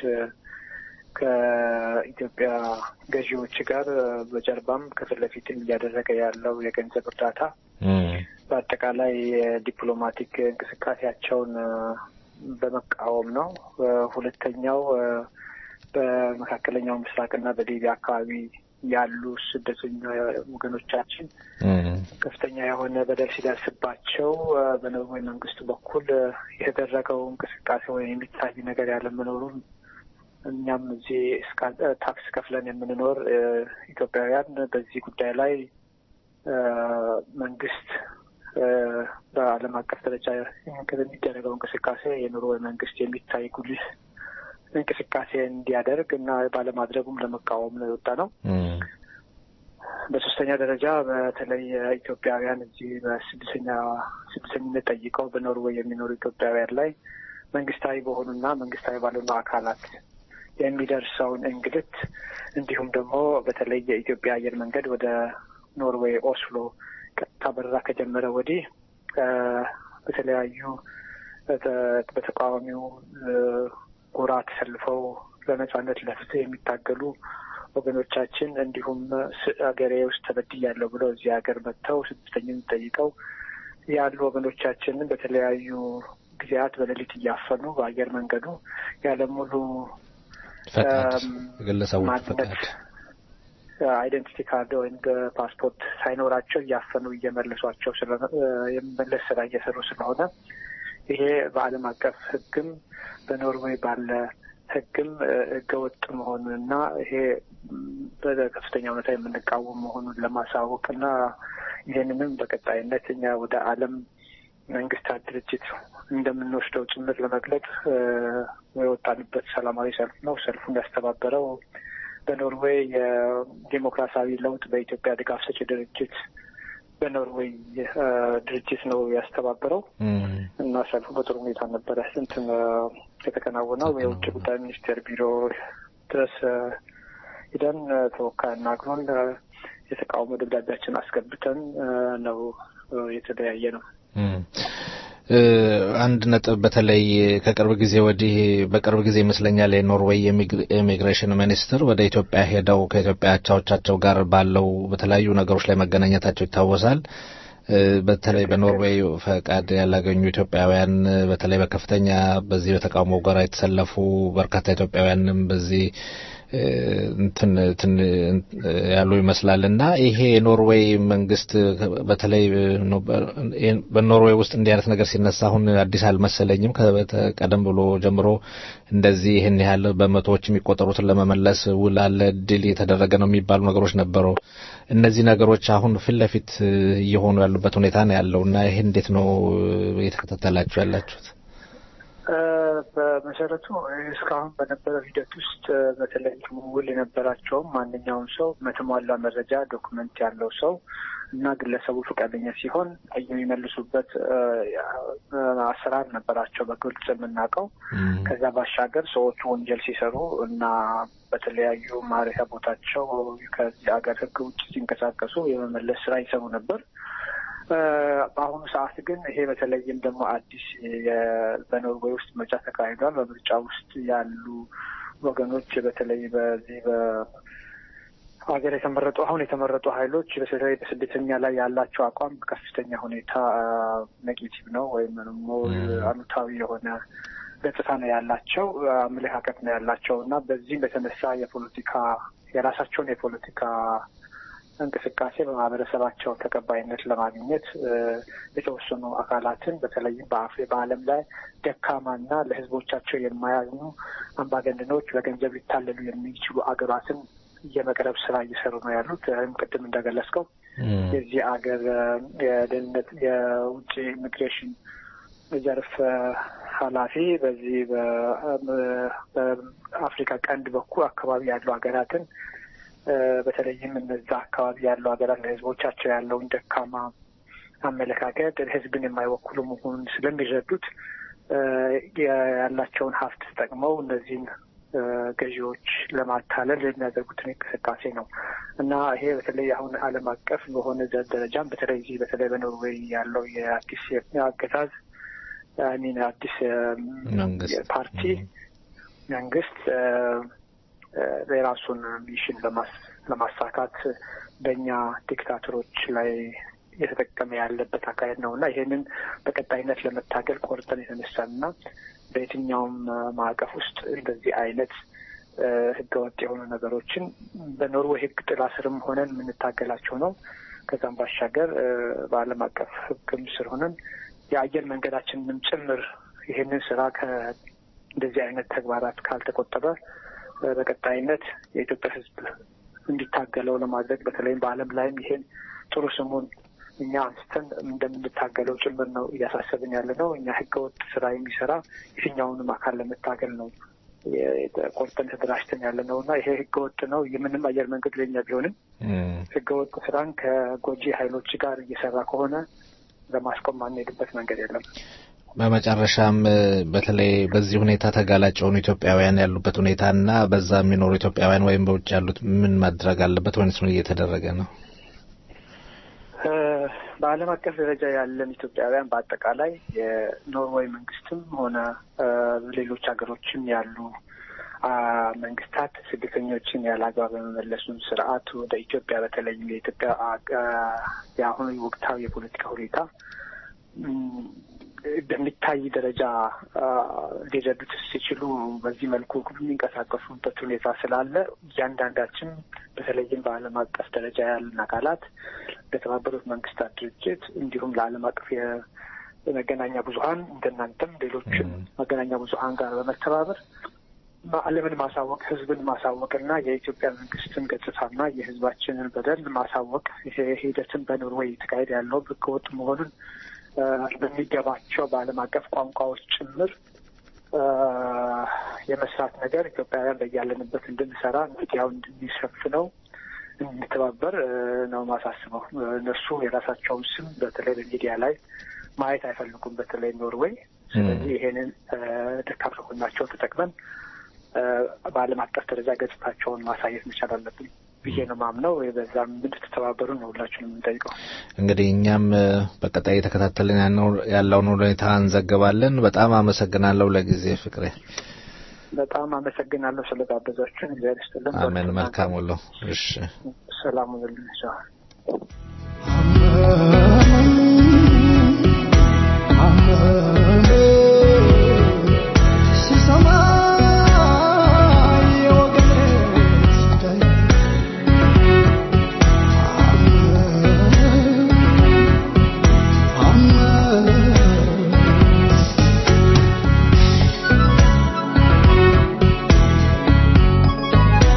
ከኢትዮጵያ ገዢዎች ጋር በጀርባም ከፊት ለፊትም እያደረገ ያለው የገንዘብ እርዳታ በአጠቃላይ የዲፕሎማቲክ እንቅስቃሴያቸውን በመቃወም ነው። ሁለተኛው በመካከለኛው ምስራቅና በሊቢያ አካባቢ ያሉ ስደተኛ ወገኖቻችን ከፍተኛ የሆነ በደል ሲደርስባቸው በኖርዌይ መንግስት በኩል የተደረገው እንቅስቃሴ ወይም የሚታይ ነገር ያለመኖሩን እኛም እዚህ ታክስ ከፍለን የምንኖር ኢትዮጵያውያን በዚህ ጉዳይ ላይ መንግስት በዓለም አቀፍ ደረጃ የሚደረገው እንቅስቃሴ የኖርዌይ መንግስት የሚታይ ጉልህ እንቅስቃሴ እንዲያደርግ እና ባለማድረጉም ለመቃወም ነው የወጣ ነው። በሶስተኛ ደረጃ በተለይ ኢትዮጵያውያን እዚህ በስድስተኛ ስድስተኝነት ጠይቀው በኖርዌይ የሚኖሩ ኢትዮጵያውያን ላይ መንግስታዊ በሆኑና መንግስታዊ ባልሆኑ አካላት የሚደርሰውን እንግልት እንዲሁም ደግሞ በተለይ የኢትዮጵያ አየር መንገድ ወደ ኖርዌይ ኦስሎ ቀጥታ በረራ ከጀመረ ወዲህ በተለያዩ በተቃዋሚው ጎራ ተሰልፈው ለነጻነት ለፍትህ የሚታገሉ ወገኖቻችን እንዲሁም ሀገሬ ውስጥ ተበድያለሁ ብለው እዚህ ሀገር መጥተው ስደተኝነት ጠይቀው ያሉ ወገኖቻችንን በተለያዩ ጊዜያት በሌሊት እያፈኑ በአየር መንገዱ ያለሙሉ ፈቃድ ግለሰቦች ፈቃድ አይደንቲቲ ካርድ ወይም ፓስፖርት ሳይኖራቸው እያፈኑ እየመለሷቸው የመመለስ ስራ እየሰሩ ስለሆነ ይሄ በዓለም አቀፍ ሕግም በኖርዌይ ባለ ሕግም ሕገወጥ መሆኑንና ይሄ በከፍተኛ ሁኔታ የምንቃወም መሆኑን ለማሳወቅ እና ይህንንም በቀጣይነት እኛ ወደ ዓለም መንግስታት ድርጅት እንደምንወስደው ጭምር ለመግለጽ የወጣንበት ሰላማዊ ሰልፍ ነው። ሰልፉን ያስተባበረው በኖርዌይ የዲሞክራሲያዊ ለውጥ በኢትዮጵያ ድጋፍ ሰጪ ድርጅት በኖርዌይ ድርጅት ነው ያስተባበረው እና ሰልፉ በጥሩ ሁኔታ ነበረ እንትን የተከናወነው የውጭ ጉዳይ ሚኒስቴር ቢሮ ድረስ ሂደን ተወካይ አናግሮን የተቃውሞ ደብዳቤያችን አስገብተን ነው የተለያየ ነው። አንድ ነጥብ በተለይ ከቅርብ ጊዜ ወዲህ በቅርብ ጊዜ ይመስለኛል የኖርዌይ የኢሚግሬሽን ሚኒስትር ወደ ኢትዮጵያ ሄደው ከኢትዮጵያ አቻዎቻቸው ጋር ባለው በተለያዩ ነገሮች ላይ መገናኘታቸው ይታወሳል። በተለይ በኖርዌይ ፈቃድ ያላገኙ ኢትዮጵያውያን በተለይ በከፍተኛ በዚህ በተቃውሞ ጋር የተሰለፉ በርካታ ኢትዮጵያውያንም በዚህ እንትን ያሉ ይመስላል እና ይሄ የኖርዌይ መንግስት በተለይ በኖርዌይ ውስጥ እንዲህ አይነት ነገር ሲነሳ አሁን አዲስ አልመሰለኝም። ቀደም ብሎ ጀምሮ እንደዚህ ይህን ያህል በመቶዎች የሚቆጠሩትን ለመመለስ ውል አለ፣ ድል የተደረገ ነው የሚባሉ ነገሮች ነበሩ። እነዚህ ነገሮች አሁን ፊት ለፊት እየሆኑ ያሉበት ሁኔታ ነው ያለው እና ይሄ እንዴት ነው እየተከታተላችሁ ያላችሁት? በመሰረቱ እስካሁን በነበረው ሂደት ውስጥ በተለይ ውል የነበራቸውም ማንኛውም ሰው በተሟላ መረጃ ዶክመንት ያለው ሰው እና ግለሰቡ ፈቃደኛ ሲሆን የሚመልሱበት አሰራር ነበራቸው በግልጽ የምናውቀው። ከዛ ባሻገር ሰዎቹ ወንጀል ሲሰሩ እና በተለያዩ ማረፊያ ቦታቸው ከዚህ ሀገር ሕግ ውጭ ሲንቀሳቀሱ የመመለስ ስራ ይሰሩ ነበር። በአሁኑ ሰዓት ግን ይሄ በተለይም ደግሞ አዲስ በኖርዌይ ውስጥ ምርጫ ተካሂዷል። በምርጫ ውስጥ ያሉ ወገኖች በተለይ በዚህ በሀገር የተመረጡ አሁን የተመረጡ ኃይሎች በተለይ በስደተኛ ላይ ያላቸው አቋም ከፍተኛ ሁኔታ ኔጌቲቭ ነው ወይም ደግሞ አሉታዊ የሆነ ገጽታ ነው ያላቸው፣ አመለካከት ነው ያላቸው እና በዚህም በተነሳ የፖለቲካ የራሳቸውን የፖለቲካ እንቅስቃሴ በማህበረሰባቸው ተቀባይነት ለማግኘት የተወሰኑ አካላትን በተለይም በአፍሪ በዓለም ላይ ደካማና ለሕዝቦቻቸው የማያዝኑ አምባገነኖች በገንዘብ ሊታለሉ የሚችሉ አገራትን የመቅረብ ስራ እየሰሩ ነው ያሉት። ይህም ቅድም እንደገለጽከው የዚህ አገር የደህንነት የውጭ ኢሚግሬሽን ዘርፍ ኃላፊ በዚህ በአፍሪካ ቀንድ በኩል አካባቢ ያሉ ሀገራትን በተለይም እነዛ አካባቢ ያሉ ሀገራት ለህዝቦቻቸው ያለውን ደካማ አመለካከት ህዝብን የማይወክሉ መሆኑን ስለሚረዱት ያላቸውን ሀብት ተጠቅመው እነዚህን ገዢዎች ለማታለል የሚያደርጉትን እንቅስቃሴ ነው እና ይሄ በተለይ አሁን ዓለም አቀፍ በሆነ ደረጃም በተለይ እዚህ በተለይ በኖርዌይ ያለው የአዲስ አገዛዝ ሚን አዲስ ፓርቲ መንግስት የራሱን ሚሽን ለማሳካት በእኛ ዲክታተሮች ላይ እየተጠቀመ ያለበት አካሄድ ነው እና ይሄንን በቀጣይነት ለመታገል ቆርጠን የተነሳን እና በየትኛውም ማዕቀፍ ውስጥ እንደዚህ አይነት ህገወጥ የሆኑ ነገሮችን በኖርዌይ ህግ ጥላ ስርም ሆነን የምንታገላቸው ነው። ከዛም ባሻገር በዓለም አቀፍ ህግም ስር ሆነን የአየር መንገዳችንንም ጭምር ይህንን ስራ ከእንደዚህ አይነት ተግባራት ካልተቆጠበ በቀጣይነት የኢትዮጵያ ህዝብ እንዲታገለው ለማድረግ በተለይም በዓለም ላይም ይሄን ጥሩ ስሙን እኛ አንስተን እንደምንታገለው ጭምር ነው እያሳሰብን ያለ ነው። እኛ ህገወጥ ስራ የሚሰራ የትኛውንም አካል ለመታገል ነው ቆርጠን ተደራጅተን ያለ ነው እና ይሄ ህገወጥ ነው። የምንም አየር መንገድ ለኛ ቢሆንም ህገወጥ ስራን ከጎጂ ኃይሎች ጋር እየሰራ ከሆነ ለማስቆም ማንሄድበት መንገድ የለም። በመጨረሻም በተለይ በዚህ ሁኔታ ተጋላጭ የሆኑ ኢትዮጵያውያን ያሉበት ሁኔታ እና በዛ የሚኖሩ ኢትዮጵያውያን ወይም በውጭ ያሉት ምን ማድረግ አለበት ወይስ ምን እየተደረገ ነው? በዓለም አቀፍ ደረጃ ያለን ኢትዮጵያውያን በአጠቃላይ የኖርዌይ መንግስትም ሆነ ሌሎች ሀገሮችም ያሉ መንግስታት ስደተኞችን ያለ አግባብ በመመለሱን ስርዓት ወደ ኢትዮጵያ በተለይም የኢትዮጵያ የአሁኑ ወቅታዊ የፖለቲካ ሁኔታ በሚታይ ደረጃ ሊረዱት ሲችሉ በዚህ መልኩ የሚንቀሳቀሱበት ሁኔታ ስላለ እያንዳንዳችን በተለይም በዓለም አቀፍ ደረጃ ያለን አካላት ለተባበሩት መንግስታት ድርጅት እንዲሁም ለዓለም አቀፍ የመገናኛ ብዙኃን እንደናንተም ሌሎችም መገናኛ ብዙኃን ጋር በመተባበር ዓለምን ማሳወቅ ህዝብን ማሳወቅ እና የኢትዮጵያ መንግስትን ገጽታና የህዝባችንን በደል ማሳወቅ ይሄ ሂደትን በኖርዌይ የተካሄደ ያለው ህገወጥ መሆኑን በሚገባቸው በዓለም አቀፍ ቋንቋዎች ጭምር የመስራት ነገር ኢትዮጵያውያን በያለንበት እንድንሰራ ሚዲያው እንድንሸፍነው እንድንተባበር ነው ማሳስበው። እነሱ የራሳቸውን ስም በተለይ በሚዲያ ላይ ማየት አይፈልጉም፣ በተለይ ኖርዌይ። ስለዚህ ይሄንን ደካማ ጎናቸው ተጠቅመን በዓለም አቀፍ ደረጃ ገጽታቸውን ማሳየት መቻል አለብን ብዬ ነው ማምነው። በዛም እንድትተባበሩ ነው ሁላችንም የምንጠይቀው። እንግዲህ እኛም በቀጣይ የተከታተልን ያለውን ሁኔታ እንዘግባለን። በጣም አመሰግናለሁ ለጊዜ ፍቅሬ። በጣም አመሰግናለሁ ስለጋበዛችሁን። እግዚአብሔር ይስጥልን። አሜን። መልካም ውሎ። እሺ፣ ሰላም ሁኑልን።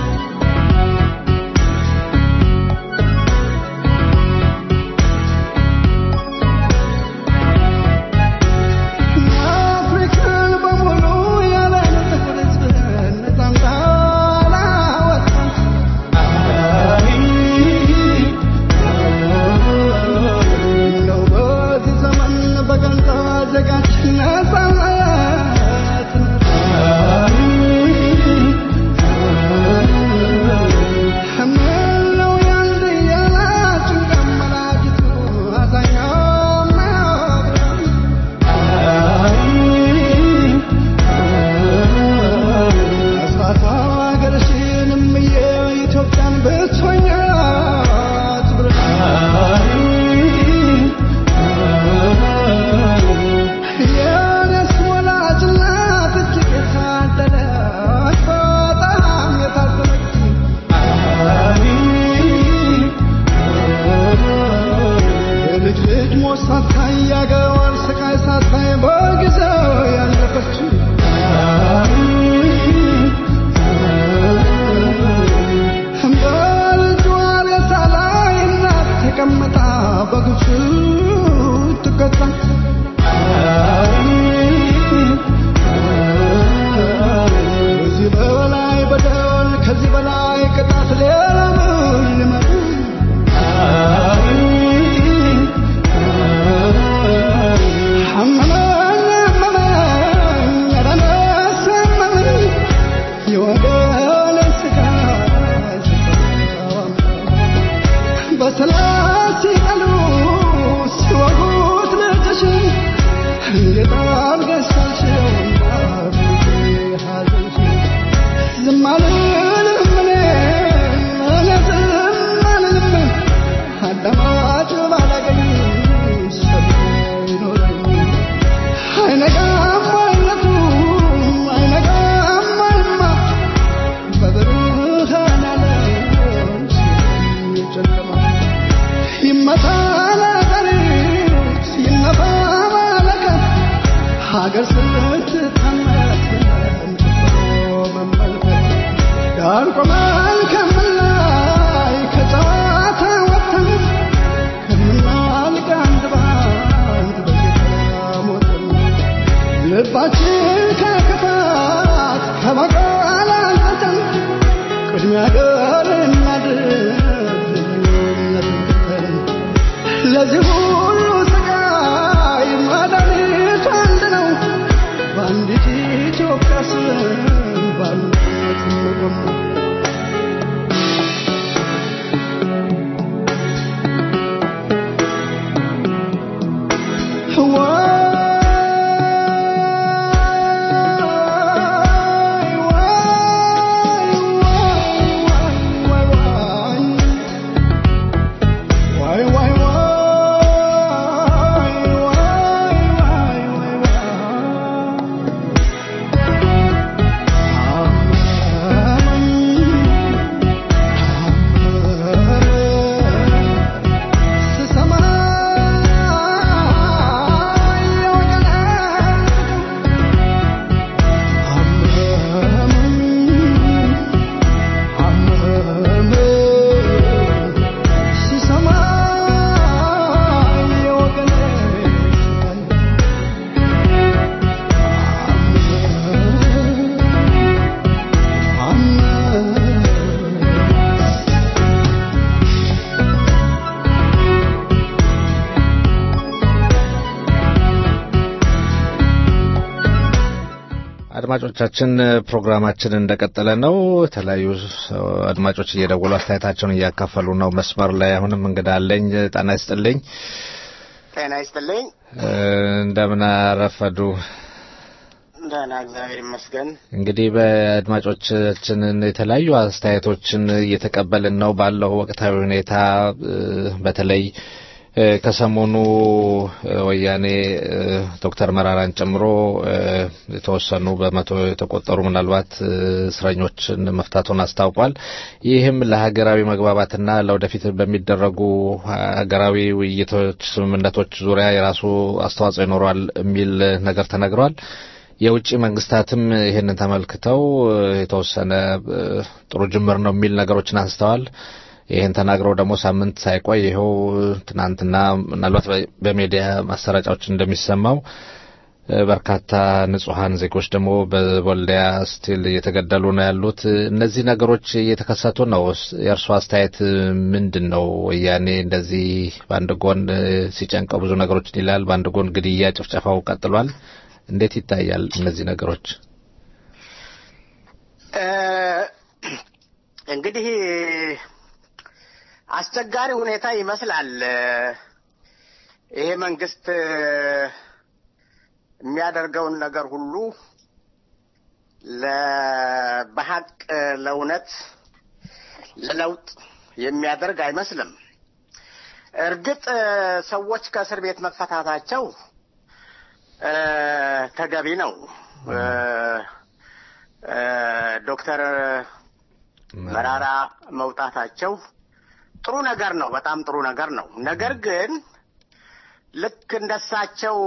Thank በሰላት ሲቀሉ ሲወጉት ልጅሽን እንዴት አድርገሽ ሳልሽውና ሐዘንሽን ዝም አልልም እኔ እኔ ዝም አልልም አዳማጭ ባላገኝ ሰሚ ይኖረኝ አይነጋም አይነቱ አይነጋም አይማ በብርሃን ዓለም ጨለማ ይመታ ነገሪት ይነፋ መለከት ሀገር ስትታመት መመልከት ዳር ቆመን ከምላይ ከጨዋታ ወጥተን ከምናልቅ አንድ ባንድ በጌታ ሞተን ልባችን ከክፋት ከበቀል አንጽተን ቅድሚያ ገር እናድርግ ልዩነትን ትተን ለዚህ ሁሉ ስቃይ መድኃኒቱ አንድ ነው በአንዲት ኢትዮጵያ ስም በአንድነት እንቆም አድማጮቻችን ፕሮግራማችን እንደቀጠለ ነው። የተለያዩ ሰው አድማጮች እየደወሉ አስተያየታቸውን እያካፈሉ ነው። መስመር ላይ አሁንም እንግዳ አለኝ። ጤና ይስጥልኝ። ጤና ይስጥልኝ። እ፣ እንደምን አረፈዱ? ደህና እግዚአብሔር ይመስገን። እንግዲህ በአድማጮቻችንን የተለያዩ አስተያየቶችን እየተቀበልን ነው። ባለው ወቅታዊ ሁኔታ እ፣ በተለይ እ፣ ከሰሞኑ እ፣ ወያኔ እ፣ ዶክተር መራራን ጨምሮ እ፣ የተወሰኑ በመቶ የተቆጠሩ ምናልባት እ፣ እስረኞችን መፍታቱን አስታውቋል። ይህም ለሀገራዊ መግባባትና ለወደፊት በሚደረጉ ሀገራዊ ውይይቶች፣ ስምምነቶች ዙሪያ የራሱ አስተዋጽኦ ይኖረዋል የሚል ነገር ተነግሯል። የውጭ መንግስታትም ይህንን ተመልክተው እ፣ የተወሰነ እ፣ ጥሩ ጅምር ነው የሚል ነገሮችን አንስተዋል። ይህን ተናግረው ደግሞ ሳምንት ሳይቆይ ይኸው ትናንትና ምናልባት በ- በሚዲያ ማሰራጫዎች እንደሚሰማው እ፣ በርካታ ንጹሐን ዜጎች ደግሞ በወልዲያ ስቲል እየተገደሉ ነው ያሉት። እነዚህ ነገሮች እየተከሰቱ ነው። የእርሱ አስተያየት ምንድን ነው? ወያኔ እንደዚህ በአንድ ጎን እ፣ ሲጨንቀው ብዙ ነገሮችን ይላል፣ በአንድ ጎን ግድያ፣ ጭፍጨፋው ቀጥሏል። እንዴት ይታያል እነዚህ ነገሮች? እ፣ እንግዲህ አስቸጋሪ ሁኔታ ይመስላል። ይሄ መንግስት የሚያደርገውን ነገር ሁሉ ለ- በሀቅ ለእውነት ለለውጥ የሚያደርግ አይመስልም። እርግጥ ሰዎች ከእስር ቤት መፈታታቸው እ፣ ተገቢ ነው። እ፣ እ፣ ዶክተር መራራ መውጣታቸው ጥሩ ነገር ነው። በጣም ጥሩ ነገር ነው። ነገር ግን ልክ እንደሳቸው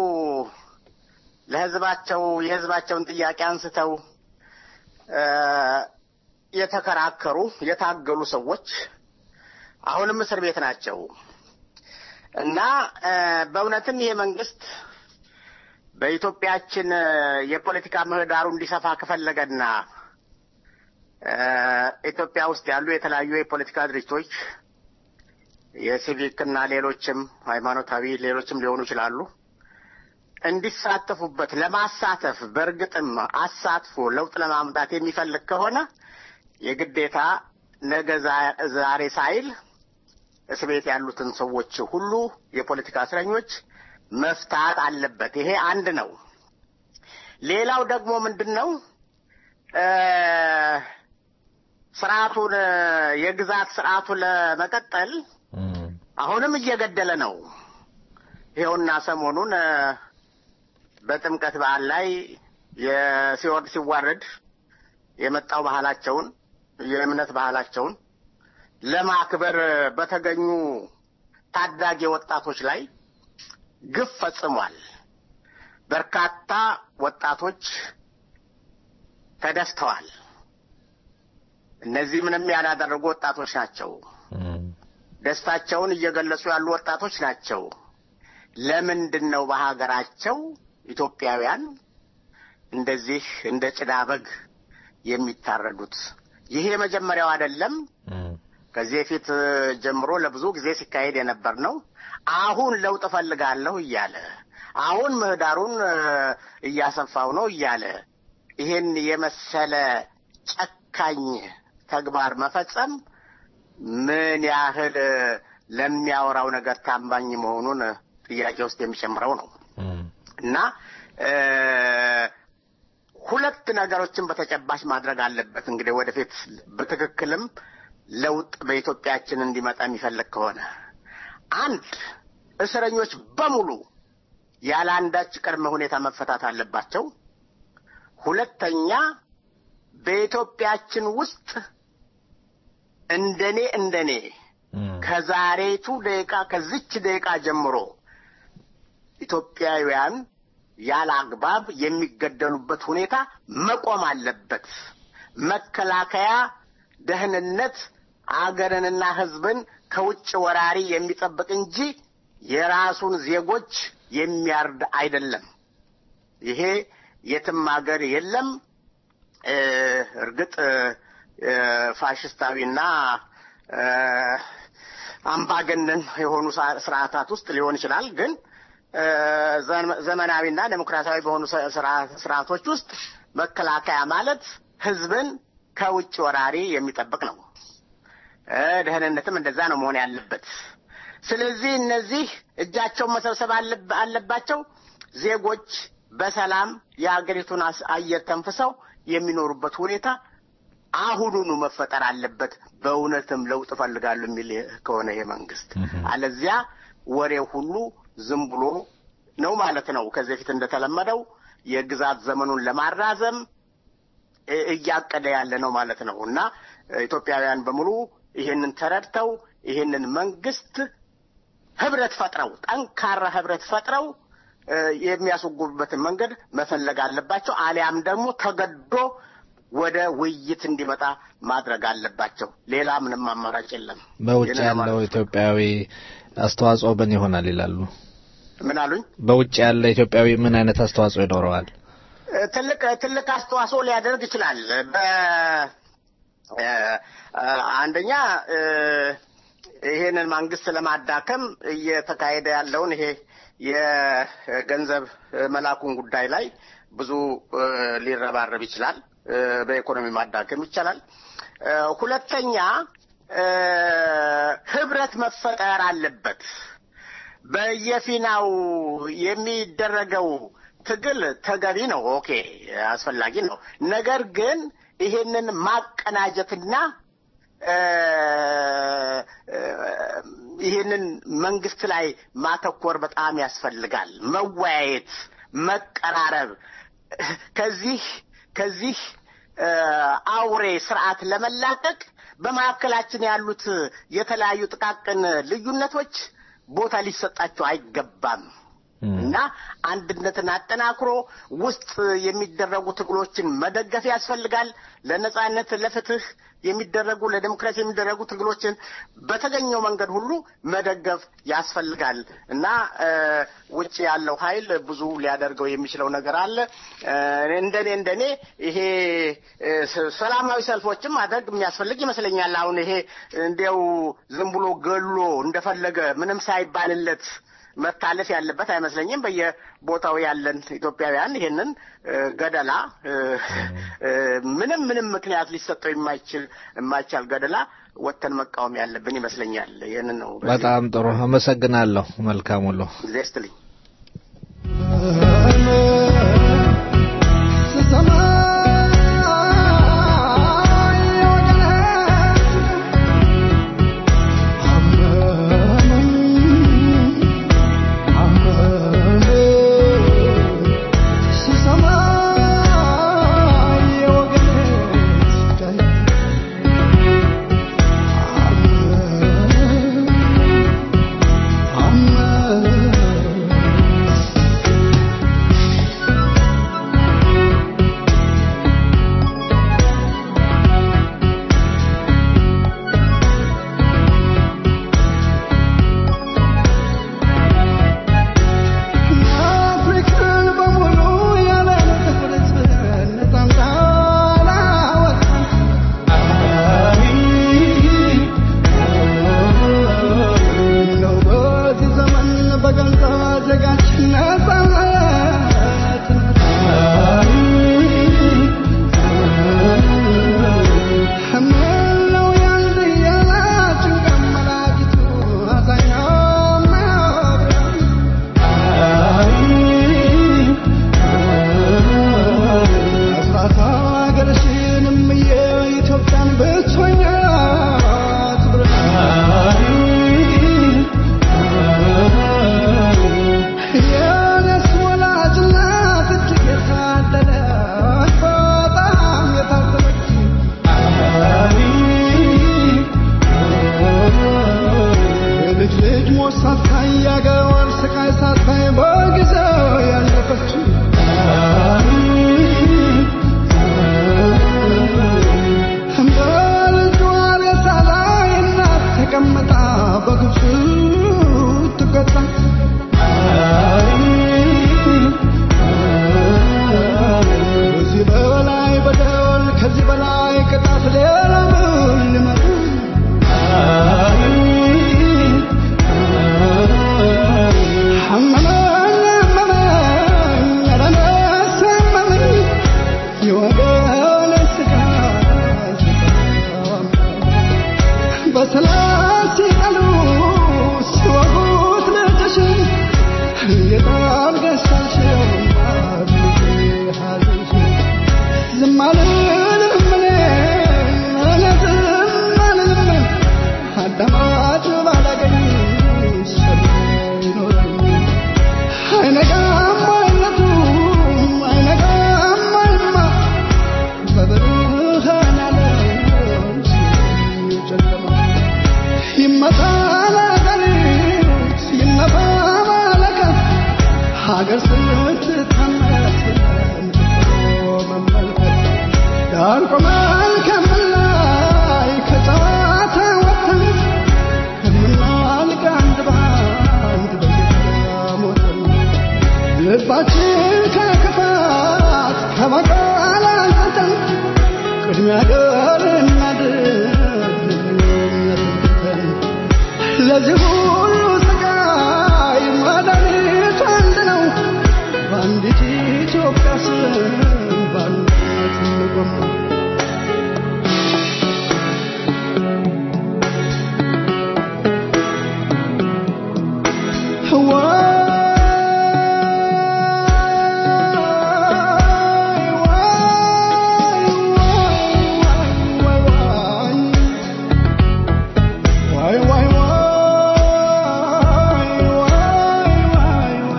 ለህዝባቸው የህዝባቸውን ጥያቄ አንስተው እ፣ የተከራከሩ የታገሉ ሰዎች አሁንም እስር ቤት ናቸው እና እ፣ በእውነትም ይሄ መንግስት በኢትዮጵያችን እ፣ የፖለቲካ ምህዳሩ እንዲሰፋ ከፈለገና እ፣ ኢትዮጵያ ውስጥ ያሉ የተለያዩ የፖለቲካ ድርጅቶች የሲቪክ እና ሌሎችም ሃይማኖታዊ ሌሎችም ሊሆኑ ይችላሉ እንዲሳተፉበት ለማሳተፍ በእርግጥም አሳትፎ ለውጥ ለማምጣት የሚፈልግ ከሆነ የግዴታ ነገ ዛ- ዛሬ ሳይል እስር ቤት ያሉትን ሰዎች ሁሉ የፖለቲካ እስረኞች መፍታት አለበት። ይሄ አንድ ነው። ሌላው ደግሞ ምንድን ነው እ ስርዓቱን የግዛት ስርዓቱን ለመቀጠል አሁንም እየገደለ ነው። ይኸውና ሰሞኑን እ በጥምቀት በዓል ላይ የሲወርድ ሲዋረድ የመጣው ባህላቸውን የእምነት ባህላቸውን ለማክበር በተገኙ ታዳጊ ወጣቶች ላይ ግፍ ፈጽሟል። በርካታ ወጣቶች ተደፍተዋል። እነዚህ ምንም ያላደረጉ ወጣቶች ናቸው። ደስታቸውን እየገለጹ ያሉ ወጣቶች ናቸው። ለምንድን ነው በሀገራቸው ኢትዮጵያውያን እንደዚህ እንደ ጭዳ በግ የሚታረዱት? ይሄ የመጀመሪያው አይደለም። ከዚህ በፊት ጀምሮ ለብዙ ጊዜ ሲካሄድ የነበር ነው። አሁን ለውጥ እፈልጋለሁ እያለ አሁን ምህዳሩን እ፣ እያሰፋው ነው እያለ ይሄን የመሰለ ጨካኝ ተግባር መፈጸም ምን ያህል እ፣ ለሚያወራው ነገር ታማኝ መሆኑን እ፣ ጥያቄ ውስጥ የሚጨምረው ነው እና እ፣ ሁለት ነገሮችን በተጨባጭ ማድረግ አለበት። እንግዲህ ወደፊት በትክክልም ለውጥ በኢትዮጵያችን እንዲመጣ የሚፈልግ ከሆነ አንድ እስረኞች በሙሉ ያለ አንዳች ቅድመ ሁኔታ መፈታት አለባቸው። ሁለተኛ በኢትዮጵያችን ውስጥ እንደኔ እንደኔ ከዛሬቱ ደቂቃ ከዚች ደቂቃ ጀምሮ ኢትዮጵያውያን ያለ አግባብ የሚገደሉበት ሁኔታ መቆም አለበት። መከላከያ፣ ደህንነት አገርንና ሕዝብን ከውጭ ወራሪ የሚጠብቅ እንጂ የራሱን ዜጎች የሚያርድ አይደለም። ይሄ የትም ሀገር የለም። እ፣ እርግጥ እ፣ ፋሽስታዊና እ፣ አምባገነን የሆኑ ሳ- ስርዓታት ውስጥ ሊሆን ይችላል ግን እ፣ ዘመ- ዘመናዊና ዴሞክራሲያዊ በሆኑ ስ- ስርዓ- ስርዓቶች ውስጥ መከላከያ ማለት ህዝብን ከውጭ ወራሪ የሚጠብቅ ነው። እ፣ ደህንነትም እንደዛ ነው መሆን ያለበት። ስለዚህ እነዚህ እጃቸውን መሰብሰብ አለብ- አለባቸው። ዜጎች በሰላም የሀገሪቱን አስ- አየር ተንፍሰው የሚኖሩበት ሁኔታ አሁኑኑ መፈጠር አለበት። በእውነትም ለውጥ እፈልጋለሁ የሚል ከሆነ ይሄ መንግስት፣ አለዚያ ወሬው ሁሉ ዝም ብሎ ነው ማለት ነው። ከዚህ በፊት እንደተለመደው የግዛት ዘመኑን ለማራዘም እ- እያቀደ ያለ ነው ማለት ነው እና ኢትዮጵያውያን በሙሉ ይሄንን ተረድተው ይሄንን መንግስት ህብረት ፈጥረው ጠንካራ ህብረት ፈጥረው እ፣ የሚያስወግዱበትን መንገድ መፈለግ አለባቸው። አሊያም ደግሞ ተገዶ ወደ ውይይት እንዲመጣ ማድረግ አለባቸው። ሌላ ምንም አማራጭ የለም። በውጭ ይህንን ያለው ለማለት ነው። ኢትዮጵያዊ አስተዋጽኦ ምን ይሆናል ይላሉ? ምን አሉኝ? በውጭ ያለ ኢትዮጵያዊ ምን አይነት አስተዋጽኦ ይኖረዋል? እ፣ ትልቅ ትልቅ አስተዋጽኦ ሊያደርግ ይችላል። በ እ፣ እ፣ አንደኛ እ፣ ይሄንን መንግስት ለማዳከም እየተካሄደ ያለውን ይሄ የገንዘብ መላኩን ጉዳይ ላይ ብዙ እ፣ ሊረባረብ ይችላል። እ፣ በኢኮኖሚ ማዳከም ይቻላል። እ፣ ሁለተኛ እ፣ ህብረት መፈጠር አለበት። በየፊናው የሚደረገው ትግል ተገቢ ነው። ኦኬ አስፈላጊ ነው። ነገር ግን ይሄንን ማቀናጀትና እ፣ እ፣ ይህንን መንግስት ላይ ማተኮር በጣም ያስፈልጋል። መወያየት፣ መቀራረብ ከዚህ ከዚህ እ፣ አውሬ ስርዓት ለመላቀቅ በመካከላችን ያሉት የተለያዩ ጥቃቅን ልዩነቶች ቦታ ሊሰጣቸው አይገባም እና አንድነትን አጠናክሮ ውስጥ የሚደረጉ ትግሎችን መደገፍ ያስፈልጋል። ለነጻነት፣ ለፍትህ የሚደረጉ ለዲሞክራሲ የሚደረጉ ትግሎችን በተገኘው መንገድ ሁሉ መደገፍ ያስፈልጋል እና እ፣ ውጭ ያለው ኃይል ብዙ ሊያደርገው የሚችለው ነገር አለ። እ፣ እንደኔ እንደኔ ይሄ እ፣ ስ- ሰላማዊ ሰልፎችን ማድረግ የሚያስፈልግ ይመስለኛል። አሁን ይሄ እንዲያው ዝም ብሎ ገሎ እንደፈለገ ምንም ሳይባልለት መታለፍ ያለበት አይመስለኝም። በየቦታው ያለን ኢትዮጵያውያን ይሄንን እ፣ ገደላ እ፣ እ፣ ምንም ምንም ምክንያት ሊሰጠው የማይችል የማይቻል ገደላ ወጥተን መቃወም ያለብን ይመስለኛል። ይህንን ነው። በጣም ጥሩ አመሰግናለሁ። መልካም ውሎ። ጊዜ ይስጥልኝ።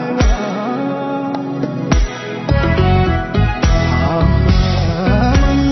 Why,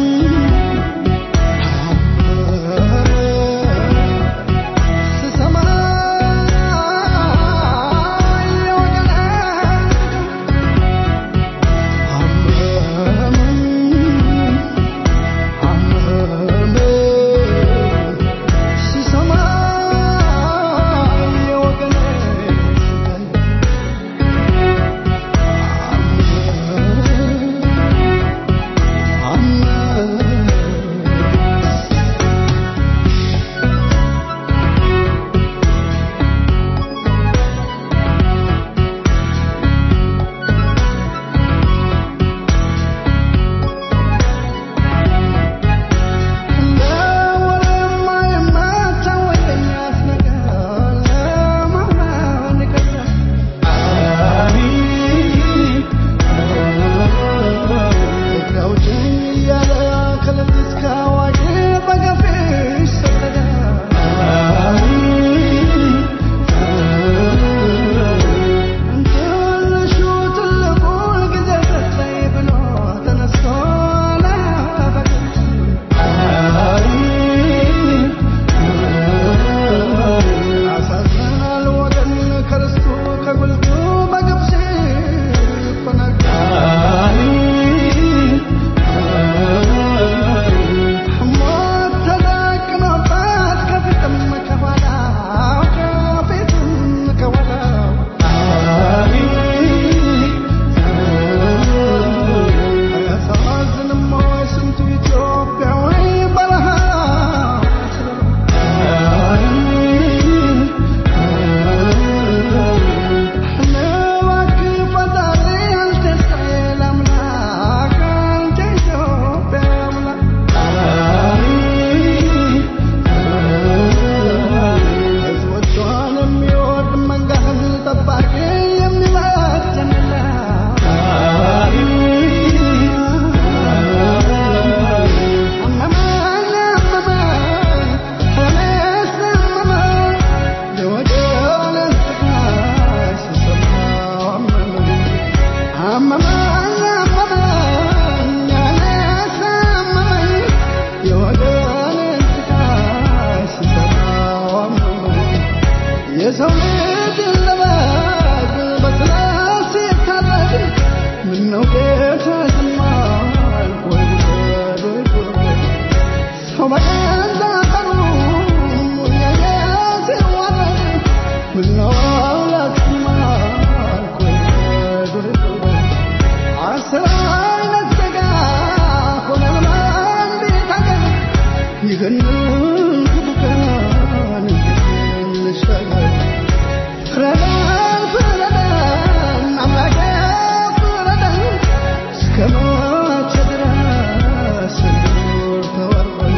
የሰው ልጅ ለበግ በስላሴ ታረድ ምነው ጌታ ዝማል ወይ ጉድ ወይ ጉድ ሰው በገዛ ቀኑ ያየ ሲዋረድ ምነው አምላክ ዝማል ወይ ጉድ ወይ ጉድ አስር አይነት ሥጋ ሆነን በአንዲት አገር ይህንን ክፉ ቀን እንዴት እንሻገር? ፍረደን ፍረደን አምላኬ ፍረደን እስከ መቼ ድረስ እንኑር ተዋርደን?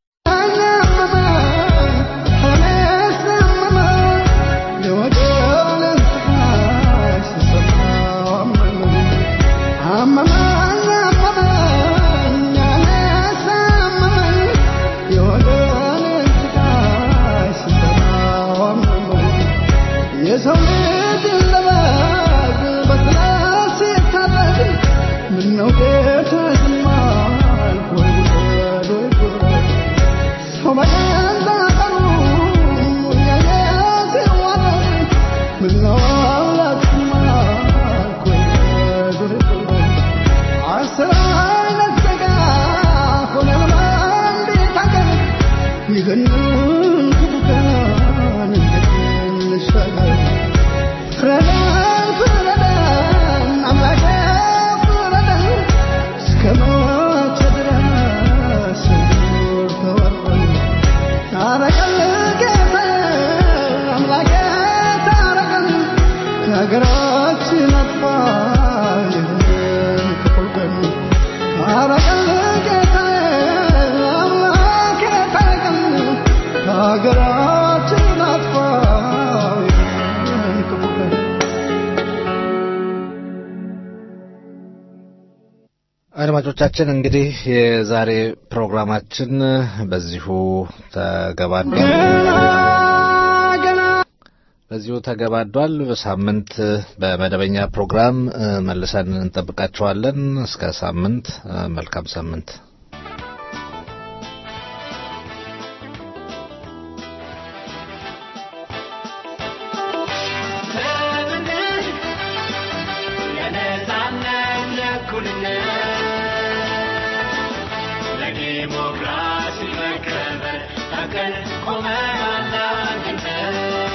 አመመን እኔስ አመመን የወገኔን ስቃይ ስሰማው አመመኝ አመመኝ አመመኝ እኔስ አመመኝ የወገኔን ስቃይ ስሰማው አመመኝ የሰው ልጅ ለበግ በስላሴ ታረድ ምነው ጌታ ዝም አልክ ወይ ጉድ ወይ ጉድ ሰው በገዛ ቀኑ ያየ ሲዋረድ ምነው አምላክ ዝም አልክ ወይ ጉድ ወይ ጉድ አስር አይነት ሥጋ ሆነን በአንዲት አገር ይህንን ክፉ ቀን እንዴት እንሻገር? ፍረደን ፍረደን አምላኬ ፍረደን እስከ መቼ ድረስ እንኑር ተዋርደን? ታረቀን ጌታዬ አምላኬ ታረቀን ከሀገራችን አጥፋ ይህንን ክፉ ቀን ታረቀን ጌታዬ አምላኬ ታረቀን ከሀገራችን አጥፋ ይህንን ክፉ ቀን አድማጮቻችን እንግዲህ የዛሬ ፕሮግራማችን በዚሁ ተገባዷል። በዚሁ ተገባዷል። በሳምንት በመደበኛ ፕሮግራም እ፣ መልሰን እንጠብቃችኋለን። እስከ ሳምንት እ፣ መልካም ሳምንት። ለነጻነት ለእኩልነት ለዲሞክራሲ መከበር ታቀን ቆመናል አንድነት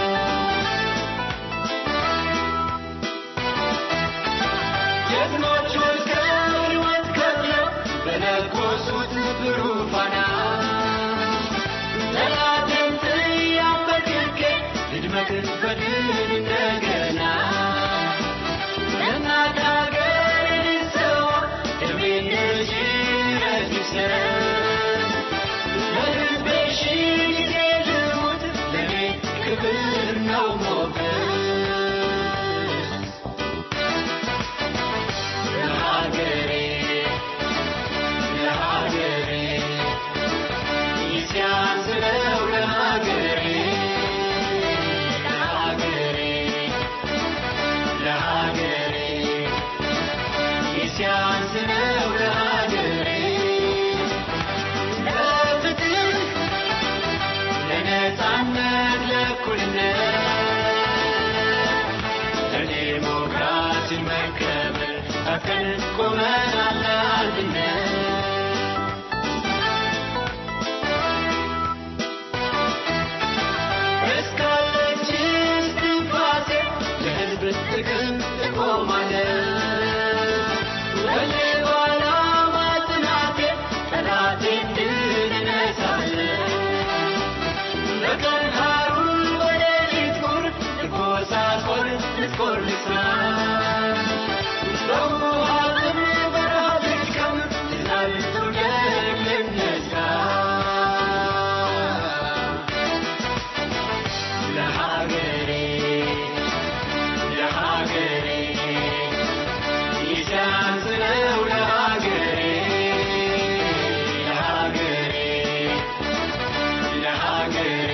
ጀግኖች ወድቀው ሕይወት ከፍለው በለኮሱት ብሩህ ፋና ጠላትን ያንበርክኬ ልድመቅ በድል እንደገና ለእናት ሀገር ልሰዋ ደሜን ልጅረት ይሰጥ ለሕዝቤ ሺህ ጊዜ ልሙት ለእኔ ክብር ነው ሞገስ ለሀገሬ ለሀገሬ ሲያንስ ነው ለሀገሬ ለሀገሬ ለሀገሬ ሲያንስ ነው ለሀገሬ ለፍትህ ለነጻነት ለእኩልነት ለዲሞክራሲ መከበር ታቀን ቆመናል ለአንድነት እስካለች እስትንፋሴ ለሕዝብ ጥቅም እቆማለሁ። በሌባ ዓላማ ጽናቴ ጠላቴን ድል እነሳለሁ። በቀን ሐሩር በሌሊት ቁር ልጎሳቆል ልትቆር ልስራ በውሃ ጥም በረሃብ ልድከም ዝናብ ትውደቅ ልነሳ ለሀገሬ ለሀገሬ ይሻንስ ነው ለሀገሬ ለሀገሬ ለሀገሬ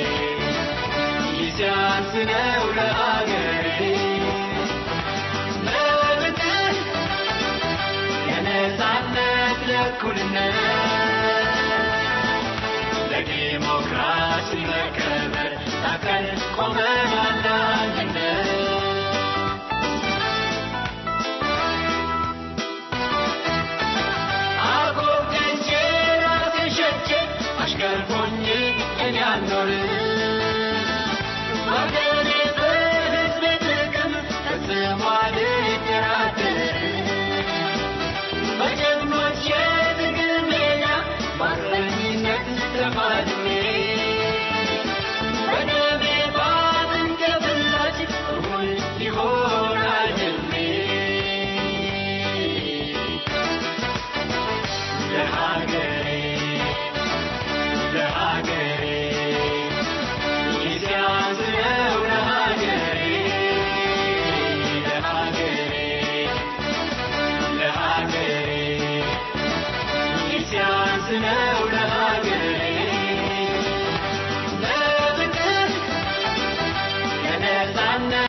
ይሻንስ ነው ለሀገሬ ለፍትህ ለነጻነት ለእኩልነት ለዲሞክራሲ መከበር ታቀን ቆመናል አንድነት አጎብድጄ ራሴን ሸጬ አሽከር ሆኜ እኔ አልኖርም ወገኔ በሕዝቤ ጥቅም ፈጽሞ አልደራደርም በጀግኖች የትግል ሜዳ በአርበኝነት ተፋልሜ በደሜ በአጥንቴ ፍላጭ እውን ይሆናል ሕልሜ ለሀገሬ ለሀገሬ ጊዜያት ነው ለሀገሬ ለሀገሬ ለሀገሬ ጊዜያት ነው ለሀገሬ ለፍቅር ለነጻነት